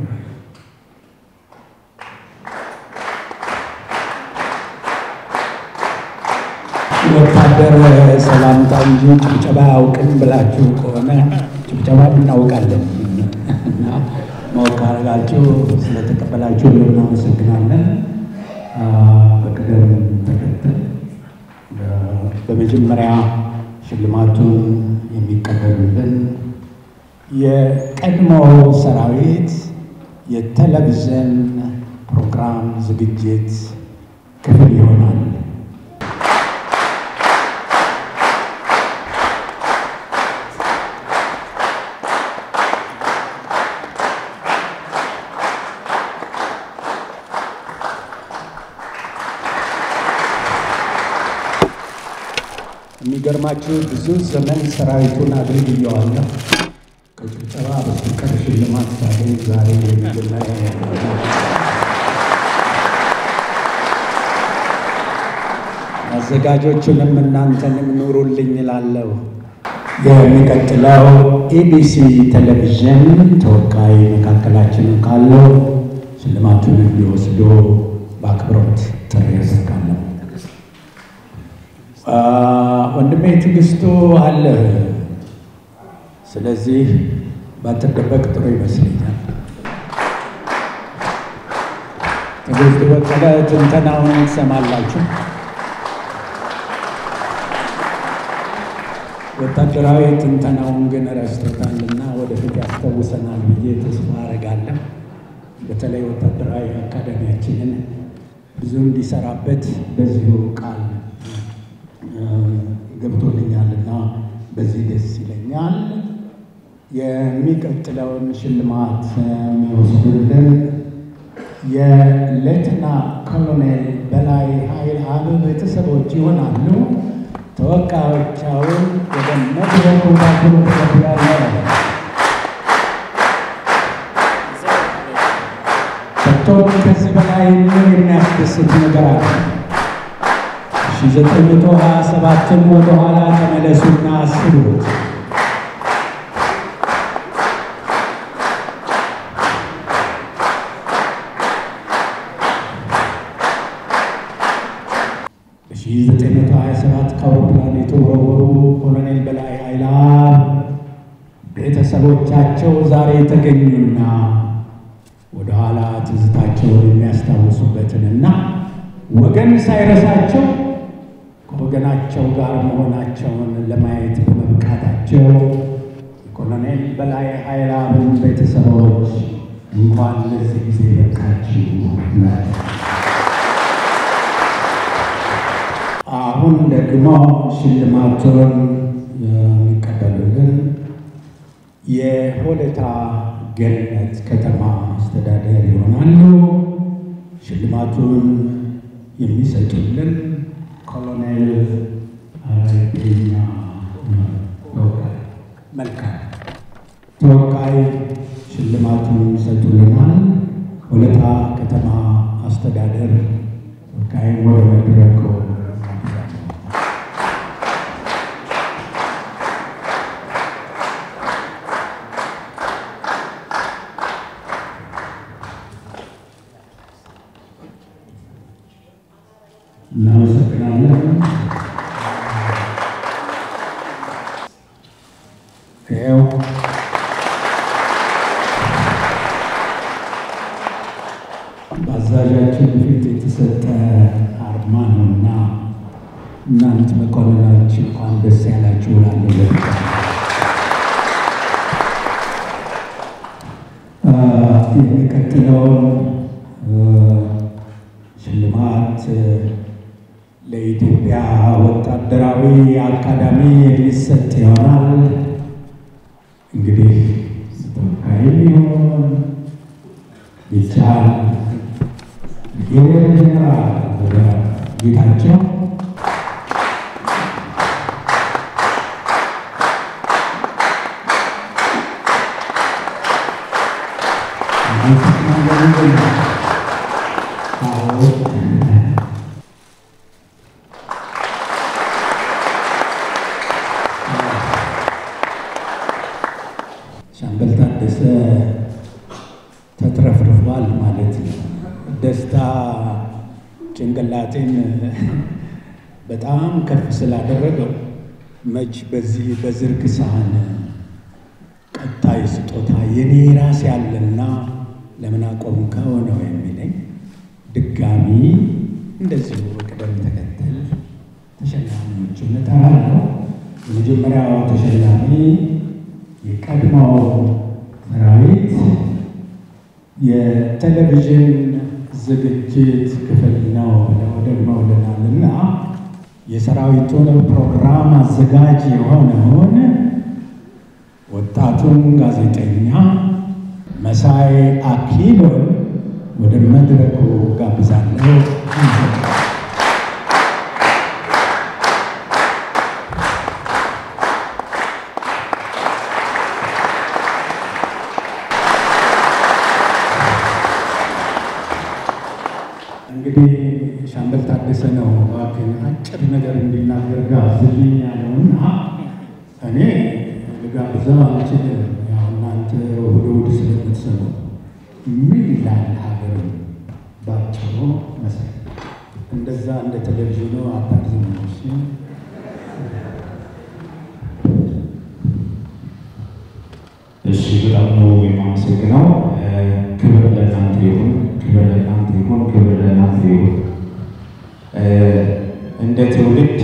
ወታደር ሰላምታ እንጂ ጭብጨባ አያውቅም ብላችሁ ከሆነ ጭብጨባ እናውቃለን እና ማወቅ አድርጋችሁ ስለተቀበላችሁ እናመሰግናለን። በቅደም ተከተል በመጀመሪያ ሽልማቱን የሚቀበሉልን የቀድሞ ሰራዊት የቴሌቪዥን ፕሮግራም ዝግጅት ክፍል ይሆናል። የሚገርማችሁ ብዙ ዘመን ሰራዊቱን አገልግየዋለሁ። ከጭብጨባ በስተቀር ሽልማት ሳገኝ ዛሬ የመጀመሪያ አዘጋጆቹንም እናንተንም ኑሩልኝ እላለሁ። የሚቀጥለው ኢቢሲ ቴሌቪዥን ተወካይ መካከላችን ካለው ሽልማቱን እንዲወስዶ በአክብሮት ጥሪ ያደርጋለሁ። ወንድሜ ትዕግስቱ አለ። ስለዚህ ባትደበቅ ጥሩ ይመስለኛል። ትዕግስቱ በቀለ ትንተናውን ትሰማላችሁ። ወታደራዊ ትንተናውን ግን ረስቶታልና ወደፊት ያስታውሰናል ብዬ ተስፋ አደርጋለሁ። በተለይ ወታደራዊ አካዳሚያችንን ብዙ እንዲሰራበት በዚሁ ቃል ገብቶልኛልና በዚህ ደስ ይለኛል። የሚቀጥለውን ሽልማት የሚወስዱልን የሌተና ኮሎኔል በላይ ኃይል አብ ቤተሰቦች ይሆናሉ። ተወካዮቻውን ወደ መድረኩ ባክሎ ተገብያለ ሰጥቶን ከዚህ በላይ ምን የሚያስደስት ነገር አለ? 1927ን ወደኋላ ተመለሱና አስቡት። በ1927 ከአውሮፕላን የተወረወሩ ኮሎኔል በላይ ኃይላ ቤተሰቦቻቸው ዛሬ የተገኙና ወደኋላ ትዝታቸውን የሚያስታውሱበትንና ወገን ሳይረሳቸው ከወገናቸው ጋር መሆናቸውን ለማየት በመብቃታቸው የኮሎኔል በላይ ኃይለአብን ቤተሰቦች እንኳን ለዚህ ጊዜ በቃችሁ። አሁን ደግሞ ሽልማቱን የሚቀበሉልን የሆለታ ገነት ከተማ አስተዳደር ይሆናሉ። ሽልማቱን የሚሰጡልን ኮሎኔል አረገኛ ተወካይ መልካም ተወካይ ሽልማቱን ይሰጡልናል። ሆለታ ከተማ አስተዳደር ተወካይ ወደ መድረኩ እናመሰግናለን። በአዛዣችን ፊት የተሰጠ አርማ ነው እና እናንት መኮንኖች እንኳን ደስ ያላችሁ እላለሁ። የሚቀጥለውን ሽልማት ለኢትዮጵያ ወታደራዊ አካዳሚ የሚሰጥ ይሆናል። እንግዲህ ተወካይ ሊሆን ይቻል የጀነራል ጌታቸው ሻምበል ታደሰ ተትረፍርፏል ማለት ነው። ደስታ ጭንቅላቴን በጣም ከፍ ስላደረገው መች በዚህ በዝርግ ሳህን ቀጣይ ስጦታ የኔ ራሴ ያለና ለምን አቆምከው ነው የሚለኝ። ድጋሚ እንደዚሁ በቅደም ተከተል ተሸላሚዎችን እጠራለሁ። የመጀመሪያው ተሸላሚ የቀድሞው ሰራዊት የቴሌቪዥን ዝግጅት ክፍል ነው ብለው ደግመውልናልና የሰራዊቱን ፕሮግራም አዘጋጅ የሆነውን ወጣቱን ጋዜጠኛ መሳይ አክሊሉን ወደ መድረኩ ጋብዛለሁ። እንግዲህ ሻምበል ታደሰ ነው እባክህን አጭር ነገር እንዲናገር ጋብዝልኝ ያለውና እኔ ልጋብዘው አልችልም። ያው እናንተ እሑድ እሑድ ስለምትሰሙ ምን ይላል ሀገር ባጭሩ መሰለኝ። እንደዛ እንደ ቴሌቪዥኑ አታርዝሞች እሺ በጣም ነው የማመሰግነው። ክብር ለእናንተ ይሁን፣ ክብር ለእናንተ ይሁን፣ ክብር ለእናንተ ይሁን። እንደ ትውልድ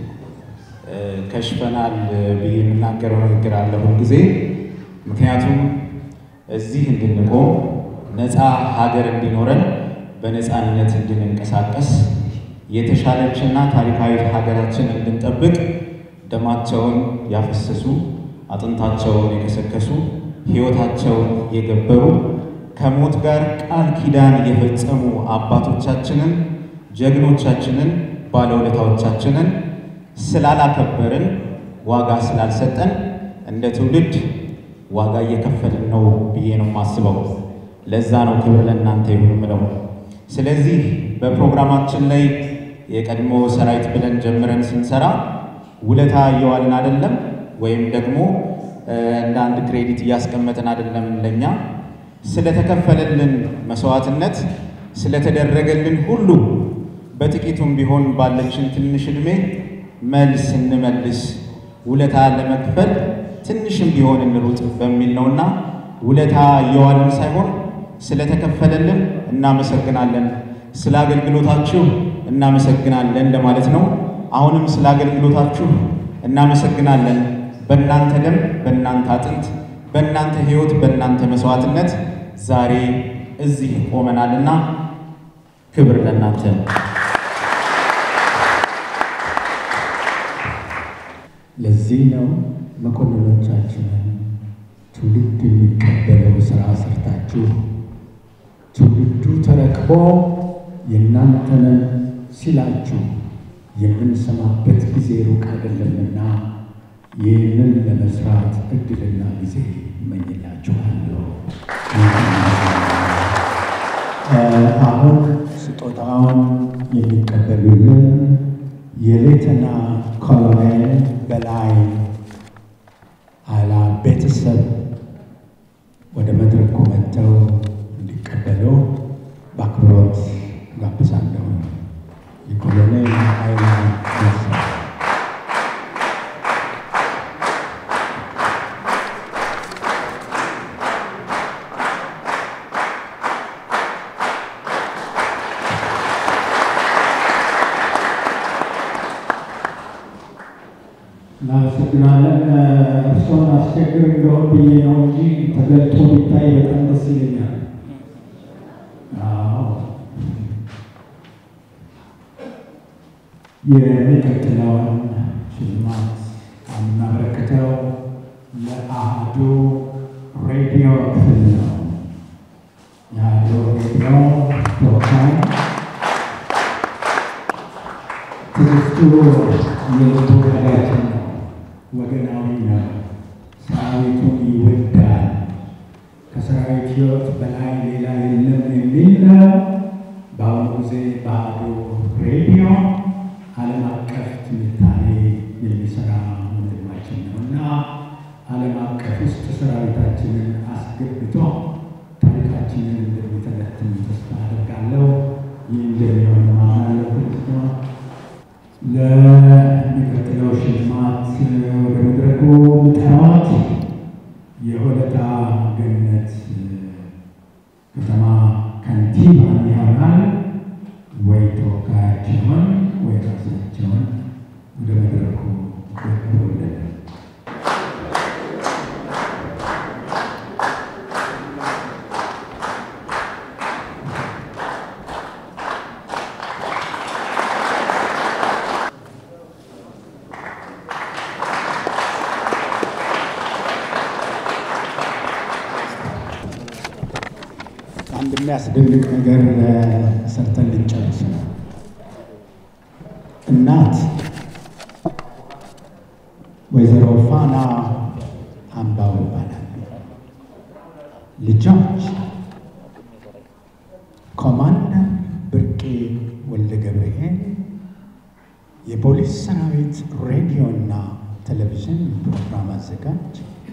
ከሽፈናል ብዬ የምናገረው ንግግር አለ ሁልጊዜ። ምክንያቱም እዚህ እንድንቆም ነፃ ሀገር እንዲኖረን በነፃነት እንድንንቀሳቀስ የተሻለችና ታሪካዊ ሀገራችን እንድንጠብቅ ደማቸውን ያፈሰሱ አጥንታቸውን የከሰከሱ ሕይወታቸውን የገበሩ ከሞት ጋር ቃል ኪዳን የፈጸሙ አባቶቻችንን ጀግኖቻችንን ባለውለታዎቻችንን ስላላከበርን ዋጋ ስላልሰጠን እንደ ትውልድ ዋጋ እየከፈልን ነው ብዬ ነው የማስበው። ለዛ ነው ክብር ለእናንተ ይሁን ምለው። ስለዚህ በፕሮግራማችን ላይ የቀድሞ ሰራዊት ብለን ጀምረን ስንሰራ ውለታ እየዋልን አይደለም፣ ወይም ደግሞ እንደ አንድ ክሬዲት እያስቀመጥን አይደለም። ለኛ ስለተከፈለልን መስዋዕትነት ስለተደረገልን ሁሉ በጥቂቱም ቢሆን ባለችን ትንሽ ዕድሜ መልስ እንመልስ፣ ውለታ ለመክፈል ትንሽም ቢሆን እንሩጥ በሚል ነውና ውለታ እየዋልን ሳይሆን ስለተከፈለልን እናመሰግናለን፣ ስለ አገልግሎታችሁ እናመሰግናለን ለማለት ነው። አሁንም ስለ አገልግሎታችሁ እናመሰግናለን። በእናንተ ደም፣ በእናንተ አጥንት፣ በእናንተ ሕይወት፣ በእናንተ መስዋዕትነት ዛሬ እዚህ ቆመናልና ክብር ለእናንተ። ለዚህ ነው መኮንኖቻችንን ትውልድ የሚቀበለው ስራ ሰርታችሁ ትውልዱ ተረክቦ የእናንተንን ሲላችሁ የምንሰማበት ጊዜ ሩቅ አይደለምና ይህንን ለመስራት እድልና ጊዜ እመኝላችኋለሁ። አሁን ስጦታውን የሚቀበሉልን የሌተና ኮሎኔል በላይ አላ ቤተሰብ ወደ መድረኩ መጥተው እንዲቀበሉ በአክብሮት ጋብዛለሁ። የኮሎኔል ኃይላ ቤተሰብ እናመሰግናለን። እርሶን አስቸግር እንደሆን ብዬ ነው እንጂ ተገልጦ ቢታይ በጣም ደስ ይለኛል። አዎ። የሚቀጥለውን ሽልማት የምናበረክተው ለአህዱ ሬዲዮ ክፍል ነው። የአህዱ ሬዲዮ ተወካይ ትዕግስቱ የልቡ ወዳጃችን ነው። ወገናዊ ነው። ሰራዊቱን ይወዳል። ከሰራዊት ሕይወት በላይ ሌላ የለም የሚል ነው። በአሁኑ ጊዜ በአህዱ ሬዲዮ ዓለም አቀፍ ትንታኔ የሚሰራ ወንድማችን ነው እና ዓለም አቀፍ ውስጥ ሰራዊታችንን አስገብቶ ታሪካችንን እንደሚተነትን ተስፋ አደርጋለሁ። ይህ እንደሚሆን ማምናለሁ ነው። ለሚቀጥለው ሽልማት ወደ መድረኩ ምጠራዋት የሆለታ ገነት ከተማ ከንቲባ ይሆናል ወይ ተወካያቸውን ወይ ራሳቸውን ወደ መድረኩ ያቀርቡልን። አንድ የሚያስደንቅ ነገር ሰርተን ልንጨርስ ነው። እናት ወይዘሮ ፋና አምባው ይባላሉ። ልጆች ኮማንደር ብርቄ ወልደ ገብርኤል የፖሊስ ሰራዊት ሬዲዮና ቴሌቪዥን ፕሮግራም አዘጋጅ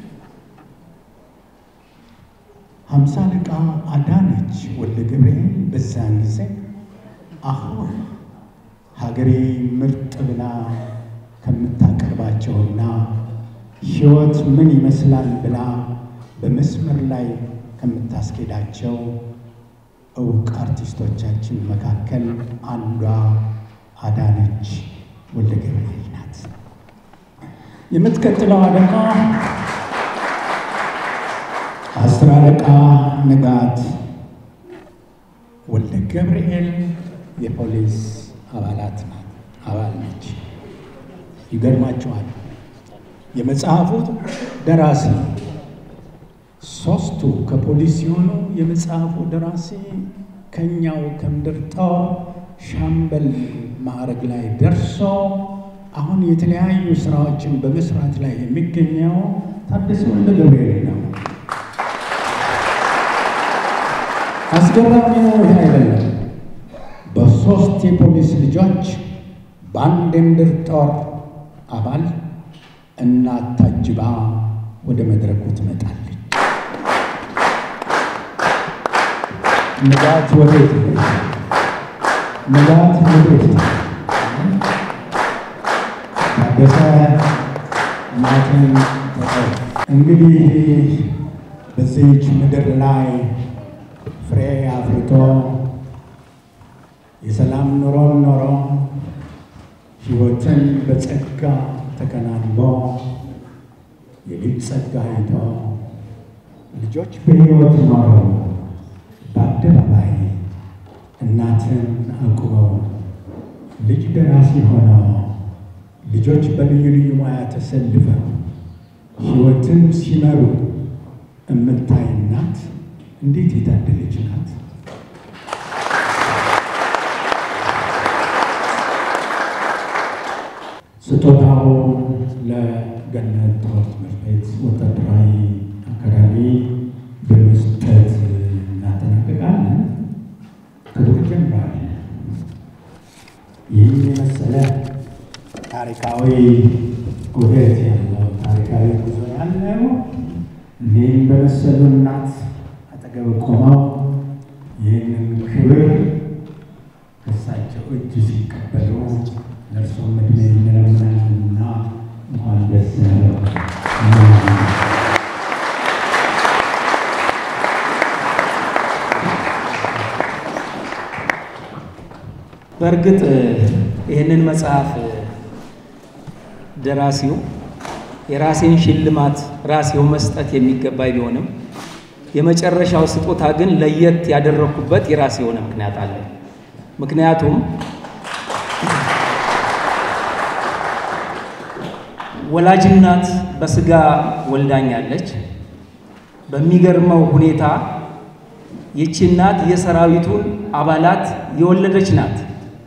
ሀምሳ አለቃ አዳነች ወልደ ገብርኤል በዛን ጊዜ አሁን ሀገሬ ምርጥ ብላ ከምታቀርባቸውና ሕይወት ምን ይመስላል ብላ በመስመር ላይ ከምታስኬዳቸው እውቅ አርቲስቶቻችን መካከል አንዷ አዳነች ወልደ ገብርኤል ናት። የምትቀጥለዋ ደግሞ አስር አለቃ ንጋት ወልደ ገብርኤል የፖሊስ አባላት ናት አባል ነች። ይገርማችኋል። የመጽሐፉ ደራሲ ሶስቱ ከፖሊስ ሲሆኑ የመጽሐፉ ደራሲ ከኛው ከምድር ጦር ሻምበል ማዕረግ ላይ ደርሶ አሁን የተለያዩ ስራዎችን በመስራት ላይ የሚገኘው ታደሰ ወልደ ገብርኤል ነው። አስገራሚ ነው ይህ አይደለም። በሶስት የፖሊስ ልጆች በአንድ የምድር ጦር አባል እናት ታጅባ ወደ መድረኩ ትመጣለች። ንጋት ወዴት ነች? ንጋት ወዴት ነች? ታደሰ እናትን ተጠው እንግዲህ በዚህች ምድር ላይ ፍሬ አፍርቶ የሰላም ኑሮን ኖሮ ሕይወትን በጸጋ ተከናንቦ የልጅ ጸጋ አይቶ ልጆች በሕይወት ኖረው በአደባባይ እናትን አቁመው ልጅ ደራሲ ሆነው ልጆች በልዩ ልዩ ሙያ ተሰልፈው ሕይወትን ሲመሩ እምታይ እናት እንዴት የታደለች ናት! ስጦታው ለገነት ጦር ትምህርት ቤት ወታደራዊ አካዳሚ በመስጠት እናጠናቀቃለን። ክቡር ጀነራል፣ ይህን የመሰለ ታሪካዊ ውህደት ያለው ታሪካዊ ጉዞ ያለው እኔም በመሰሉ እናት አጠገብ ቆመው ይህንን ክብር ከእሳቸው እጅ ሲቀበሉ ለእርሶም ዕድሜ እንለምናለንና እንኳን ደስ ያለው። በእርግጥ ይህንን መጽሐፍ ደራሲው የራሴን ሽልማት ራሴው መስጠት የሚገባኝ ቢሆንም የመጨረሻው ስጦታ ግን ለየት ያደረግኩበት የራሴ የሆነ ምክንያት አለ። ምክንያቱም ወላጅናት በስጋ ወልዳኛለች። በሚገርመው ሁኔታ ይቺ እናት የሰራዊቱን አባላት የወለደች ናት።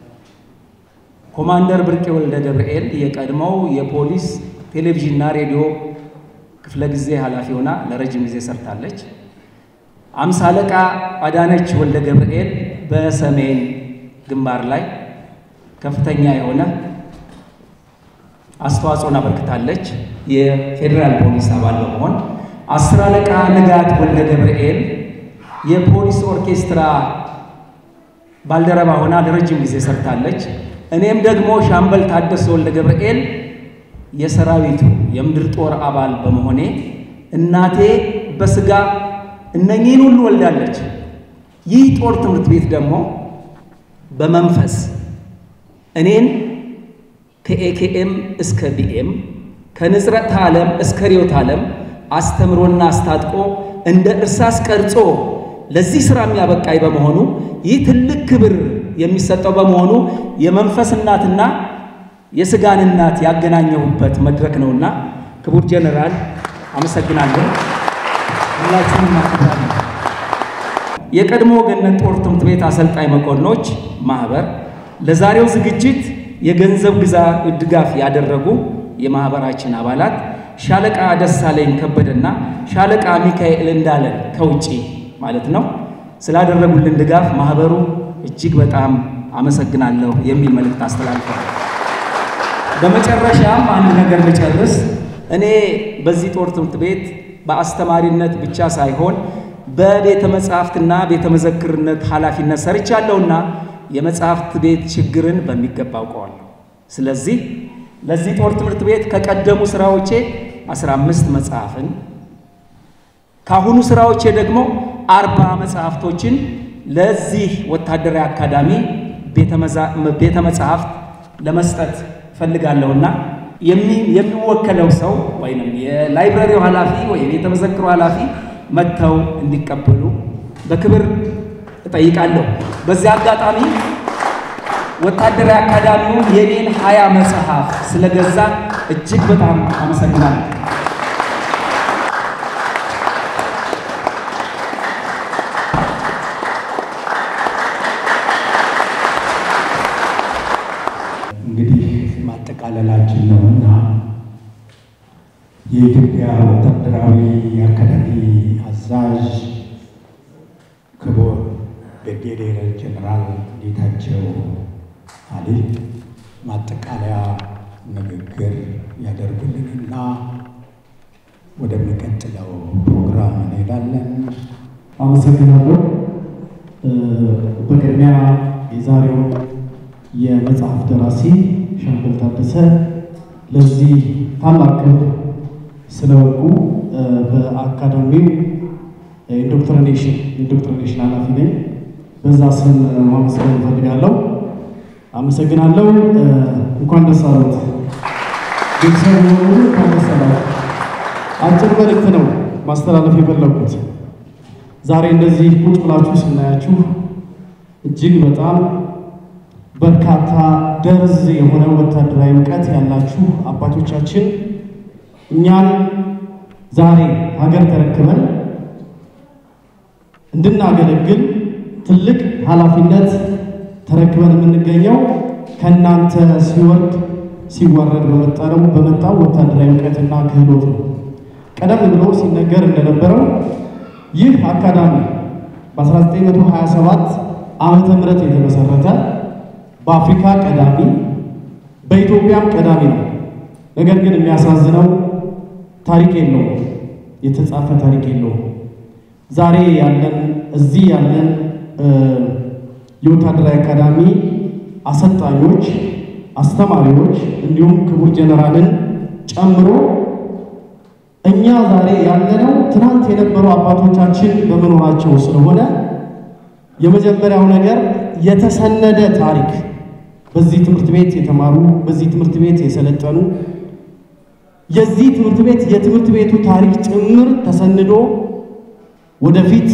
ኮማንደር ብርቄ ወልደ ገብርኤል የቀድሞው የፖሊስ ቴሌቪዥንና ሬዲዮ ክፍለ ጊዜ ኃላፊ ሆና ለረጅም ጊዜ ሰርታለች። አምሳ አለቃ አዳነች ወልደ ገብርኤል በሰሜን ግንባር ላይ ከፍተኛ የሆነ አስተዋጽኦን አበርክታለች። የፌዴራል ፖሊስ አባል በመሆን አስር አለቃ ንጋት ወልደ ገብርኤል የፖሊስ ኦርኬስትራ ባልደረባ ሆና ለረጅም ጊዜ ሰርታለች። እኔም ደግሞ ሻምበል ታደሰ ወልደ ገብርኤል የሰራዊቱ የምድር ጦር አባል በመሆኔ እናቴ በስጋ እነኚህን ሁሉ ወልዳለች። ይህ ጦር ትምህርት ቤት ደግሞ በመንፈስ እኔን ከኤኬኤም እስከ ቢኤም ከንጽረተ ዓለም እስከ ርዕዮተ ዓለም አስተምሮና አስታጥቆ እንደ እርሳስ ቀርጾ ለዚህ ሥራ የሚያበቃኝ በመሆኑ ይህ ትልቅ ክብር የሚሰጠው በመሆኑ የመንፈስ እናትና የሥጋን እናት ያገናኘሁበት መድረክ ነውና ክቡር ጀነራል አመሰግናለሁ። ሁላችሁንም አክብራለሁ። የቀድሞ ገነት ጦር ትምህርት ቤት አሰልጣኝ መኮንኖች ማህበር ለዛሬው ዝግጅት የገንዘብ ግዛ ድጋፍ ያደረጉ የማህበራችን አባላት ሻለቃ ደሳለኝ ከበደና ሻለቃ ሚካኤል እንዳለን ከውጪ ማለት ነው ስላደረጉልን ድጋፍ ማህበሩ እጅግ በጣም አመሰግናለሁ የሚል መልእክት አስተላልፈዋል። በመጨረሻም አንድ ነገር ልጨርስ። እኔ በዚህ ጦር ትምህርት ቤት በአስተማሪነት ብቻ ሳይሆን በቤተ መጻሕፍትና ቤተ መዘክርነት ኃላፊነት ሰርቻለሁና የመጽሐፍት ቤት ችግርን በሚገባ አውቀዋለሁ። ስለዚህ ለዚህ ጦር ትምህርት ቤት ከቀደሙ ስራዎቼ 15 መጽሐፍን ካሁኑ ስራዎቼ ደግሞ አርባ መጽሐፍቶችን ለዚህ ወታደራዊ አካዳሚ ቤተ መጽሐፍት ለመስጠት እፈልጋለሁና የሚወከለው ሰው ወይም የላይብረሪው ኃላፊ ወይም ቤተ መዘክሩ ኃላፊ መጥተው እንዲቀበሉ በክብር እጠይቃለሁ። በዚህ አጋጣሚ ወታደራዊ አካዳሚው የኔን ሀያ መጽሐፍ ስለገዛ እጅግ በጣም አመሰግናለሁ። እንግዲህ ማጠቃለላችን ነውና የኢትዮጵያ ወታደራዊ አካዳሚ አዛዥ ክቡር ብርጌዴር ጀነራል ጌታቸው አሊ ማጠቃለያ ንግግር ያደርጉልንና ወደሚቀጥለው ፕሮግራም እንሄዳለን። አመሰግናለሁ። በቅድሚያ የዛሬው የመጽሐፍ ደራሲ ሻምበል ታደሰ ለዚህ ታላቅ ክብር ስለበቁ በአካዳሚው ኢንዶክትሪኔሽን ኢንዶክትሪኔሽን ኃላፊ ነኝ። በዛ ስም ማመስገን እፈልጋለሁ። አመሰግናለሁ። እንኳን ደስ አሉት ቤተሰብ በሙሉ እንኳን ደስ አላችሁ። አጭር መልእክት ነው ማስተላለፍ የፈለጉት። ዛሬ እንደዚህ ቁጭ ብላችሁ ስናያችሁ እጅግ በጣም በርካታ ደርዝ የሆነ ወታደራዊ እውቀት ያላችሁ አባቶቻችን እኛን ዛሬ ሀገር ተረክበን እንድናገለግል ትልቅ ኃላፊነት ተረክበን የምንገኘው ከእናንተ ሲወርድ ሲዋረድ በመጣው በመጣው ወታደራዊ እውቀትና ክህሎት ነው። ቀደም ብሎ ሲነገር እንደነበረው ይህ አካዳሚ በ1927 ዓመተ ምህረት የተመሰረተ በአፍሪካ ቀዳሚ በኢትዮጵያም ቀዳሚ ነው። ነገር ግን የሚያሳዝነው ታሪክ የለውም፣ የተጻፈ ታሪክ የለውም። ዛሬ ያለን እዚህ ያለን የወታደራዊ አካዳሚ አሰልጣኞች፣ አስተማሪዎች እንዲሁም ክቡር ጀነራልን ጨምሮ እኛ ዛሬ ያለነው ትናንት የነበሩ አባቶቻችን በመኖራቸው ስለሆነ የመጀመሪያው ነገር የተሰነደ ታሪክ በዚህ ትምህርት ቤት የተማሩ በዚህ ትምህርት ቤት የሰለጠኑ የዚህ ትምህርት ቤት የትምህርት ቤቱ ታሪክ ጭምር ተሰንዶ ወደፊት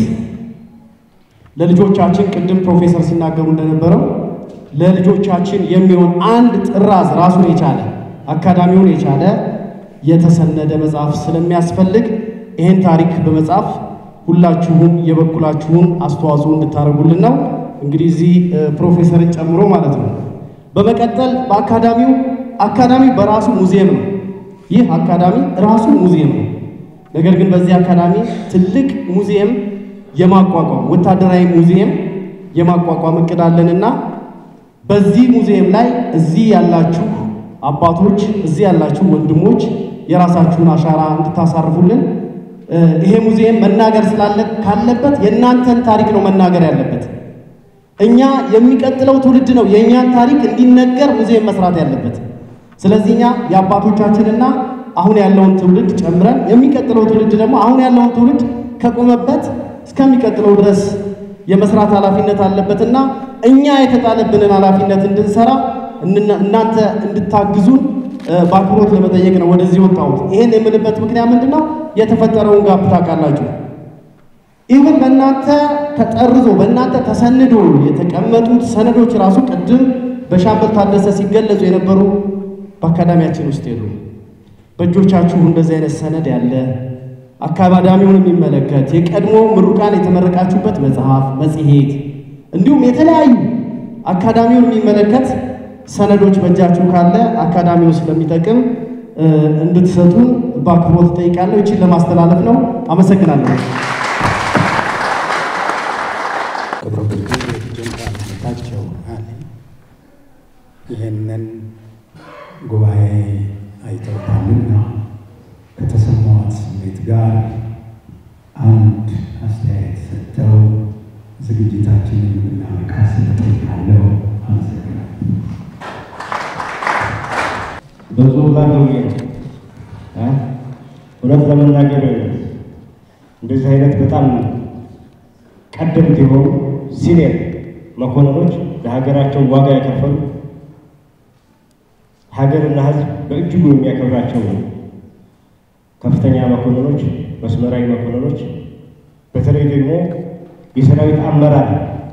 ለልጆቻችን ቅድም ፕሮፌሰር ሲናገሩ እንደነበረው ለልጆቻችን የሚሆን አንድ ጥራዝ ራሱን የቻለ አካዳሚውን የቻለ የተሰነደ መጽሐፍ ስለሚያስፈልግ ይህን ታሪክ በመጻፍ ሁላችሁም የበኩላችሁን አስተዋጽኦ እንድታደርጉልን ነው። እንግዲህ እዚህ ፕሮፌሰርን ጨምሮ ማለት ነው። በመቀጠል በአካዳሚው አካዳሚ በራሱ ሙዚየም ነው። ይህ አካዳሚ ራሱ ሙዚየም ነው። ነገር ግን በዚህ አካዳሚ ትልቅ ሙዚየም የማቋቋም ወታደራዊ ሙዚየም የማቋቋም እቅድ አለንና በዚህ ሙዚየም ላይ እዚህ ያላችሁ አባቶች፣ እዚህ ያላችሁ ወንድሞች የራሳችሁን አሻራ እንድታሳርፉልን ይሄ ሙዚየም መናገር ስላለ ካለበት የእናንተን ታሪክ ነው መናገር ያለበት። እኛ የሚቀጥለው ትውልድ ነው የእኛን ታሪክ እንዲነገር ሙዚየም መስራት ያለበት። ስለዚህ እኛ የአባቶቻችንና አሁን ያለውን ትውልድ ጨምረን የሚቀጥለው ትውልድ ደግሞ አሁን ያለውን ትውልድ ከቆመበት እስከሚቀጥለው ድረስ የመስራት ኃላፊነት አለበትና እኛ የተጣለብንን ኃላፊነት እንድንሰራ እናንተ እንድታግዙን በአክብሮት ለመጠየቅ ነው ወደዚህ ወጣሁት። ይሄን የምልበት ምክንያት ምንድን ነው? የተፈጠረውን ጋፕ ታውቃላችሁ። ኢቭን በእናንተ ተጠርዞ በእናንተ ተሰንዶ የተቀመጡት ሰነዶች ራሱ ቅድም በሻምበል ታደሰ ሲገለጹ የነበሩ በአካዳሚያችን ውስጥ የሉ። በእጆቻችሁ እንደዚህ አይነት ሰነድ ያለ አካዳሚውን የሚመለከት የቀድሞ ምሩቃን የተመረቃችሁበት መጽሐፍ፣ መጽሔት እንዲሁም የተለያዩ አካዳሚውን የሚመለከት ሰነዶች በእጃችሁ ካለ አካዳሚው ስለሚጠቅም እንድትሰጡን በአክብሮት እጠይቃለሁ። ይችን ለማስተላለፍ ነው። አመሰግናለሁ። ክብረ ብርጌድ ጀነራል ጌታቸው አለ ይህንን ጉባኤ አይተውታልና ከተሰማዎት ስሜት ጋር አንድ አስተያየት ሰጥተው ዝግጅታችንን የምናበቃ ስለጠይቃለሁ። አመሰግናለሁ። በጽሁፍ ላይ ደውዬ ነው እ እውነት ለመናገር እንደዚህ አይነት በጣም ቀደምት የሆኑ ሲኒየር መኮንኖች ለሀገራቸው ዋጋ የከፈሉ ሀገርና ሕዝብ በእጅጉ የሚያከብራቸው ከፍተኛ መኮንኖች፣ መስመራዊ መኮንኖች፣ በተለይ ደግሞ የሰራዊት አመራር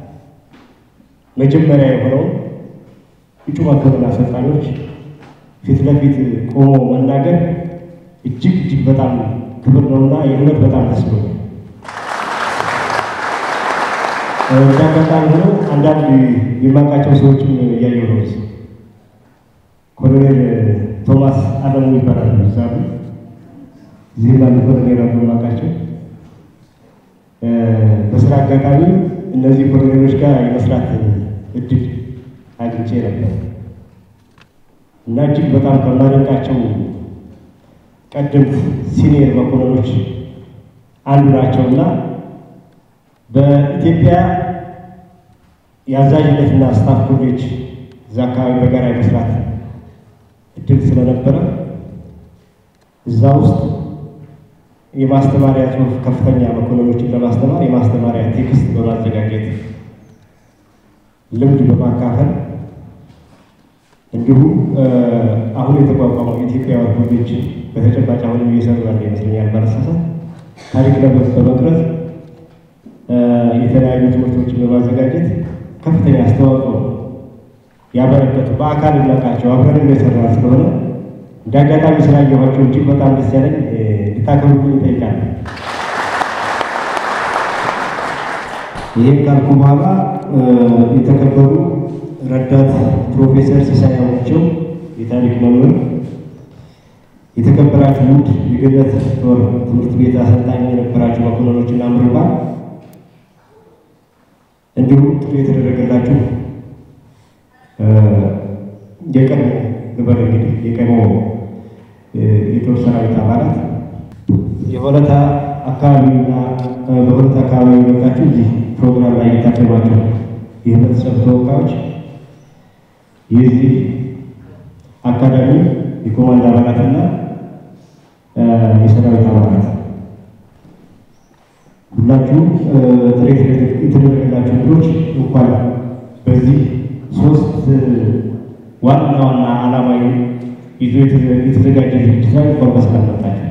መጀመሪያ የሆነው እጩ መኮንን አሰልጣኞች ፊት ለፊት ቆሞ መናገር እጅግ እጅግ በጣም ክብር ነውና የእውነት በጣም ደስ ብሎኛል። እንዳጋጣሚ ሆኖ አንዳንድ የማውቃቸው ሰዎችም እያየሁ ነው። ኮሎኔል ቶማስ አለሙ ይባላሉ። እዛ እዚህ ባሉ ኮሎኔል አሉ የማውቃቸው። በስራ አጋጣሚ እነዚህ ኮሎኔሎች ጋር የመስራት እድል አግኝቼ ነበር እና እጅግ በጣም ከማደንቃቸው ቀደምት ሲኒየር መኮንኖች አንዱ ናቸውና በኢትዮጵያ የአዛዥነትና ስታፍ ኮሌጅ እዛ አካባቢ በጋራ የመስራት እድል ስለነበረ እዛ ውስጥ የማስተማሪያ ጽሑፍ ከፍተኛ መኮንኖችን ለማስተማር የማስተማሪያ ቴክስት በማዘጋጀት ልምድ በማካፈል እንዲሁም አሁን የተቋቋመው የኢትዮጵያ ኮሌጅ በተጨባጭ አሁንም እየሰሩ ያለ ይመስለኛል ባለሳሳት ታሪክ በመቅረጽ የተለያዩ ትምህርቶችን በማዘጋጀት ከፍተኛ አስተዋጽኦ ያበረከቱ በአካል እናውቃቸው አብረን የሰራ ስለሆነ እንደ አጋጣሚ ስላየኋቸው እጅግ በጣም ደስ ያለኝ እንድታከብሩልኝ ይጠይቃል። ይህን ካልኩ በኋላ የተከበሩ ረዳት ፕሮፌሰር ሲሳይ አውቸው የታሪክ መምህር፣ የተከበራችሁ ውድ የገነት ጦር ትምህርት ቤት አሰልጣኝ የነበራችሁ መኮንኖችና ምሩቃን እንዲሁም ጥሪ የተደረገላችሁ የቀድሞ ግበር እንግዲህ የቀድሞ የጦር ሰራዊት አባላት የሆለታ አካባቢና በሆለታ አካባቢ የመጣችሁ እዚህ ፕሮግራም ላይ የታደማችሁ የህብረተሰብ ተወካዮች የዚህ አካዳሚ የኮማንድ አባላትና የሰራዊት አባላት ሁላችሁም ጥሪ የተደረገላችሁ እንግዶች እንኳን በዚህ ሶስት ዋና ዋና ዓላማዊ ይዞ የተዘጋጀ ዝግጅት ላይ እንኳን በሰላም መጣችሁ።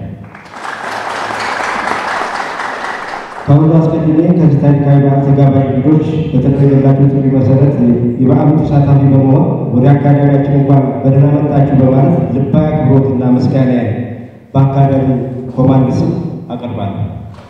ከሁሉ አስቀድሜ ከዚህ ታሪካዊ በዓል ተጋባዥ እንግዶች በተደረገላቸው ጥሪ መሰረት የበዓሉ ተሳታፊ በመሆን ወደ አካዳሚያችን እንኳን በደህና መጣችሁ በማለት ልባዊ አክብሮትና ምስጋና በአካዳሚ ኮማንድ ስም አቀርባለሁ።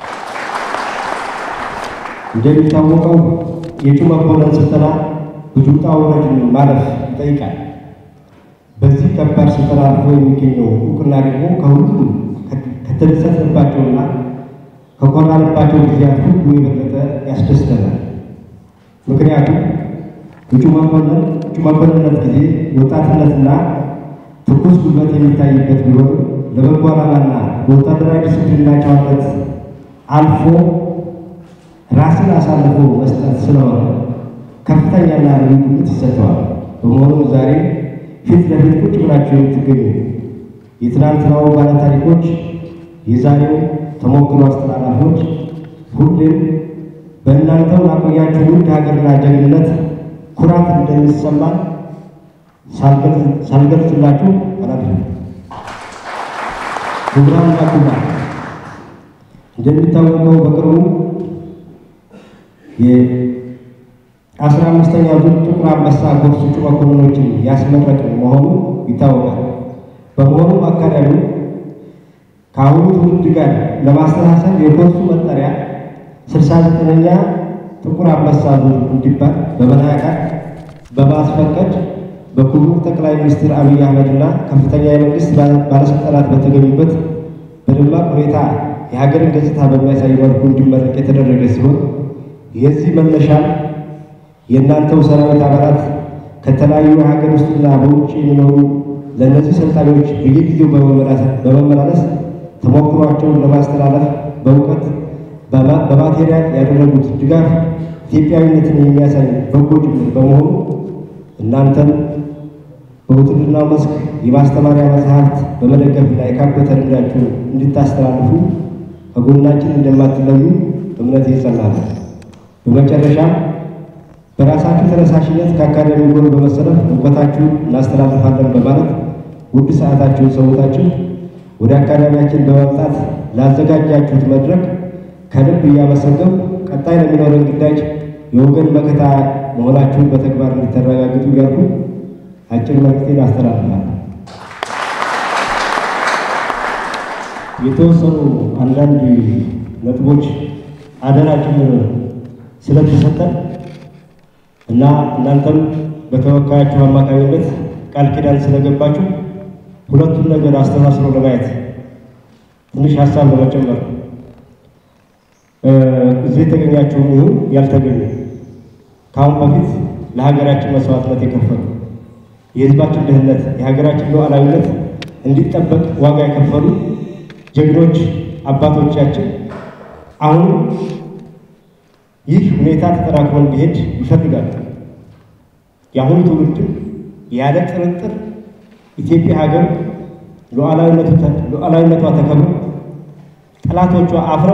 እንደሚታወቀው የእጩ መኮንን ስልጠና ብዙ ውጣ ውረድን ማለፍ ይጠይቃል። በዚህ ከባድ ስልጠና አልፎ የሚገኘው እውቅና ደግሞ ከሁሉም ከተደሰትንባቸውና ከኮራንባቸው ጊዜያት ሁሉ የበለጠ ያስደስተናል። ምክንያቱም እጩ መኮንን እጩ መኮንንነት ጊዜ ወጣትነትና ትኩስ ጉልበት የሚታይበት ቢሆንም ለበጎ ዓላማና በወታደራዊ ዲስፕሊንና ጨዋነት አልፎ ራስን አሳልፎ መስጠት ስለሆነ ከፍተኛና ልዩ ግምት ይሰጠዋል። በመሆኑም ዛሬ ፊት ለፊት ቁጭ ብላችሁ የምትገኙ የትናንትናው ባለታሪኮች፣ የዛሬው ተሞክሮ አስተላላፊዎች ሁሌም በእናንተው ላቆያችሁ ውድ ሀገርና ጀግንነት ኩራት እንደሚሰማን ሳልገልጽላችሁ አላልፍም። ክቡራንና ክቡራን እንደሚታወቀው በቅርቡ የአስራ አምስተኛው ዙር ጥቁር አንበሳ ኮርስ እጩ መኮንኖችን ያስመረቅን መሆኑ ይታወቃል። በመሆኑም አካዳሚው ከአሁኑ ትውልድ ጋር ለማስተሳሰብ የኮርሱ መጠሪያ ስልሳ ዘጠነኛ ጥቁር አንበሳ ዙር እንዲባል በመናቃት በማስፈቀድ በክቡር ጠቅላይ ሚኒስትር አብይ አህመድና ከፍተኛ የመንግስት ባለስልጣናት በተገኙበት በደማቅ ሁኔታ የሀገርን ገጽታ በሚያሳይ መልኩ እንዲመረቅ የተደረገ ሲሆን የዚህ መነሻ የእናንተው ሰራዊት አባላት ከተለያዩ የሀገር ውስጥና በውጭ የሚኖሩ ለእነዚህ ሰልጣኞች በየጊዜው በመመላለስ ተሞክሯቸውን ለማስተላለፍ በእውቀት በማቴሪያል ያደረጉት ድጋፍ ኢትዮጵያዊነትን የሚያሳይ በጎ ጅምር በመሆኑ እናንተም በውትድርናው መስክ የማስተማሪያ መጽሐፍት በመደገፍና የካበተ ልምዳችሁን እንድታስተላልፉ ከጎናችን እንደማትለዩ እምነት ይጸናል። በመጨረሻም በራሳችሁ ተነሳሽነት ከአካዳሚ ጎን በመሰለፍ እውቀታችሁን እናስተላልፋለን በማለት ውድ ሰዓታችሁን ሰውታችሁ ወደ አካዳሚያችን በመምጣት ላዘጋጃችሁት መድረክ ከልብ እያመሰገንኩ ቀጣይ ለሚኖረን ግዳጅ የወገን መከታ መሆናችሁን በተግባር እንድታረጋግጡ እያልኩ አጭር መልዕክቴን አስተላልፋለሁ። የተወሰኑ አንዳንድ ነጥቦች አደራ ጭምር ስለተሰጠን እና እናንተም በተወካያችሁ አማካኝነት ቃል ኪዳን ስለገባችሁ ሁለቱን ነገር አስተሳስሮ ለማየት ትንሽ ሀሳብ ለመጨመር እዚህ የተገኛችሁም ይሁን ያልተገኙ ከአሁን በፊት ለሀገራችን መስዋዕትነት የከፈሉ የሕዝባችን ደህንነት፣ የሀገራችን ሉዓላዊነት እንዲጠበቅ ዋጋ የከፈሉ ጀግኖች አባቶቻችን አሁን ይህ ሁኔታ ተጠናክሮ እንዲሄድ ይፈልጋሉ። የአሁኑ ትውልድም ያለ ጥርጥር ኢትዮጵያ ሀገር ሉዓላዊነቷ ተከብሮ ጠላቶቿ አፍረው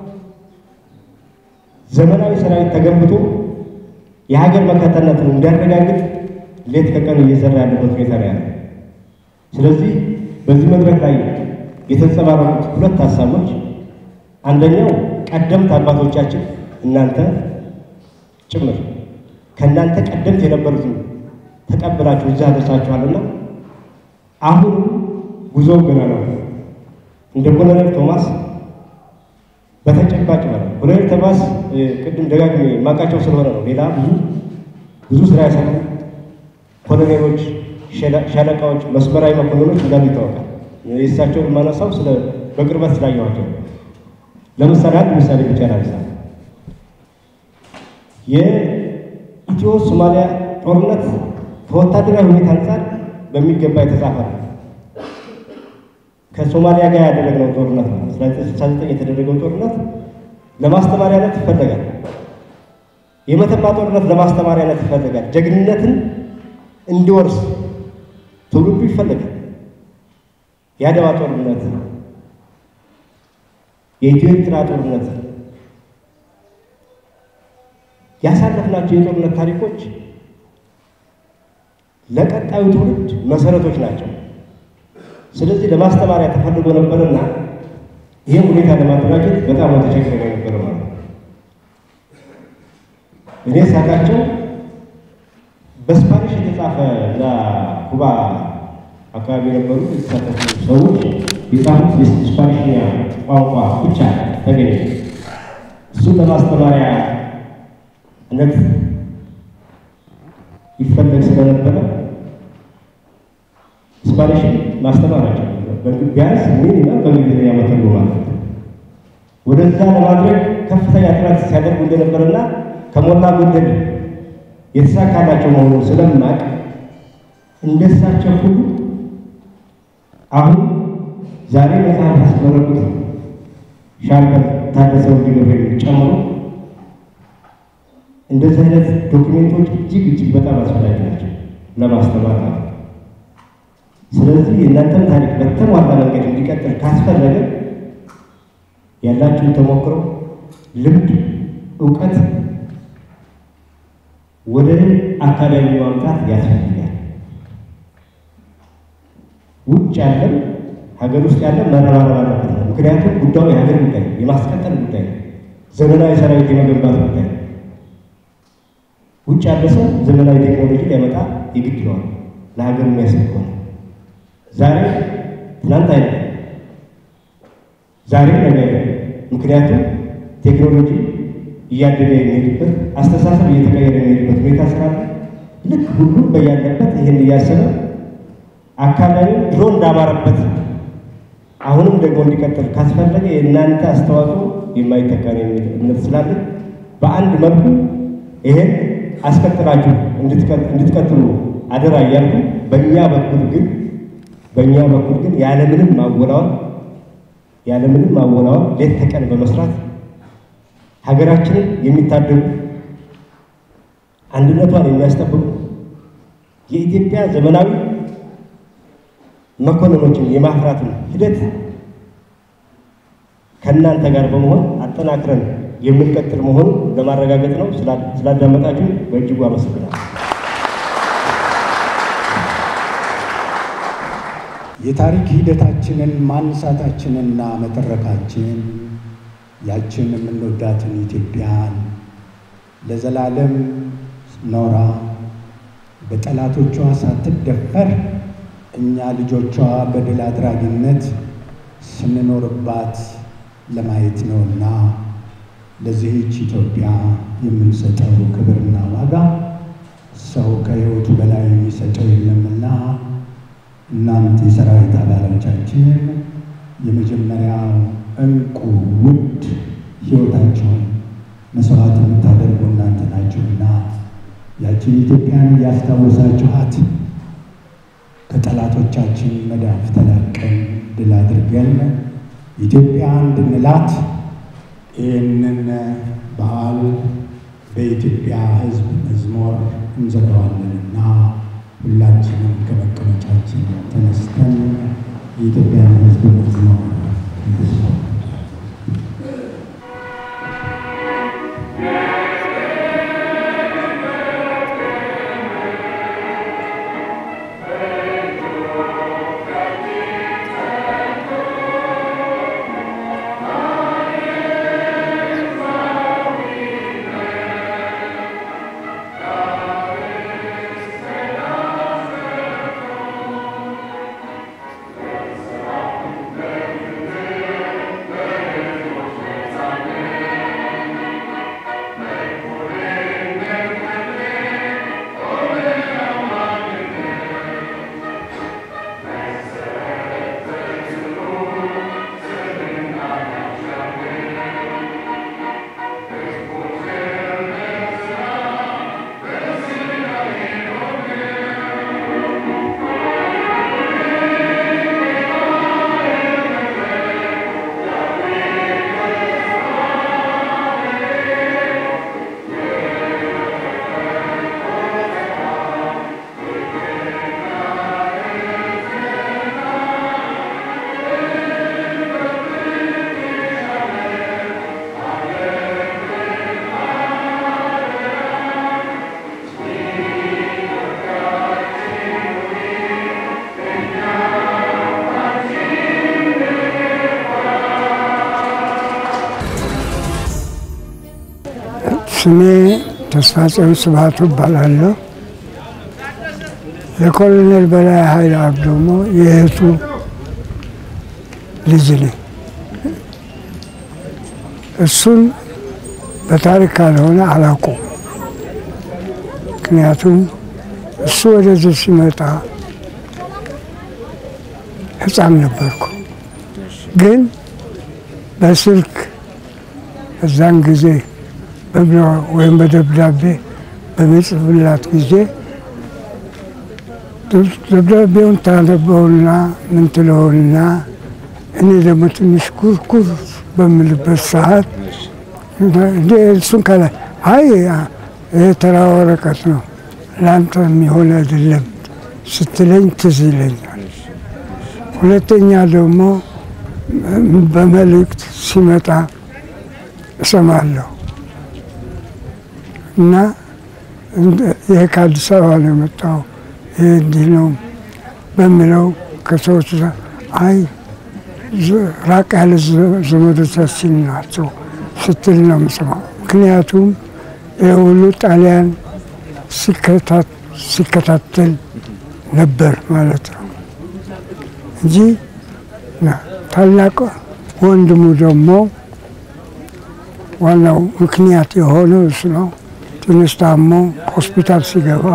ዘመናዊ ሰራዊት ተገንብቶ የሀገር መከታነትን እንዲያረጋግጥ ሌት ከቀን እየሰራ ያለበት ሁኔታ ነው ያለው። ስለዚህ በዚህ መድረክ ላይ የተንጸባረቁት ሁለት ሀሳቦች አንደኛው ቀደምት አባቶቻችን እናንተ ጭምር ከእናንተ ቀደምት የነበሩትን ተቀብላችሁ እዛ ደርሳችኋልና አሁን ጉዞው ገና ነው። እንደ ኮሎኔል ቶማስ በተጨባጭ ማለት ኮሎኔል ቶማስ ቅድም ደጋግሜ የማውቃቸው ስለሆነ ነው። ሌላ ብዙ ብዙ ስራ ያሰሩ ኮሎኔሎች፣ ሻለቃዎች፣ መስመራዊ መኮንኖች እንዳሉ ይታወቃል። የእሳቸውን የማነሳው ስለ በቅርበት ስላየኋቸው ለምሳሌ አንድ ምሳሌ ብቻ ላንሳ። የኢትዮ ሶማሊያ ጦርነት ከወታደራዊ ሁኔታ አንጻር በሚገባ የተጻፈ ነው። ከሶማሊያ ጋር ያደረግነው ጦርነት ነው። 1969 የተደረገው ጦርነት ለማስተማሪያነት ይፈለጋል። የመተማ ጦርነት ለማስተማሪያነት ይፈለጋል። ጀግንነትን እንዲወርስ ትውልዱ ይፈለጋል። የአድዋ ጦርነት፣ የኢትዮ ኤርትራ ጦርነት ያሳለፍናቸው የጦርነት ታሪኮች ለቀጣዩ ትውልድ መሰረቶች ናቸው። ስለዚህ ለማስተማሪያ ተፈልጎ ነበርና ይህን ሁኔታ ለማደራጀት በጣም ተቸግረ ነበር ማለት ነው። እኔ ሳቃቸው በስፓኒሽ የተጻፈ እና ኩባ አካባቢ የነበሩ የተሳተፉ ሰዎች የጻፉት የስፓኒሽኛ ቋንቋ ብቻ ተገኘ። እሱን ለማስተማሪያነት ይፈለግ ስለነበረ ስፓኒሽን ማስተማራቸው ቢያንስ ሚኒመም በእንግሊዝኛ መተርጎ ማለት ነው። ወደዛ ለማድረግ ከፍተኛ ጥረት ሲያደርጉ እንደነበረና ከሞላ ጎደል የተሳካላቸው መሆኑን ስለማቅ እንደሳቸው ሁሉ አሁን ዛሬ መጽሐፍ ያስመረቁት ሻምበል ታደሰ ወልደ ገብርኤል ጨምሮ እንደዚህ አይነት ዶክሜንቶች እጅግ እጅግ በጣም አስፈላጊ ናቸው ለማስተማር ነው። ስለዚህ የእናንተን ታሪክ በተሟላ መንገድ እንዲቀጥል ካስፈለገ ያላችሁን ተሞክሮ፣ ልምድ፣ እውቀት ወደ አካዳሚ ማምጣት ያስፈልጋል። ውጭ ያለም ሀገር ውስጥ ያለም መረባረብ አለበት ነው። ምክንያቱም ጉዳዩ የሀገር ጉዳይ ነው፣ የማስቀጠል ጉዳይ ነው፣ ዘመናዊ ሰራዊት የመገንባት ጉዳይ ነው። ውጭ ያለ ሰው ዘመናዊ ቴክኖሎጂ ሊያመጣ የግድ ይለዋል፣ ለሀገር የሚያስብ ከሆነ ዛሬ ትናንት አይደለም፣ ዛሬ ነገ አይደለም። ምክንያቱም ቴክኖሎጂ እያደገ የሚሄድበት አስተሳሰብ እየተቀየረ የሚሄድበት ሁኔታ ስላለ ልክ ሁሉም በያለበት ይህን እያሰበ አካባቢው ድሮ እንዳማረበት አሁንም ደግሞ እንዲቀጥል ካስፈለገ የእናንተ አስተዋጽኦ የማይተካ ነው የሚል እምነት ስላለ በአንድ መልኩ ይሄን አስቀጥላችሁ እንድትቀጥሉ አደራ እያልኩ በእኛ በኩል ግን በእኛ በኩል ግን ያለምንም ማወላወል ያለምንም ማወላወል ሌት ተቀን በመስራት ሀገራችንን የሚታደጉ አንድነቷን የሚያስጠብቁ የኢትዮጵያ ዘመናዊ መኮንኖችን የማፍራትን ሂደት ከእናንተ ጋር በመሆን አጠናክረን የምንቀጥል መሆኑን ለማረጋገጥ ነው። ስላዳመጣችሁ በእጅጉ አመሰግናለሁ። የታሪክ ሂደታችንን ማንሳታችንና መተረካችን ያችን የምንወዳትን ኢትዮጵያን ለዘላለም ኖራ በጠላቶቿ ሳትደፈር እኛ ልጆቿ በድል አድራጊነት ስንኖርባት ለማየት ነውና ለዚህች ኢትዮጵያ የምንሰጠው ክብርና ዋጋ ሰው ከሕይወቱ በላይ የሚሰጠው የለምና እናንተ የሰራዊት አባሎቻችን የመጀመሪያው እንቁ ውድ ሕይወታቸውን መስዋዕት የምታደርጉ እናንተ ናችሁና ያችን ኢትዮጵያን እያስታወሳችኋት ከጠላቶቻችን መዳፍ ተላቀን ድል አድርገን ኢትዮጵያ እንድንላት ይህንን በዓል በኢትዮጵያ ሕዝብ መዝሙር እንዘጋዋለንና ሁላችንም ከመቀመጫችን ተነስተን የኢትዮጵያን ሕዝብ መዝሙር እንስማ። Thank ስሜ ተስፋጽዮን ስብሐቱ እባላለሁ። የኮሎኔል በላይ ኃይለ አብ ደግሞ የእህቱ ልጅ ነኝ። እሱን በታሪክ ካልሆነ አላውቀውም። ምክንያቱም እሱ ወደዚህ ሲመጣ ሕፃን ነበርኩ። ግን በስልክ እዛን ጊዜ ወይም በደብዳቤ በሚጽፍላት ጊዜ ደብዳቤውን ታነበውና ምን ትለውና እኔ ደግሞ ትንሽ ኩርኩር በምልበት ሰዓት እንደ እሱን ከላይ አይ ይህ ተራ ወረቀት ነው ለአንተ የሚሆን አይደለም ስትለኝ ትዝ ይለኛል። ሁለተኛ ደግሞ በመልእክት ሲመጣ እሰማለሁ እና ይሄ ከአዲስ አበባ ነው የመጣው ይሄ እንዲህ ነው በሚለው ከሰዎች አይ ራቅ ያለ ዘመዶቻችን ናቸው ስትል ነው የምሰማው። ምክንያቱም ይህ ሁሉ ጣሊያን ሲከታተል ነበር ማለት ነው እንጂ ታላቅ ወንድሙ ደግሞ ዋናው ምክንያት የሆነው እሱ ነው። ትንሽ ታሞ ሆስፒታል ሲገባ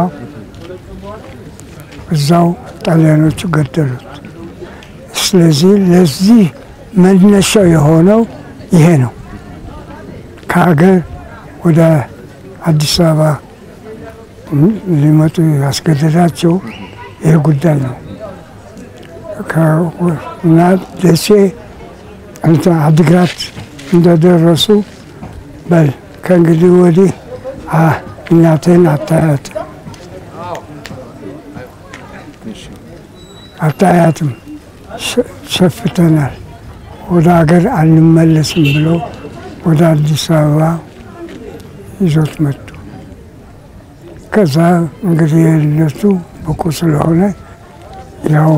እዛው ጣሊያኖቹ ገደሉት። ስለዚህ ለዚህ መነሻው የሆነው ይሄ ነው። ከሀገር ወደ አዲስ አበባ ሊመጡ ያስገደዳቸው ይህ ጉዳይ ነው እና ደሴ አዲግራት እንደደረሱ በል ከእንግዲህ ወዲህ እናቴን አታያት አታያትም፣ ሸፍተናል፣ ወደ ሀገር አንመለስም ብለው ወደ አዲስ አበባ ይዞት መጡ። ከዛ እንግዲህ እነሱ ብቁ ስለሆነ ያው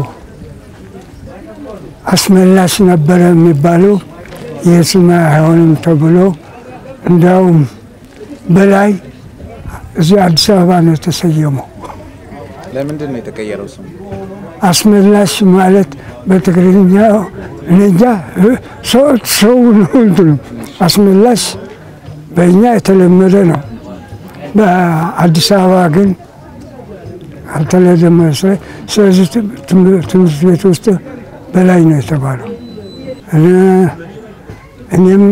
አስመላሽ ነበረ የሚባለው ይህ ስም አይሆንም ተብሎ እንዲያውም በላይ እዚህ አዲስ አበባ ነው የተሰየመው። ለምንድን ነው የተቀየረው ስሙ? አስመላሽ ማለት በትግርኛ እንጃ ሰው ነው እንትኑ። አስመላሽ በእኛ የተለመደ ነው። በአዲስ አበባ ግን አልተለመደም መሰለኝ። ስለዚህ ትምህርት ቤት ውስጥ በላይ ነው የተባለው። እኔም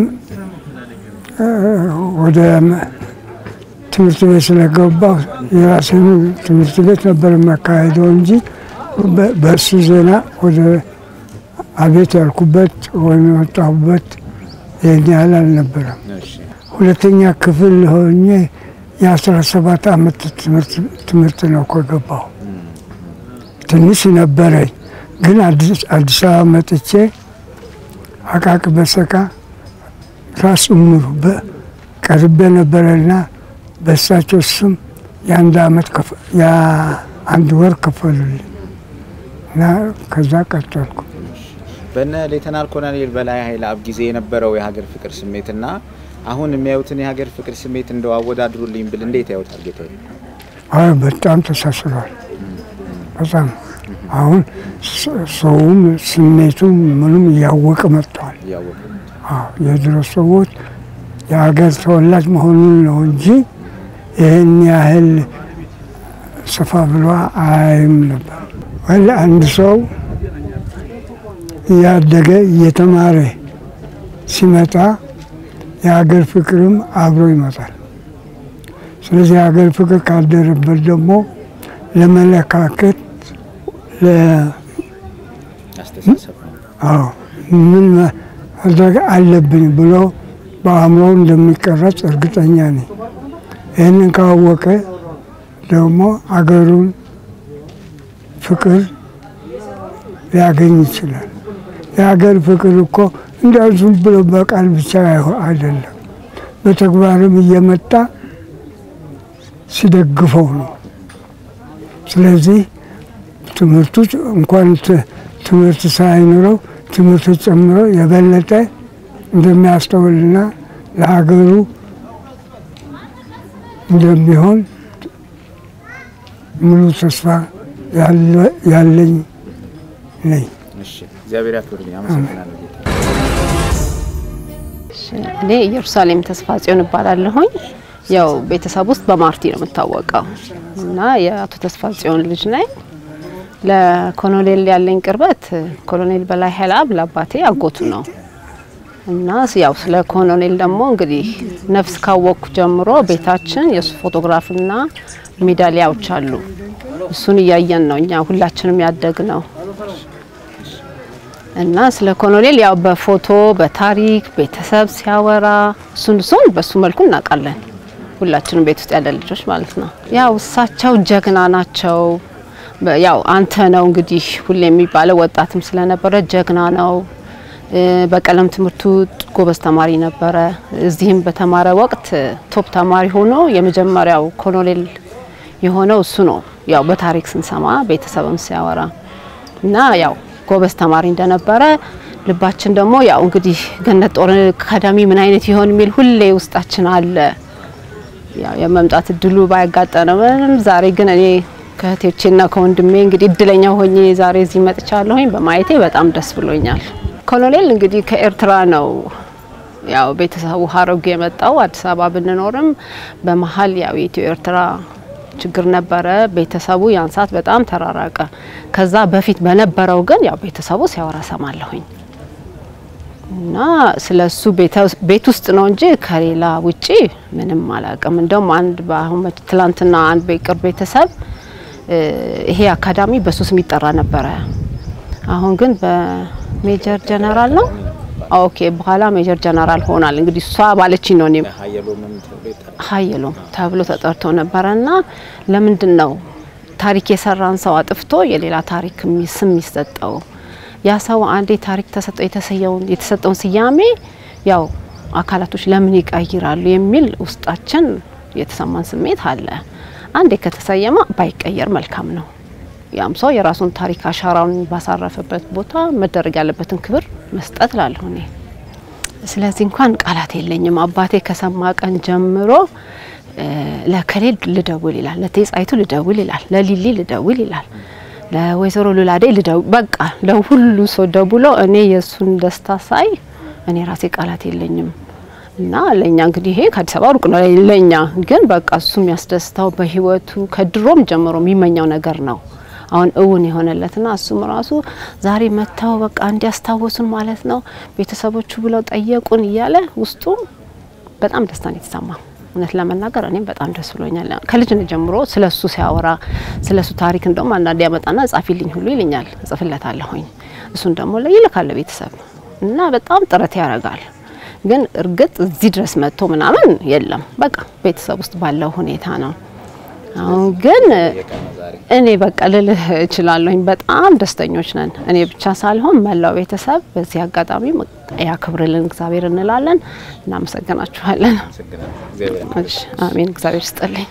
ወደ ትምህርት ቤት ስለገባሁ የራሴን ትምህርት ቤት ነበር የማካሄደው እንጂ በእሱ ዜና ወደ አቤት ያልኩበት ወይም የወጣሁበት ይህን ያህል አልነበረም። ሁለተኛ ክፍል ሆኜ የአስራ ሰባት ዓመት ትምህርት ነው ከገባሁ። ትንሽ ነበረኝ፣ ግን አዲስ አበባ መጥቼ አቃቂ በሰቃ ራስ እምሩ ቀርቤ ነበረና በእሳቸው ስም የአንድ ዓመት የአንድ ወር ከፈሉልኝ እና ከዛ ቀጠልኩ። በነ ሌተናል ኮሎኔል በላይ ኃይለ አብ ጊዜ የነበረው የሀገር ፍቅር ስሜትና አሁን የሚያዩትን የሀገር ፍቅር ስሜት እንደው አወዳድሩልኝ ብል እንዴት ያዩታል ጌታዬ? አይ በጣም ተሳስሯል። በጣም አሁን ሰውም ስሜቱም ምንም እያወቀ መጥተዋል። የድሮ ሰዎች የሀገር ተወላጅ መሆኑን ነው እንጂ ይህን ያህል ሰፋ ብሎ አያይም ነበር። ወላ አንድ ሰው እያደገ እየተማረ ሲመጣ የሀገር ፍቅርም አብሮ ይመጣል። ስለዚህ የሀገር ፍቅር ካደረበት ደግሞ ለመለካከት ምን ማድረግ አለብኝ ብሎ በአእምሮ እንደሚቀረጽ እርግጠኛ ነኝ። ይህንን ካወቀ ደግሞ አገሩን ፍቅር ሊያገኝ ይችላል። የሀገር ፍቅር እኮ እንዲያው ዝም ብሎ በቃል ብቻ አይደለም፣ በተግባርም እየመጣ ሲደግፈው ነው። ስለዚህ ትምህርቱ እንኳን ትምህርት ሳይኖረው ትምህርት ጨምሮ የበለጠ እንደሚያስተውልና ለሀገሩ እንደሚሆን ሙሉ ተስፋ ያለኝ ነኝ። እግዚአብሔር ያክብርልኝ። አመሰግናለሁ። እኔ ኢየሩሳሌም ተስፋ ጽዮን እባላለሁኝ። ያው ቤተሰብ ውስጥ በማርቲ ነው የምታወቀው እና የአቶ ተስፋ ጽዮን ልጅ ነኝ። ለኮሎኔል ያለኝ ቅርበት ኮሎኔል በላይ ሀይለአብ ለአባቴ አጎቱ ነው እና ያው ስለ ኮሎኔል ደግሞ እንግዲህ ነፍስ ካወቅኩ ጀምሮ ቤታችን የእሱ ፎቶግራፍና ሜዳሊያዎች አሉ። እሱን እያየን ነው እኛ ሁላችንም ያደግ ነው እና ስለ ኮሎኔል ያው በፎቶ በታሪክ ቤተሰብ ሲያወራ እሱን እሱን በሱ መልኩ እናውቃለን። ሁላችንም ቤት ውስጥ ያለ ልጆች ማለት ነው። ያው እሳቸው ጀግና ናቸው። ያው አንተ ነው እንግዲህ ሁሌ የሚባለው ወጣትም ስለነበረ ጀግና ነው። በቀለም ትምህርቱ ጎበዝ ተማሪ ነበረ። እዚህም በተማረ ወቅት ቶፕ ተማሪ ሆኖ የመጀመሪያው ኮሎኔል የሆነው እሱ ነው። ያው በታሪክ ስንሰማ ቤተሰብም ሲያወራ እና ያው ጎበዝ ተማሪ እንደነበረ ልባችን ደግሞ ያው እንግዲህ ገነት ጦር አካዳሚ ምን አይነት ይሆን የሚል ሁሌ ውስጣችን አለ። ያው የመምጣት እድሉ ባያጋጠመንም ዛሬ ግን እኔ ከእህቶቼና ከወንድሜ እንግዲህ እድለኛ ሆኜ ዛሬ እዚህ መጥቻለሁኝ። በማየቴ በጣም ደስ ብሎኛል። ኮሎኔል እንግዲህ ከኤርትራ ነው ያው ቤተሰቡ ሀረጉ የመጣው አዲስ አበባ ብንኖርም በመሀል ያው የኢትዮ ኤርትራ ችግር ነበረ። ቤተሰቡ ያን ሰዓት በጣም ተራራቀ። ከዛ በፊት በነበረው ግን ያው ቤተሰቡ ሲያወራ ሰማለሁኝ እና ስለሱ ቤት ውስጥ ነው እንጂ ከሌላ ውጪ ምንም አላውቅም። እንደውም አንድ በአሁን ትላንትና አንድ በቅርብ ቤተሰብ ይሄ አካዳሚ በሱ ስም ይጠራ ነበረ። አሁን ግን በሜጀር ጀነራል ነው ኦኬ፣ በኋላ ሜጀር ጀነራል ሆናል። እንግዲህ እሷ ባለችኝ ነው እኔም ሀየሎም ተብሎ ተጠርቶ ነበረና ለምንድን ነው ታሪክ የሰራን ሰው አጥፍቶ የሌላ ታሪክ ስም የሚሰጠው? ያ ሰው አንዴ ታሪክ ተሰጠው የተሰጠውን ስያሜ ያው አካላቶች ለምን ይቀይራሉ የሚል ውስጣችን የተሰማን ስሜት አለ። አንዴ ከተሰየመ ባይቀየር መልካም ነው። ያም ሰው የራሱን ታሪክ አሻራውን ባሳረፈበት ቦታ መደረግ ያለበትን ክብር መስጠት ላለሁ እኔ። ስለዚህ እንኳን ቃላት የለኝም። አባቴ ከሰማ ቀን ጀምሮ ለከሌ ልደውል ይላል፣ ለቴጻይቱ ልደውል ይላል፣ ለሊሊ ልደውል ይላል፣ ለወይዘሮ ሉላዴ ልደውል በቃ ለሁሉ ሰው ደውሎ እኔ የእሱን ደስታ ሳይ እኔ ራሴ ቃላት የለኝም። እና ለእኛ እንግዲህ ይሄ ከአዲስ አበባ ሩቅ ነው ለእኛ ግን በቃ እሱ የሚያስደስተው በህይወቱ ከድሮም ጀምሮ የሚመኘው ነገር ነው አሁን እውን የሆነለትና እሱም ራሱ ዛሬ መጥተው በቃ እንዲያስታወሱን ማለት ነው ቤተሰቦቹ ብለው ጠየቁን እያለ ውስጡ በጣም ደስታን የተሰማ እውነት ለመናገር እኔም በጣም ደስ ብሎኛል። ከልጅነት ጀምሮ ስለ እሱ ሲያወራ ስለ እሱ ታሪክ እንደውም አንዳንድ ያመጣና ጻፊልኝ ሁሉ ይልኛል፣ እጽፍለታለሁኝ። እሱን ደግሞ ይልካል ቤተሰብ እና በጣም ጥረት ያደርጋል። ግን እርግጥ እዚህ ድረስ መጥቶ ምናምን የለም። በቃ ቤተሰብ ውስጥ ባለው ሁኔታ ነው። አሁን ግን እኔ በቃ ልልህ እችላለሁኝ በጣም ደስተኞች ነን። እኔ ብቻ ሳልሆን መላው ቤተሰብ በዚህ አጋጣሚ ያክብርልን እግዚአብሔር እንላለን። እናመሰግናችኋለን። አሜን። እግዚአብሔር ይስጥልኝ።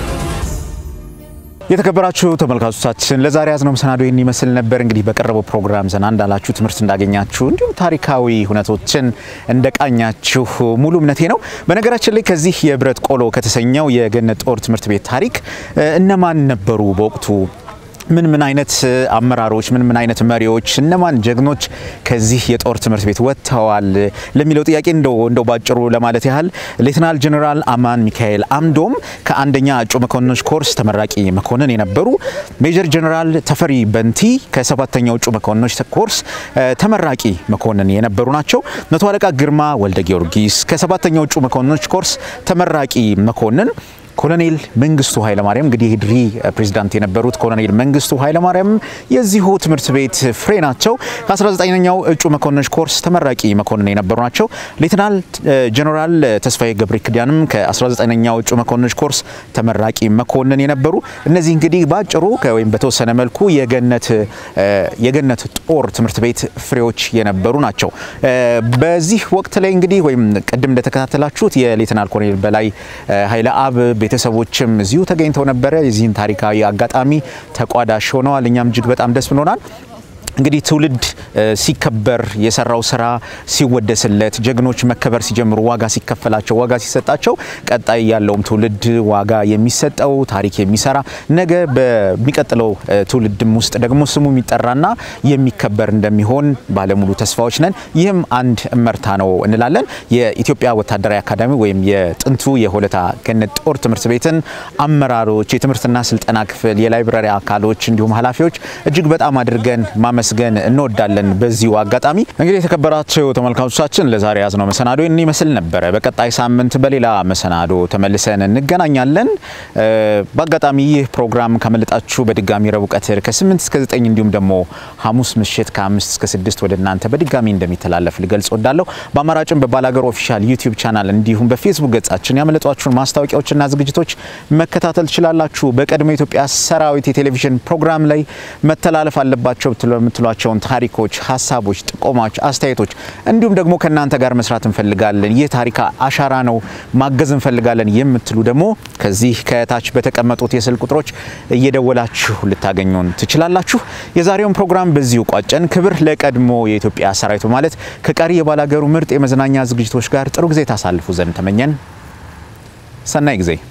የተከበራችሁ ተመልካቾቻችን ለዛሬ ያዝነው መሰናዶ ይህን ይመስል ነበር። እንግዲህ በቀረበው ፕሮግራም ዘና እንዳላችሁ ትምህርት እንዳገኛችሁ እንዲሁም ታሪካዊ ሁነቶችን እንደቃኛችሁ ሙሉ እምነቴ ነው። በነገራችን ላይ ከዚህ የብረት ቆሎ ከተሰኘው የገነት ጦር ትምህርት ቤት ታሪክ እነማን ነበሩ በወቅቱ ምን ምን አይነት አመራሮች፣ ምን ምን አይነት መሪዎች፣ እነማን ጀግኖች ከዚህ የጦር ትምህርት ቤት ወጥተዋል ለሚለው ጥያቄ እንደው እንደው ባጭሩ ለማለት ያህል ሌተናል ጀነራል አማን ሚካኤል አምዶም ከአንደኛ እጩ መኮንኖች ኮርስ ተመራቂ መኮንን የነበሩ፣ ሜጀር ጀነራል ተፈሪ በንቲ ከሰባተኛው እጩ መኮንኖች ኮርስ ተመራቂ መኮንን የነበሩ ናቸው። መቶ አለቃ ግርማ ወልደ ጊዮርጊስ ከሰባተኛው እጩ መኮንኖች ኮርስ ተመራቂ መኮንን ኮሎኔል መንግስቱ ኃይለማርያም እንግዲህ የድሪ ፕሬዚዳንት የነበሩት ኮሎኔል መንግስቱ ኃይለማርያም የዚሁ ትምህርት ቤት ፍሬ ናቸው። ከ19ኛው እጩ መኮንኖች ኮርስ ተመራቂ መኮንን የነበሩ ናቸው። ሌተናል ጀነራል ተስፋዬ ገብረ ኪዳንም ከ19ኛው እጩ መኮንኖች ኮርስ ተመራቂ መኮንን የነበሩ እነዚህ እንግዲህ ባጭሩ ወይም በተወሰነ መልኩ የገነት የገነት ጦር ትምህርት ቤት ፍሬዎች የነበሩ ናቸው። በዚህ ወቅት ላይ እንግዲህ ወይም ቅድም እንደተከታተላችሁት የሌተናል ኮሎኔል በላይ ኃይለ አብ ቤተሰቦችም እዚሁ ተገኝተው ነበረ። የዚህን ታሪካዊ አጋጣሚ ተቋዳሽ ሆነዋል። እኛም እጅግ በጣም ደስ ብሎናል። እንግዲህ ትውልድ ሲከበር የሰራው ስራ ሲወደስለት፣ ጀግኖች መከበር ሲጀምሩ፣ ዋጋ ሲከፈላቸው፣ ዋጋ ሲሰጣቸው፣ ቀጣይ ያለውም ትውልድ ዋጋ የሚሰጠው ታሪክ የሚሰራ ነገ በሚቀጥለው ትውልድም ውስጥ ደግሞ ስሙ የሚጠራና የሚከበር እንደሚሆን ባለሙሉ ተስፋዎች ነን። ይህም አንድ እመርታ ነው እንላለን። የኢትዮጵያ ወታደራዊ አካዳሚ ወይም የጥንቱ የሆለታ ገነት ጦር ትምህርት ቤትን አመራሮች፣ የትምህርትና ስልጠና ክፍል፣ የላይብረሪ አካሎች እንዲሁም ኃላፊዎች እጅግ በጣም አድርገን ማመስገን እንወዳለን። በዚሁ አጋጣሚ እንግዲህ የተከበራቸው ተመልካቾቻችን ለዛሬ ያዝነው መሰናዶ ይህን ይመስል ነበረ። በቀጣይ ሳምንት በሌላ መሰናዶ ተመልሰን እንገናኛለን። በአጋጣሚ ይህ ፕሮግራም ካመለጣችሁ በድጋሚ ረቡዕ ቀትር ከ8 እስከ 9 እንዲሁም ደግሞ ሐሙስ ምሽት ከ5 እስከ 6 ወደ እናንተ በድጋሚ እንደሚተላለፍ ልገልጽ ወዳለሁ። በአማራጭም በባላገር ኦፊሻል ዩቲዩብ ቻናል እንዲሁም በፌስቡክ ገጻችን ያመለጧችሁን ማስታወቂያዎችና ዝግጅቶች መከታተል ትችላላችሁ። በቀድሞ የኢትዮጵያ ሰራዊት የቴሌቪዥን ፕሮግራም ላይ መተላለፍ አለባቸው የምትሏቸውን ታሪኮች፣ ሀሳቦች፣ ጥቆማዎች፣ አስተያየቶች እንዲሁም ደግሞ ከእናንተ ጋር መስራት እንፈልጋለን፣ ይህ ታሪክ አሻራ ነው፣ ማገዝ እንፈልጋለን የምትሉ ደግሞ ከዚህ ከታች በተቀመጡት የስልክ ቁጥሮች እየደወላችሁ ልታገኙን ትችላላችሁ። የዛሬውን ፕሮግራም በዚሁ ቋጨን። ክብር ለቀድሞ የኢትዮጵያ ሰራዊት ማለት ከቀሪ የባላገሩ ምርጥ የመዝናኛ ዝግጅቶች ጋር ጥሩ ጊዜ ታሳልፉ ዘንድ ተመኘን። ሰናይ ጊዜ